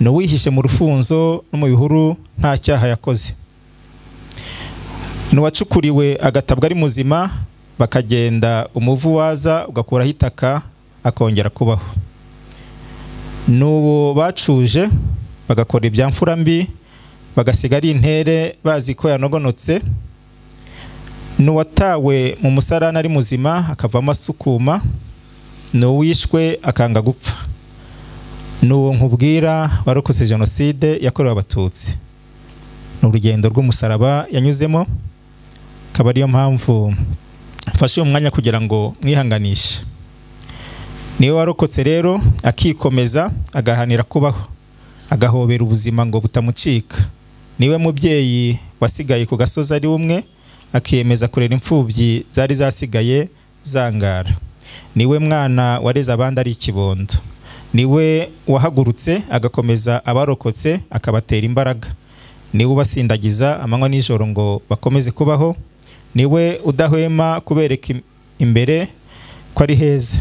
ni uwihishe mu rufunzo no mu bihuru nta cyaha yakoze ni uwacukuriwe agatabwa ari muzima bakagenda umuvu waza ugakuraho itaka akongera kubaho ni uwo bacuje bagakora ibyamfura mbi bagasiga ari intere bazi ko yanogonotse ni uwatawe mu musarani ari muzima akavamo asukuma ni uwishwe akanga gupfa ni uwo nkubwira warokotse jenoside yakorewe abatutsi ni urugendo rw'umusaraba yanyuzemo akaba ariyo mpamvu mfashe uyu mwanya kugira ngo mwihanganishe niwe warokotse rero akikomeza agahanira kubaho agahobera ubuzima ngo butamucika niwe mubyeyi wasigaye ku gasozi ari umwe akiyemeza kurera imfubyi zari zasigaye zangara niwe mwana wareze abandi ari ikibondo niwe wahagurutse agakomeza abarokotse akabatera imbaraga niwe ubasindagiza amanywa n'ijoro ngo bakomeze kubaho niwe udahwema kubereka imbere ko ari heza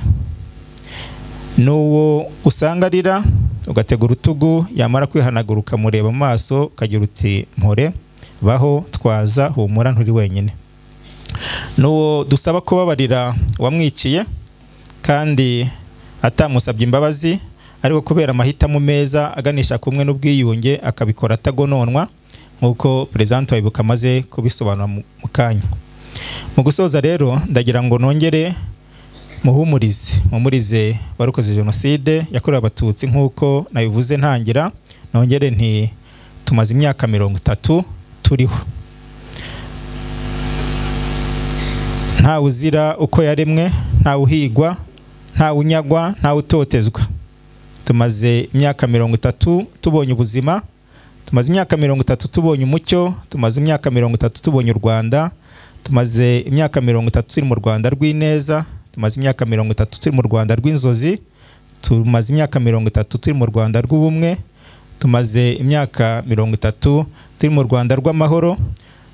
ni uwo usanga arira ugatega urutugu yamara kwihanagura ukamureba mu maso ukagira uti mpore baho twaza humura nturi wenyine ni uwo dusaba kubabarira uwamwiciye kandi atamusabye imbabazi ariko kubera amahitamo meza aganisha kumwe n'ubwiyunge akabikora atagononwa nk'uko perezida wabibuka amaze kubisobanura mu kanya mu gusoza rero ndagira ngo nongere muhumurize muhumurize warukoze jenoside yakorewe abatutsi nk'uko nabivuze ntangira nongere nti tumaze imyaka mirongo itatu turiho ntawe uzira uko yaremwe ntawe uhigwa ntawe unyagwa ntawe utotezwa tumaze imyaka mirongo itatu tubonye ubuzima tumaze imyaka mirongo itatu tubonye umucyo tumaze imyaka mirongo itatu tubonye u rwanda tumaze imyaka mirongo itatu turi mu rwanda rw'ineza tumaze imyaka mirongo itatu turi mu rwanda rw'inzozi tumaze imyaka mirongo itatu turi mu rwanda rw'ubumwe tumaze imyaka mirongo itatu turi mu rwanda rw'amahoro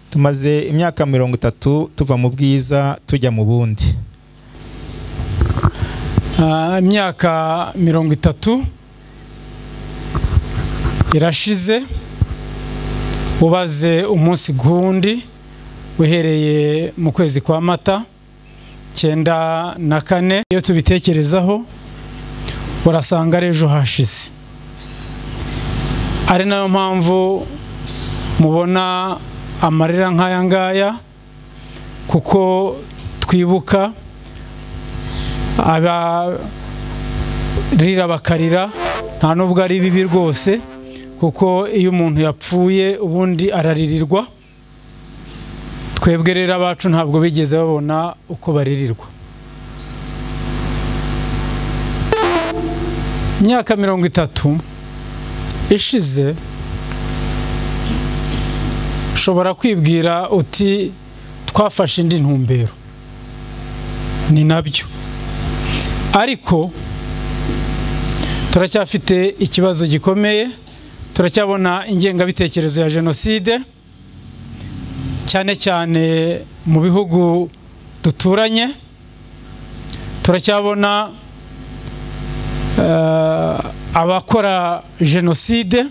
tumaze imyaka mirongo itatu tuva mu bwiza tujya mu bundi Ah, imyaka mirongo itatu irashize ubaze umunsi gundi uhereye mu kwezi kwa mata cyenda na kane iyo tubitekerezaho urasanga ari ejo hashize ari nayo mpamvu mubona amarira nk'aya ngaya kuko twibuka abarira bakarira nta nubwo ari bibi rwose kuko iyo umuntu yapfuye ubundi araririrwa twebwe rero abacu ntabwo bigeze babona uko baririrwa imyaka mirongo itatu ishize ushobora kwibwira uti twafashe indi ntumbero ni nabyo ariko turacyafite ikibazo gikomeye turacyabona ingengabitekerezo ya jenoside cyane cyane mu bihugu duturanye turacyabona abakora jenoside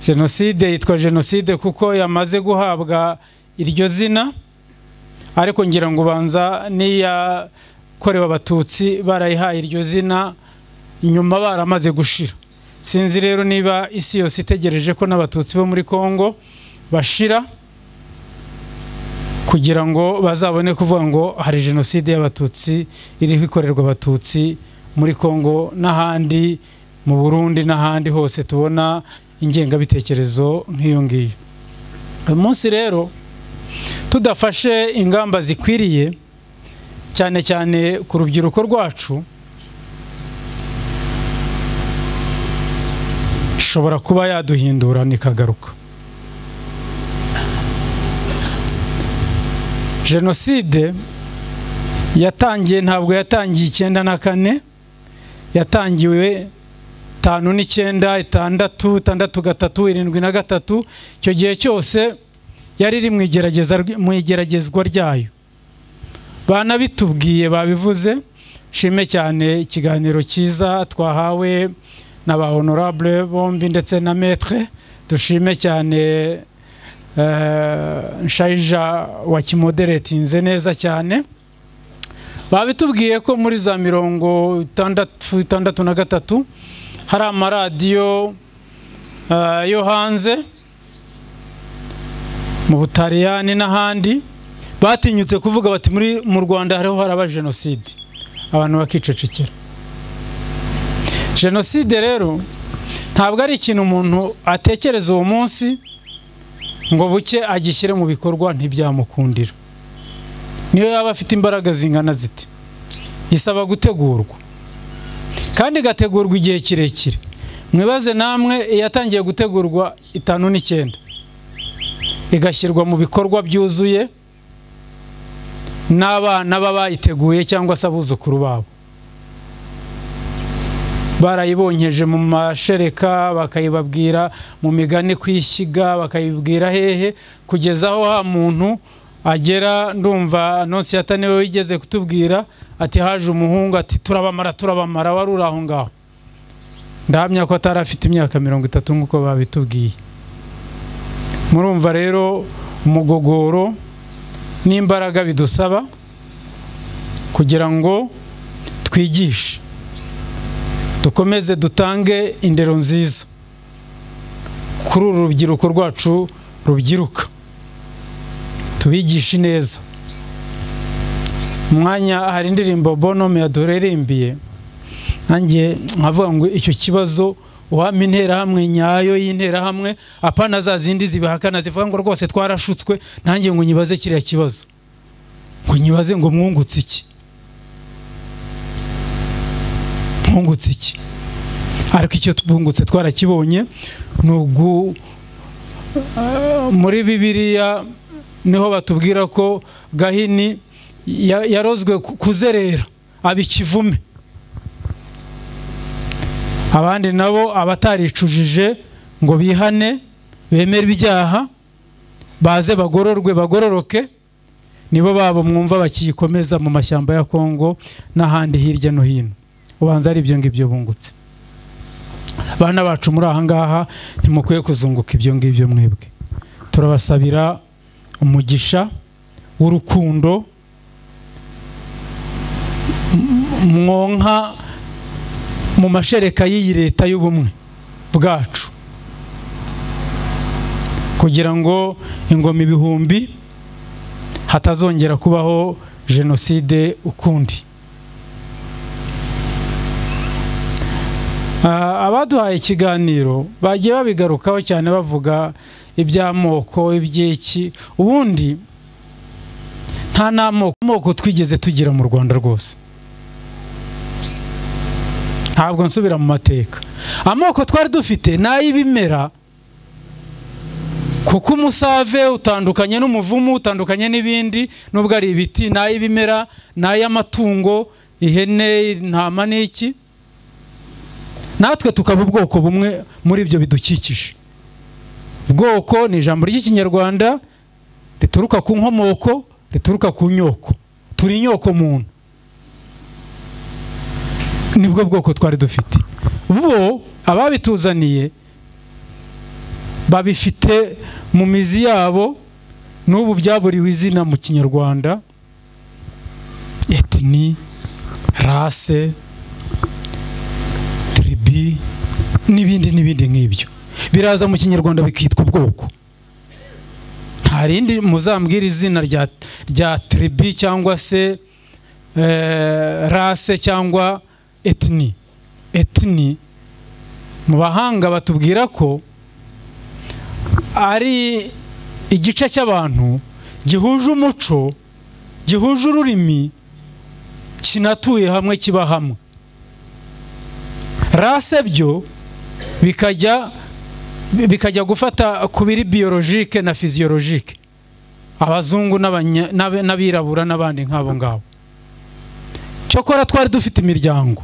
jenoside yitwa jenoside kuko yamaze guhabwa iryo zina ariko ngira ngo ubanza n'iyakorewe abatutsi barayihaye iryo zina nyuma baramaze gushira sinzi rero niba isi yose itegereje ko n'abatutsi bo muri congo bashira kugira ngo bazabone kuvuga ngo hari jenoside y'abatutsi iriho ikorerwa abatutsi muri congo n'ahandi mu burundi n'ahandi hose tubona ingengabitekerezo nk'iyo ngiyo uyu munsi rero tudafashe ingamba zikwiriye cyane cyane ku rubyiruko rwacu ishobora kuba yaduhindura nikagaruka jenoside yatangiye ntabwo yatangiye icyenda na kane yatangiwe tanu n'icyenda itandatu itandatu gatatu irindwi na gatatu icyo gihe cyose yari iri mu igeragezwa ryayo banabitubwiye babivuze shime cyane ikiganiro cyiza twahawe na ba honorable bombi ndetse na metre dushime cyane nshayija wakimoderetinze neza cyane babitubwiye ko muri za mirongo itandatu itandatu na gatatu hari amaradiyo yo hanze mu butaliyani n'ahandi batinyutse kuvuga bati mu rwanda hariho haraba jenoside abantu bakicecekera jenoside rero ntabwo ari ikintu umuntu atekereza uwo munsi ngo buke agishyire mu bikorwa ntibyamukundira niyo yaba afite imbaraga zingana ziti isaba gutegurwa kandi igategurwa igihe kirekire mwibaze namwe iyatangiye gutegurwa itanu n'icyenda igashyirwa mu bikorwa byuzuye n'abana b'abayiteguye cyangwa se abuzukuru babo barayibonyeje mu mashereka bakayibabwira mu migani kwishyiga bakayibwira hehe kugeza aho ha muntu agera ndumva nonsiyata niwe wigeze kutubwira ati haje umuhungu ati turabamara turabamara wari uri aho ngaho ndahamya ko atari afite imyaka mirongo itatu nk'uko babitubwiye murumva rero umugogoro n'imbaraga bidusaba kugira ngo twigishe dukomeze dutange indero nziza kuri uru rubyiruko rwacu rubyiruka tubigishe neza umwanya hari indirimbo bonome yaduririmbiye nanjye nkavuga ngo icyo kibazo uhamye interahamwe nyayo y'interahamwe apana za zindi zibihakana zivuga ngo rwose twarashutswe nanjye ngo nyibaze kiriya kibazo ngo nyibaze ngo mwungutse iki mwungutse iki ariko icyo twungutse twarakibonye ni ugu muri bibiriya niho batubwira ko gahini yarozwe kuzerera aba ikivume abandi nabo abataricujije ngo bihane bemere ibyaha baze bagororwe bagororoke nibo babo mwumva bakiyikomeza mu mashyamba ya kongo n'ahandi hirya no hino ubanza ari ibyo ngibyo bungutse bana bacu muri aha ngaha ntimukwiye kuzunguka ibyo ngibyo mwebwe turabasabira umugisha w'urukundo mwonka mu mashereka y'iyi leta y'ubumwe bwacu kugira ngo ingoma ibihumbi hatazongera kubaho jenoside ukundi Ah, abaduhaye ikiganiro bagiye babigarukaho cyane bavuga iby'amoko iby'iki ubundi nta n'amoko amoko twigeze tugira mu rwanda rwose ntabwo nsubira mu mateka amoko twari dufite ni ay'ibimera kuko umusave utandukanye n'umuvumu utandukanye n'ibindi nubwo ari ibiti ni ay'ibimera ni ay'amatungo ihene intama n'iki natwe tukaba ubwoko bumwe muri ibyo bidukikije ubwoko ni ijambo ry'ikinyarwanda rituruka ku nkomoko rituruka ku nyoko turi inyoko muntu nibwo bwoko twari dufite bo ababituzaniye babifite mu mizi yabo n'ubu byaburiwe izina mu kinyarwanda etini rase tiribi n'ibindi n'ibindi nk'ibyo biraza mu kinyarwanda bikitwa ubwoko nta rindi muzambwira izina rya rya tiribi cyangwa se eh, rase cyangwa etini etini mu bahanga batubwira ko ari igice cy'abantu gihuje umuco gihuje ururimi kinatuye hamwe kiba hamwe rase byo bikajya bikajya gufata ku biri biyologike na fiziyologike abazungu n'abanya- n'ab- n'abirabura n'abandi nk'abo ngabo cyokora twari dufite imiryango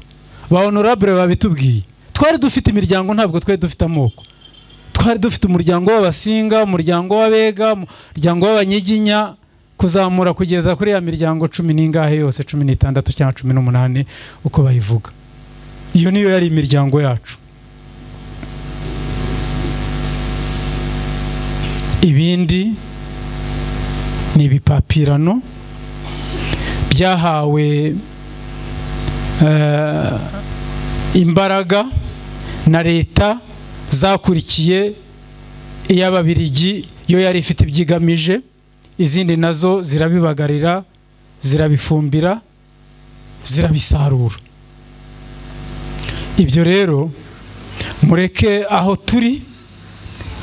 ba honorable babitubwiye twari dufite imiryango ntabwo twari dufite amoko twari dufite umuryango w'abasinga umuryango w'abega umuryango w'abanyiginya kuzamura kugeza kuri ya miryango cumi n'ingahe yose cumi n'itandatu cyangwa cumi n'umunani uko bayivuga iyo niyo yari imiryango yacu ibindi ni ibipapirano byahawe eh, imbaraga na leta zakurikiye iy'ababirigi yo yari ifite ibyigamije izindi nazo zirabibagarira zirabifumbira zirabisarura ibyo rero mureke aho turi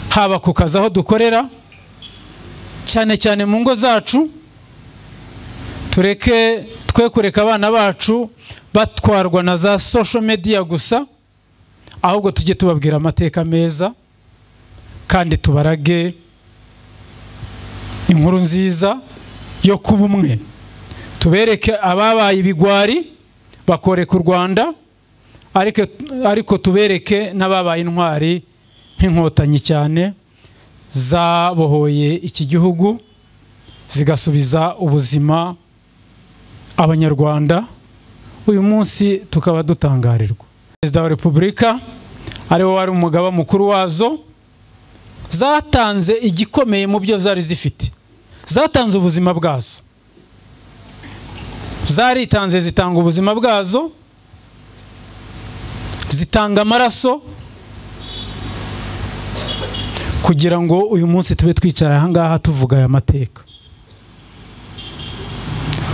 haba ku kazi aho dukorera cyane cyane mu ngo zacu tureke twe kureka abana bacu batwarwa na za social media gusa ahubwo tujye tubabwira amateka meza kandi tubarage inkuru nziza yo kuba umwe tubereke ababaye ibigwari bakoreka u rwanda ariko- ariko tubereke n'ababaye intwari nk'inkotanyi cyane zabohoye iki gihugu zigasubiza ubuzima abanyarwanda uyu munsi tukaba dutangarirwa perezida wa repubulika ariwe wari umugaba mukuru wazo zatanze igikomeye mu byo zari zifite zatanze ubuzima bwazo zaritanze zitanga ubuzima bwazo zitanga amaraso kugira ngo uyu munsi tube twicara aha ngaha tuvuga aya mateka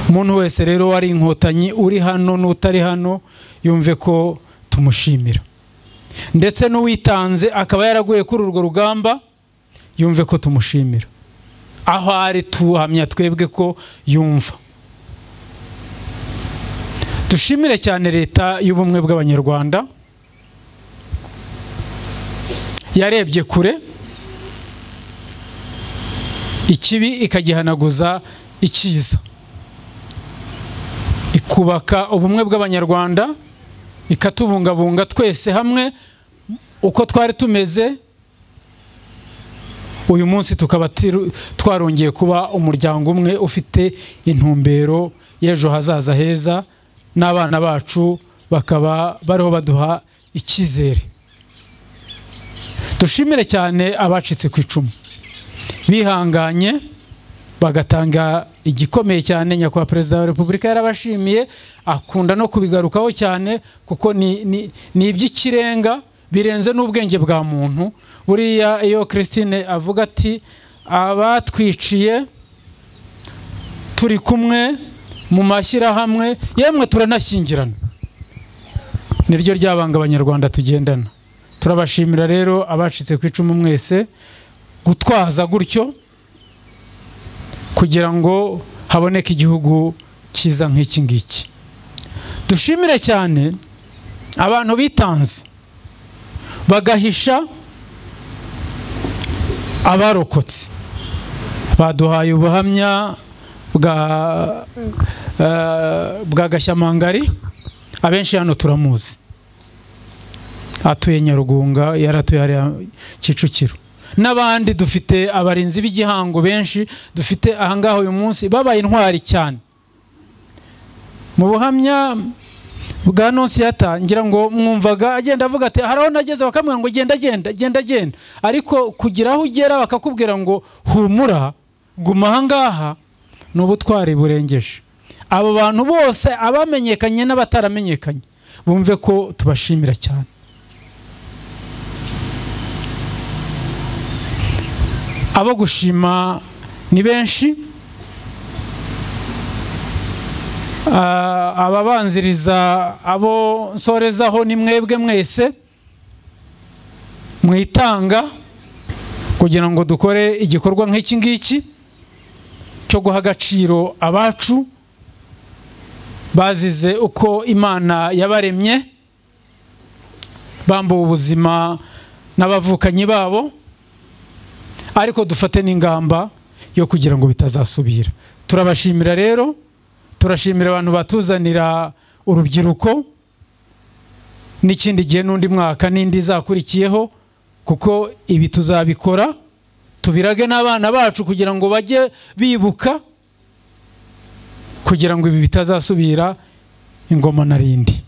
umuntu wese rero wari inkotanyi uri hano n'utari hano yumve ko tumushimira ndetse n'uwitanze akaba yaraguye kuri urwo rugamba yumve ko tumushimira aho ari tuhamya twebwe ko yumva dushimire cyane leta y'ubumwe bw'abanyarwanda yarebye kure ikibi ikagihanaguza icyiza ikubaka ubumwe bw'abanyarwanda ikatubungabunga twese hamwe uko twari tumeze uyu munsi tukaba tiru- twarongeye kuba umuryango umwe ufite intumbero y'ejo hazaza heza n'abana bacu bakaba bariho baduha icyizere dushimire cyane abacitse ku icumu bihanganye bagatanga igikomeye cyane nyakubahwa perezida wa repubulika yarabashimiye akunda no kubigarukaho cyane kuko ni- ni ni iby'ikirenga birenze n'ubwenge bwa muntu buriya iyo christine avuga ati abatwiciye turi kumwe mu mashyirahamwe yemwe turanashyingirana niryo ryabanga abanyarwanda tugendana turabashimira rero abacitse ku icumu mwese gutwaza gutyo kugira ngo haboneke igihugu cyiza nk'iki ngiki dushimire cyane abantu bitanze bagahisha abarokotse baduhaye ubuhamya bwa eh, bwa gashyamangari abenshi hano turamuzi atuye nyarugunga yaratuye hariya kicukiro n'abandi dufite abarinzi b'igihango benshi dufite ahangaha uyu munsi babaye intwari cyane mu buhamya bwa nonsiyata ngira ngo mwumvaga agenda avuga ati hari aho nageze bakamubwira ngo genda genda genda genda ariko kugira aho ugera bakakubwira ngo humura guma ahangaha ni ubutwari burengeje abo bantu bose abamenyekanye n'abataramenyekanye bumve ko tubashimira cyane abo gushima ni benshi Ah, ababanziriza abo nsorezaho ni mwebwe mwese mwitanga kugira ngo dukore igikorwa nk'iki ngiki cyo guha agaciro abacu bazize uko imana yabaremye bambuwe ubuzima n'abavukanyi babo ariko dufate n'ingamba yo kugira ngo bitazasubira turabashimira rero turashimira abantu batuzanira urubyiruko n'ikindi gihe n'undi mwaka n'indi izakurikiyeho kuko ibi tuzabikora tubirage n'abana bacu kugira ngo bajye bibuka kugira ngo ibi bitazasubira ingoma na rindi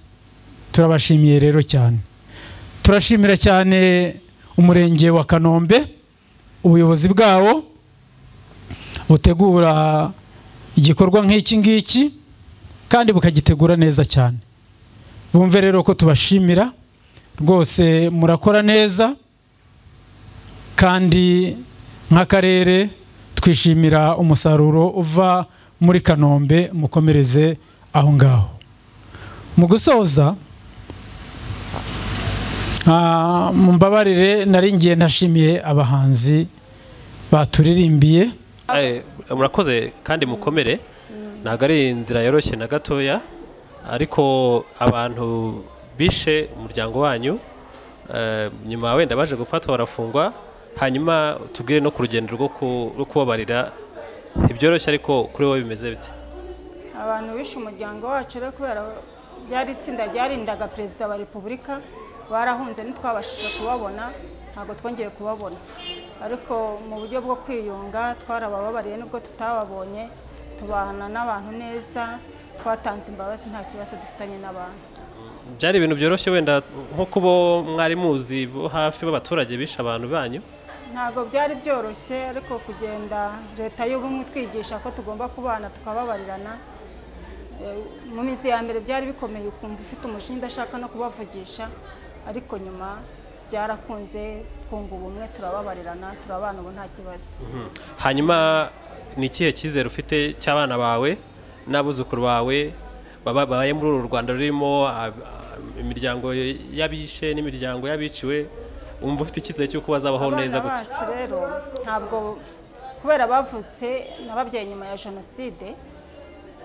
turabashimiye rero cyane turashimira cyane umurenge wa kanombe ubuyobozi bwawo butegura igikorwa nk'iki ngiki kandi bukagitegura neza cyane bumve rero ko tubashimira rwose murakora neza kandi nk'akarere twishimira umusaruro uva muri kanombe mukomereze aho ngaho mu gusoza Ah, mumbabarire nari ngiye ntashimiye abahanzi baturirimbiye Eh, murakoze kandi mukomere ntabwo ari inzira yoroshye na gatoya ariko abantu bishe umuryango wanyu eh, nyuma wenda baje gufatwa barafungwa hanyuma tubwire no ku rugendo rwo ku- rwo kubabarira ntibyoroshye ariko kuri wowe bimeze bite abantu bishe umuryango wacu rero kubera ryari itsinda ryarindaga perezida wa repubulika barahunze ntitwabashije kubabona ntabwo twongeye kubabona ariko mu buryo bwo kwiyunga twarabababariye nubwo tutababonye tubana n'abantu neza twatanze imbabazi nta kibazo dufitanye n'abantu byari ibintu byoroshye wenda nko kuba mwari muzi bo hafi b'abaturage bishe abantu banyu ntabwo byari byoroshye ariko kugenda leta y'ubumwe itwigisha ko tugomba kubana tukababarirana Eh, mu minsi ya mbere byari bikomeye ukumva ufite umujinya udashaka no kubavugisha ariko nyuma byarakunze twunga ubumwe turababarirana turabana ubu nta kibazo Mhm. hanyuma ni ikihe cyizere ufite cy'abana bawe n'abuzukuru bawe baba- babaye muri uru rwanda rurimo ah, ah, imiryango y'abishe n'imiryango y'abiciwe wumva ufite icyizere cy'uko bazabaho neza abana gute bacu rero ntabwo kubera bavutse n'ababyeyi nyuma ya jenoside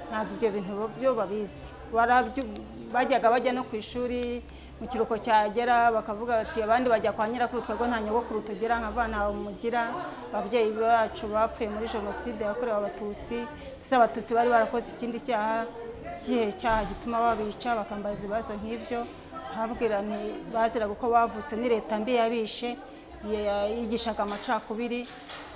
ntabwo ibyo bintu bo- byo babizi Barabyu- bajyaga bajya no ku ishuri mu kiruhuko cyagera bakavuga bati abandi bajya kwa nyirakuru twebwe nta nyogokuru tugira nk'abana mugira ababyeyi bacu bapfuye muri jenoside yakorewe abatutsi ndetse abatutsi bari barakoze ikindi cyaha kihe cyaha gituma babica bakambaza ibibazo nk'ibyo habwira nti baziraga uko bavutse ni leta mbi yabishe yigishaga amacakubiri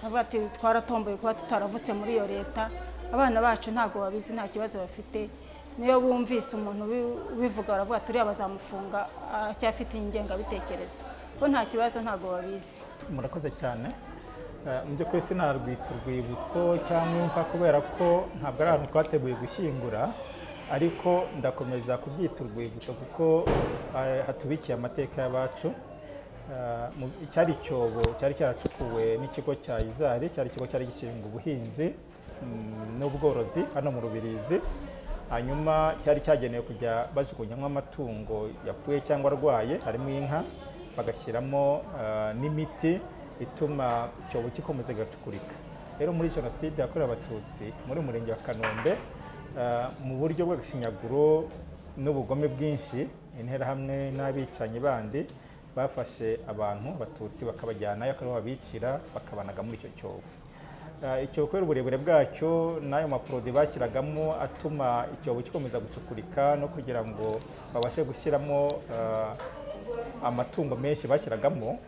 avuga ati twaratomboye kuba tutaravutse muri iyo leta abana bacu ntabwo babizi nta kibazo bafite niyo bumvise umuntu ubi- ubivuga baravuga ati uriya bazamufunga acyafite ingengabitekerezo bo nta kibazo ntabwo babizi murakoze cyane Eh, mu by'ukuri sinarwita urwibutso cyangwa imva kubera ko ntabwo ari ahantu twateguye gushyingura ariko ndakomeza kubyita urwibutso kuko eh, hatubikiye amateka y'abacu Eh, mu- icyari icyobo cyari cyaracukuwe n'ikigo cya izari cyari ikigo cyari gishinzwe ubuhinzi mm, n'ubworozi hano mu rubirizi hanyuma cyari cyagenewe kujya bajugunyamo amatungo yapfuye cyangwa arwaye harimo inka bagashyiramo eh, n'imiti ituma icyobo gikomeza kigacukurika rero muri jenoside yakorewe abatutsi muri uyu murenge wa kanombe eh, mu buryo bw'agashinyaguro n'ubugome bwinshi interahamwe n'abicanyi bandi bafashe abantu abatutsi bakabajyanayo akaba ariho babicira bakabanaga muri icyo cyobo Eh, icyobo kubera uburebure bwacyo n'ayo maporodi bashyiragamo atuma icyobo gikomeza gucukurika no kugira ngo babashe gushyiramo eh, amatungo menshi bashyiragamo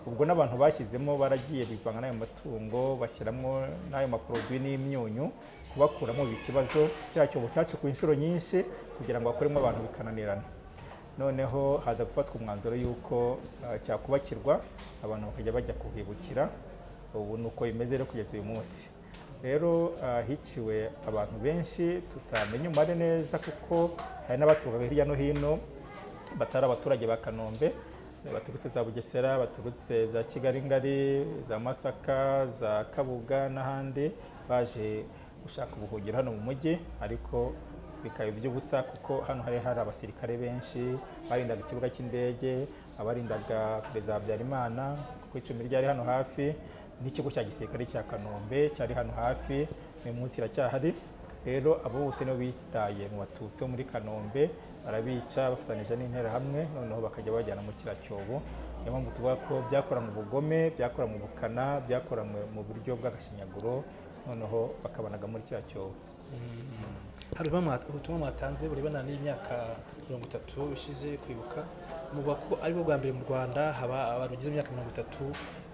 ubwo n'abantu bashyizemo baragiye bivanga n'ayo matungo bashyiramo n'ayo maporodi n'imyunyu kubakuramo biba ikibazo cya cyobo cyacukuye inshuro nyinshi kugira ngo bakuremo abantu bikananirana noneho haza gufatwa umwanzuro y'uko eh, cyakubakirwa abantu bakajya bajya kuhibukira ubu ni uko bimeze rero kugeza uyu munsi rero ah, hiciwe abantu benshi tutamenya umubare neza kuko hari n'abaturukaga hirya no hino batari abaturage ba kanombe baturutse za bugesera baturutse za kigali ngari za masaka za kabuga n'ahandi baje gushaka ubuhungiro hano mu mujyi ariko bikaba iby'ubusa kuko hano hari hari abasirikare benshi barindaga ikibuga cy'indege abarindaga perezida habyarimana kuko icumi ryari hano hafi n'ikigo cya gisirikare cya kanombe cyari hano hafi uyu munsi iracyahari rero abo bose nibo bitaye mu batutsi bo muri kanombe barabica bafatanyije n'interahamwe noneho bakajya bajyana mu kiriya cyobo niyo mpamvu tuvuga ko byakoranwe ubugome byakoranwe ubukana byakoranwe mu buryo bw'agashinyaguro noneho bakabanaga muri kiriya cyobo hari ubutumwa- ubutumwa mwatanze burebana n'imyaka mirongo itatu ishize kwibuka muvuga ko aribwo bwa mbere mu rwanda haba abantu bageze imyaka mirongo itatu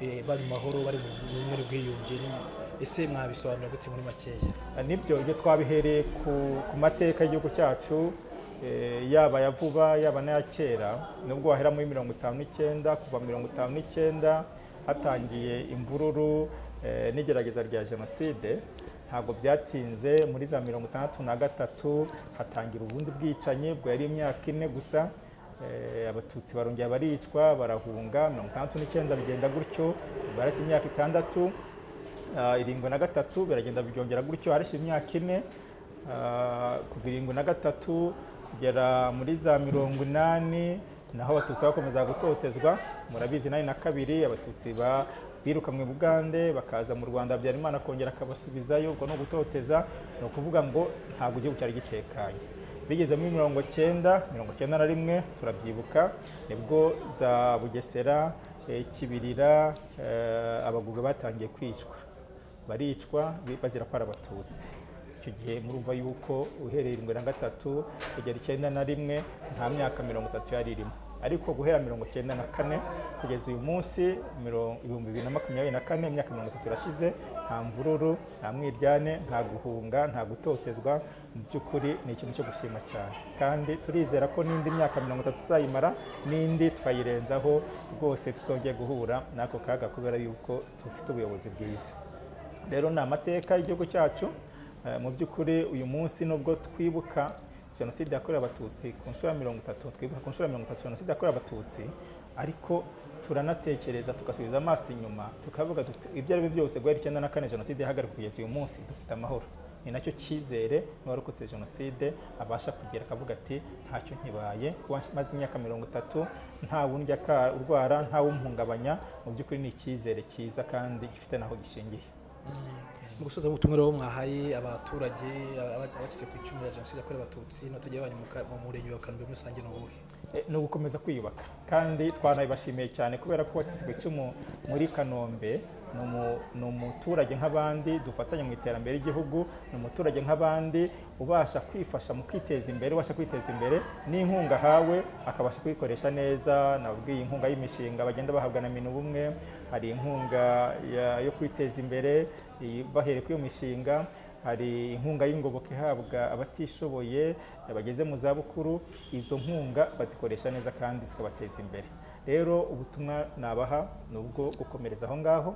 eh, bari mu mahoro bari mu bumwe n'ubwiyunge n'u- ese mwabisobanura gute muri makeya nibyo ibyo twabihereye ku ku mateka y'igihugu cyacu eh, yaba ya vuba yaba n'aya kera nubwo wahera muri mirongo itanu n'icyenda kuva mirongo itanu n'icyenda hatangiye imvururu eh, n'igerageza rya jenoside ntabwo byatinze muri za mirongo itandatu na gatatu hatangira ubundi bwicanyi bwo yari imyaka ine gusa Eh, abatutsi barongera baricwa barahunga mirongo itandatu n'icyenda bigenda gutyo barasa imyaka itandatu Ah, irindwi na gatatu biragenda byongera gutyo harashize imyaka ine Ah, kuva irindwi na gatatu kugera muri za mirongo inani naho abatutsi bakomeza gutotezwa murabizi inani na kabiri abatutsi ba birukanwe bugande bakaza mu rwanda habyarimana kongera akabasubizayo ubwo ni ugutoteza ni ukuvuga ngo ntabwo igihugu cyari gitekanye bigeze muri mirongo cyenda mirongo cyenda na rimwe turabyibuka nibwo za bugesera eh, kibirira eh, abaguga batangiye kwicwa baricwa bi- bazira ko ari abatutsi icyo gihe murumva yuko uhereye irindwi na gatatu kugera icyenda na rimwe nta myaka mirongo itatu yari irimo ariko guhera mirongo icyenda na kane kugeza uyu munsi miro- ibihumbi bibiri na makumyabiri na kane imyaka mirongo itatu irashize nta mvururu nta mwiryane nta guhunga nta gutotezwa mu by'ukuri ni ikintu cyo gushima cyane kandi turizera ko n'indi myaka mirongo itatu tuzayimara n'indi twayirenzaho rwose tutongeye guhura n'ako kaga kubera yuko dufite ubuyobozi bwiza rero ni amateka y'igihugu cyacu Eh, mu by'ukuri uyu munsi nubwo twibuka jenoside yakorewe abatutsi ku nshuro ya mirongo itatu twibuka ku nshuro ya mirongo itatu jenoside yakorewe abatutsi ariko turanatekereza tugasubiza amaso inyuma tukavuga tuti ibyo ari byo byose guhera icyenda na kane jenoside yahagarikwa kugeza uyu munsi dufite amahoro ni nacyo cyizere n'uwarokotse jenoside abasha kugera akavuga ati ntacyo nkibaye kuba maze imyaka mirongo itatu nta wundi aka- urwara nta wumuhungabanya mu by'ukuri ni icyizere cyiza kandi gifite n'aho gishingiye mu gusoza ubutumwa rero mwahaye abaturage aba- abacitse ku icumu rya jenoside yakorewe abatutsi n'abaturage banyu mu ka- mu murenge wa kanombe muri rusange ni ubuhe Eh, ni ugukomeza kwiyubaka kandi twanabibashimiye cyane kubera ko washyizwe icumu muri kanombe ni umu- ni umuturage nk'abandi dufatanya mu iterambere ry'igihugu ni umuturage nk'abandi ubasha kwifasha mu kwiteza imbere ubasha kwiteza imbere n'inkunga ahawe akabasha kuyikoresha neza nabwiye inkunga y'imishinga bagenda bahabwa na minu bumwe hari inkunga ya- yo kwiteza imbere iyi- bahereye kuri iyo mishinga hari inkunga y'ingoboka ihabwa abatishoboye eh, bageze mu zabukuru izo nkunga bazikoresha neza kandi zikabateza imbere rero ubutumwa nabaha ni ubwo gukomereza aho ngaho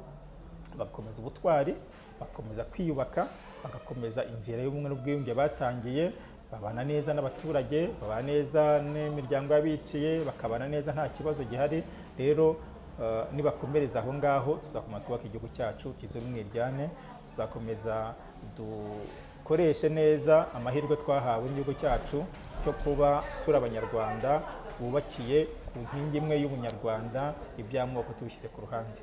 bagakomeza ubutwari bagakomeza kwiyubaka bagakomeza inzira y'ubumwe n'ubwiyunge batangiye babana neza n'abaturage babana neza n'imiryango y'abiciye bakabana neza nta kibazo gihari rero eh, nibakomereza aho ngaho tuzakomeza twubaka igihugu cyacu kizira umwiryane tuzakomeza dukoreshe neza amahirwe twahawe n'igihugu cyacu cyo kuba turi abanyarwanda bubakiye ku nkingi imwe y'ubunyarwanda iby'amoko tubishyize ku ruhande